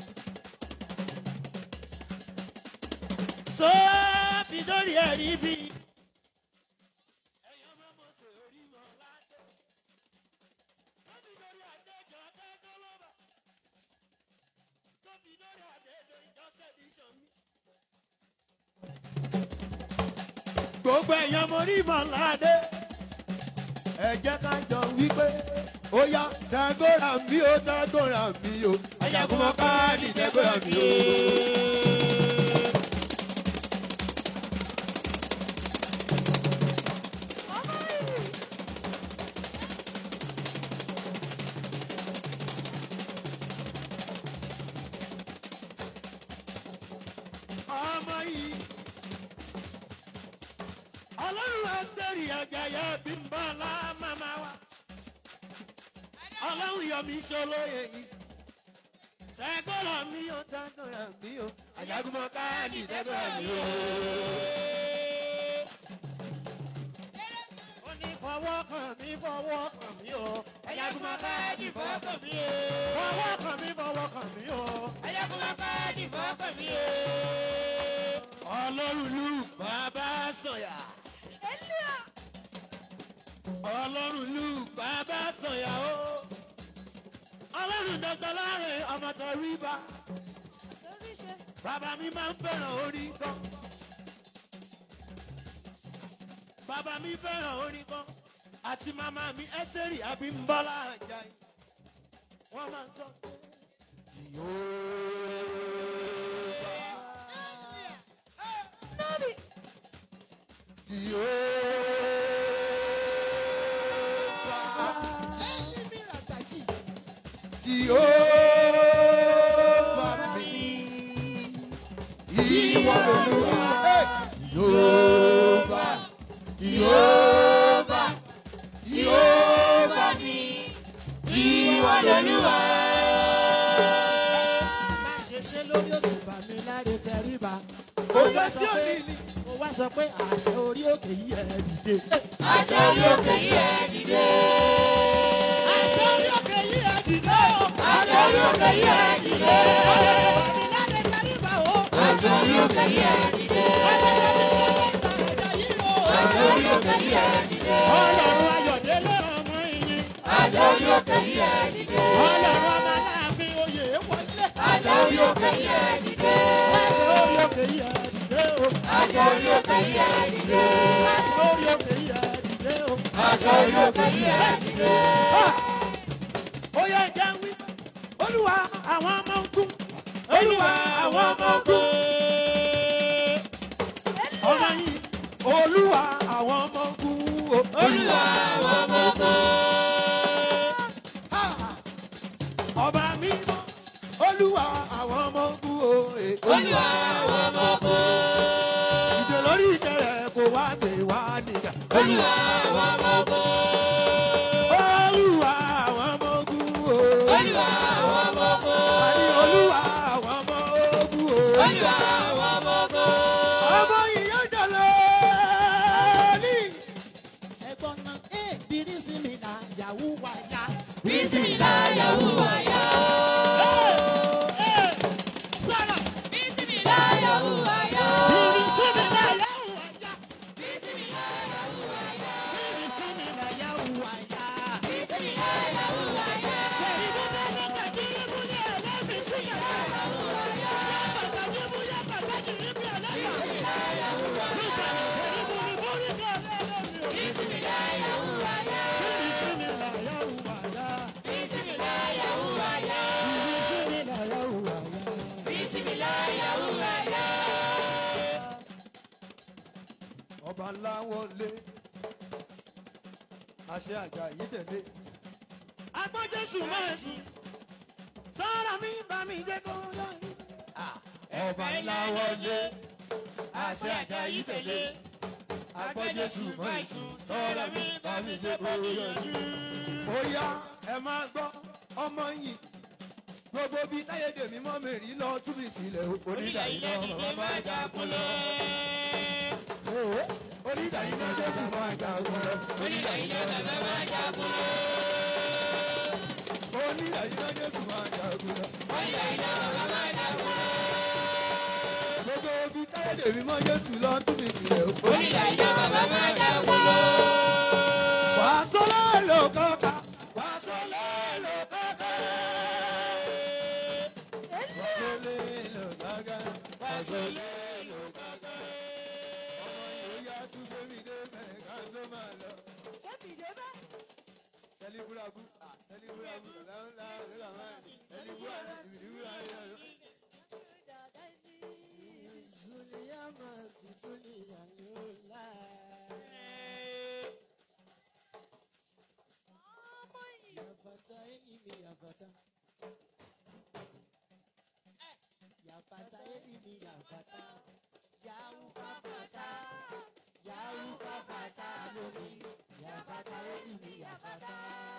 sọ́ọ́bì lórí ẹ̀rí bí. ẹ̀yin ọmọ mo ṣe orí mọ́ ládé. tóbi lórí àdéjọ dájọ́ lọ́ba. tóbi lórí àdéjọ ìjọsẹ̀ edition mi. gbogbo ẹ̀yin ọmọ orí mọ́ ládé. ẹ jẹ́ ká jọ wípé ó yá tagora mi ó tagora mi ó ajagunmọ́ káàdì tagora mi ó. ọmọ yìí ọmọ yìí. ọlọ́run ẹ́sítẹ́rì àjàyà bí ń bá la màmá wa. ọlọ́run yọ mí sọlóye yìí. sẹ́gọ́rọ̀ mi ò tẹ́gọ́rọ̀ mi ò. àjàgùnmọ̀ káàdì tẹ́gọ́rọ̀ mi ò. ó ní fọwọ́ kàn mí fọwọ́ kàn mí o. ẹ̀yàgùnmọ̀ káàdì fọwọ́ kàn mí o. fọwọ́ kàn mí fọwọ́ kàn mí o. ẹ̀yàgùnmọ̀ káàdì fọwọ́ kàn mí o. ọlọ́run lù bàbá sọ̀yà. elia ọlọ́run lù bàbá sọ̀yà o. ọlọ́run dọ́gba láàrin ọmọ tó rí bá. lórí ṣe Bàbá mi máa ń fẹ́ràn orin kan. Bàbá mi fẹ́ràn orin kan. Àti màmá mi Ẹ́sẹ̀rì Abímbọ́lá Àjàyí. Wọ́n máa ń sọ pé. nọ́ọ̀bì Jehovah mi. Ìwọ lolúwa. Jehovah. Jehovah. Jehovah mi. Ìwọ lolúwa. má ṣe ṣe lórí òkè bá mi láre tẹríba. Kò lọ sí òní ni. mo wá sọ pé àṣẹ orí òkè yìí ẹ dìde. Àṣẹ orí òkè yìí ẹ dìde. àṣẹ orí òkè yìí ẹ dìde o. Àṣẹ orí òkè yìí ẹ dìde. ọlọ́run bá mi láre tẹríba o. Àṣẹ orí òkè yìí ẹ dìde. Àṣẹ orí òkè yìí ẹ dìde. ọlọ́run ayọ̀délé ọmọ ìyìn. Àṣẹ orí òkè yìí ẹ dìde. ọlọ́run ọmọ aláàfin oyè wọlé. Àṣẹ orí òkè yìí ẹ dìde. àṣẹ orí òkè yìí ẹ dìde o. Àṣẹ orí òkè yìí ẹ dìde. àṣẹ orí òkè yìí ẹ dìde o. Àṣẹ orí òkè yìí ẹ dìde. Ó yẹ jẹ́ wí. Olúwa àwọn ọmọ ogun. olúwa àwọn ọmọ ogun. ọmọ yìí olúwa àwọn ọmọ ogun. olúwa àwọn ọmọ ogun. Ha! ọba mímọ́ olúwa àwọn ọmọ ogun. o, eh, olúwa àwọn ọmọ ogun. ìjọ lórí ìtẹ̀rẹ̀ kò wá gbé wá nìyà. olúwa àwọn ọmọ ogun. olúwa àwọn ọmọ ogun. o. olúwa àwọn ọmọ ogun. àní olúwa àwọn ọmọ ogun. o. olúwa àwọn ọmọ ogun. ọmọ yìí yóò jọlọ ní. ẹ̀gbọ́n náà ẹ̀ bírí sí mi náà yahoo wá yá. bísímìlá yahoo wáyà. sọ̀rọ̀ bísímìlá yahoo wáyà. bírí sí mi náà yahoo wá yá. bísímìlá yahoo wáyà. bírí sí mi náà yahoo wá yá. bísímìlá yahoo wáyà. sẹ̀rí bíbẹ́ ní kàkiri mú ní ẹlẹ́mìí sí yàrá. yàtọ̀ ní mú yàtọ̀ ní kiri bí ẹlẹ́mìí. sígbà ní sẹ̀rí mú ní mú ní bí ẹlẹ́mìí. bísímìlá yahoo wáyà. bírí sí mi náà yahoo wá yá. bísímìlá yahoo wáyà. bírí sí mi náà yahoo wá yá. bísímìlá yahoo wáyà. ọba ńlá wọlé àṣẹ àjà yìí tẹ̀lé. agbọ́jọ́sùn máa sùn sọ́ra mi bá mi jẹ́ kó lóyún. ọba ńlá wọlé àṣẹ àjà yìí tẹ̀lé. agbọ́jọ́sùn máa sùn sọ́ra mi bá mi jẹ́ kó lóyún. ó yá ẹ máa gbọ́ ọmọ yìí gbogbo bíi táyédèmí mọ́ mẹ́rin lọ túbí sílẹ̀ onídàá iná bàbá máa jagun lọ onídàá iná jésù máa jagun lọ. onílà iná bàbá máa jagun lọ. onídàá iná jésù máa jagun lọ. onílà iná bàbá máa jagun lọ. gbogbo ibi táyédè mímọ́ jésù lọ tún mi sílẹ̀ o. onílà iná bàbá máa jagun lọ. wà á sọ́lá lò kọ́ka. wà á sọ́lá lò kọ́ka. wà á sọ́lá lò kọ́ka. wà á sọ́lá lò kọ́ka. ọmọ yìí ó yá tún gbẹ́mí dé bẹ̀rẹ̀ ká tó máa lọ. sẹ́líbúrabú sẹ́líbúrabú lọ́la lọ́la máa ní sẹ́líbúrabú ìbílíbúrabú. Zuliyama ti dúnìyà lọ́la. Yàfàtà ẹ̀nìmí yàfàtà. Yàfàtà ẹ̀nìmí yàfàtà. Yàwù fàfàtà. Yàwù fàfàtà lómi. Yàfàtà ẹ̀nìmí yàfàtà.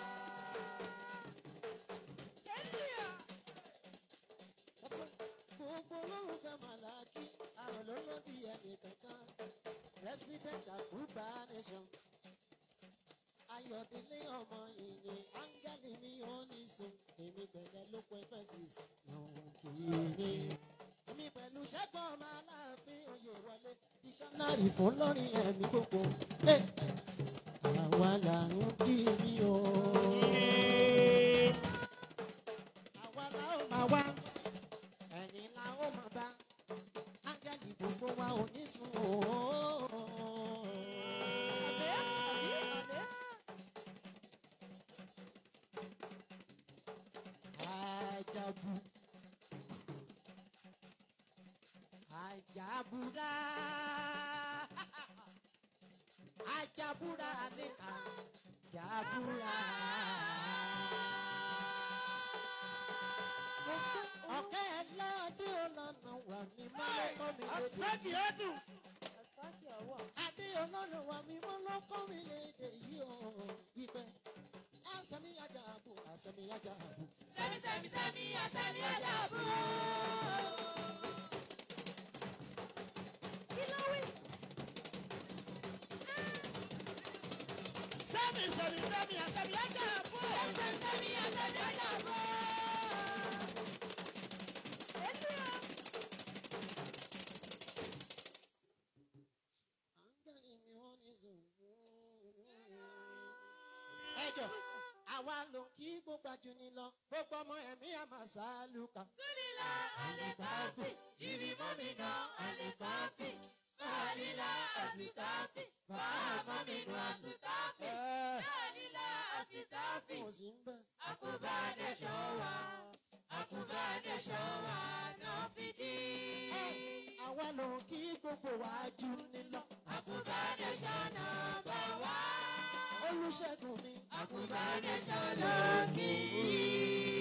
Gbogbo olólùfẹ́ Màlákì, àwọn olólùdí ẹnì kankan. President Akuba Nation. Ayọ̀délé ọmọ ìyìn, áńgẹ́lì mi ò ní sùn. Èmi pẹ̀lẹ́ ló pẹ́ fẹ́sìs, yàn kìíní. Èmi pẹ̀lú ṣẹ́gun ọmọ aláàfin oyè wọlé. Dísọ́nárì fún lórin ẹ̀mí gbogbo. Ẹ, Àwa là ń kí mi o. Àwa la ó máa wá ẹ̀yìn la ó máa bá ángẹ́lì gbogbo wa ò ní sùn o. Ajabu Ajabura Ajabura ni Ajabura. ọ̀kẹ́ lọ́dún ọlọ́nà wà mí mọ́ lọ́kọ́ mi lédè. Asaki ẹdun. Adé ọlọ́nà wà mí mọ́ lọ́kọ́ mi lédè yìí o. Wípé àsẹ̀mí ajá àbò àsẹ̀mí ajá àbò. sẹ́mi sẹ́mi sẹ́mi àsẹ́mi àdàbò. Sẹ́mi sẹ́mi sẹ́mi àsẹ̀mí ajá àbò. sẹ́mi sẹ́mi àsẹ́mi àdàbò. Áńgẹ́lì mi wọ́n ní sùn. Ẹjọ́ àwa ló kí gbogbo àjù ni lọ. Gbogbo ọmọ ẹ̀mí àmà sálùkà. Súlìlà àlèkàfì, jìbì mọ́mìnà àlèkàfì. Sálìlà àsìtàfì, fàámọ́ mìnú àsìtàfì. Sálìlà àsìtàfì, Kò sí ń bẹ̀. àkóbá nẹ́ṣọ̀ wà. àkùbá nation wà náà fi jí. àwa ló kí gbogbo wa jù ní lọ. àkùbá nation náà bá wá. olùṣègùn mi. àkùbá nation ló kì í.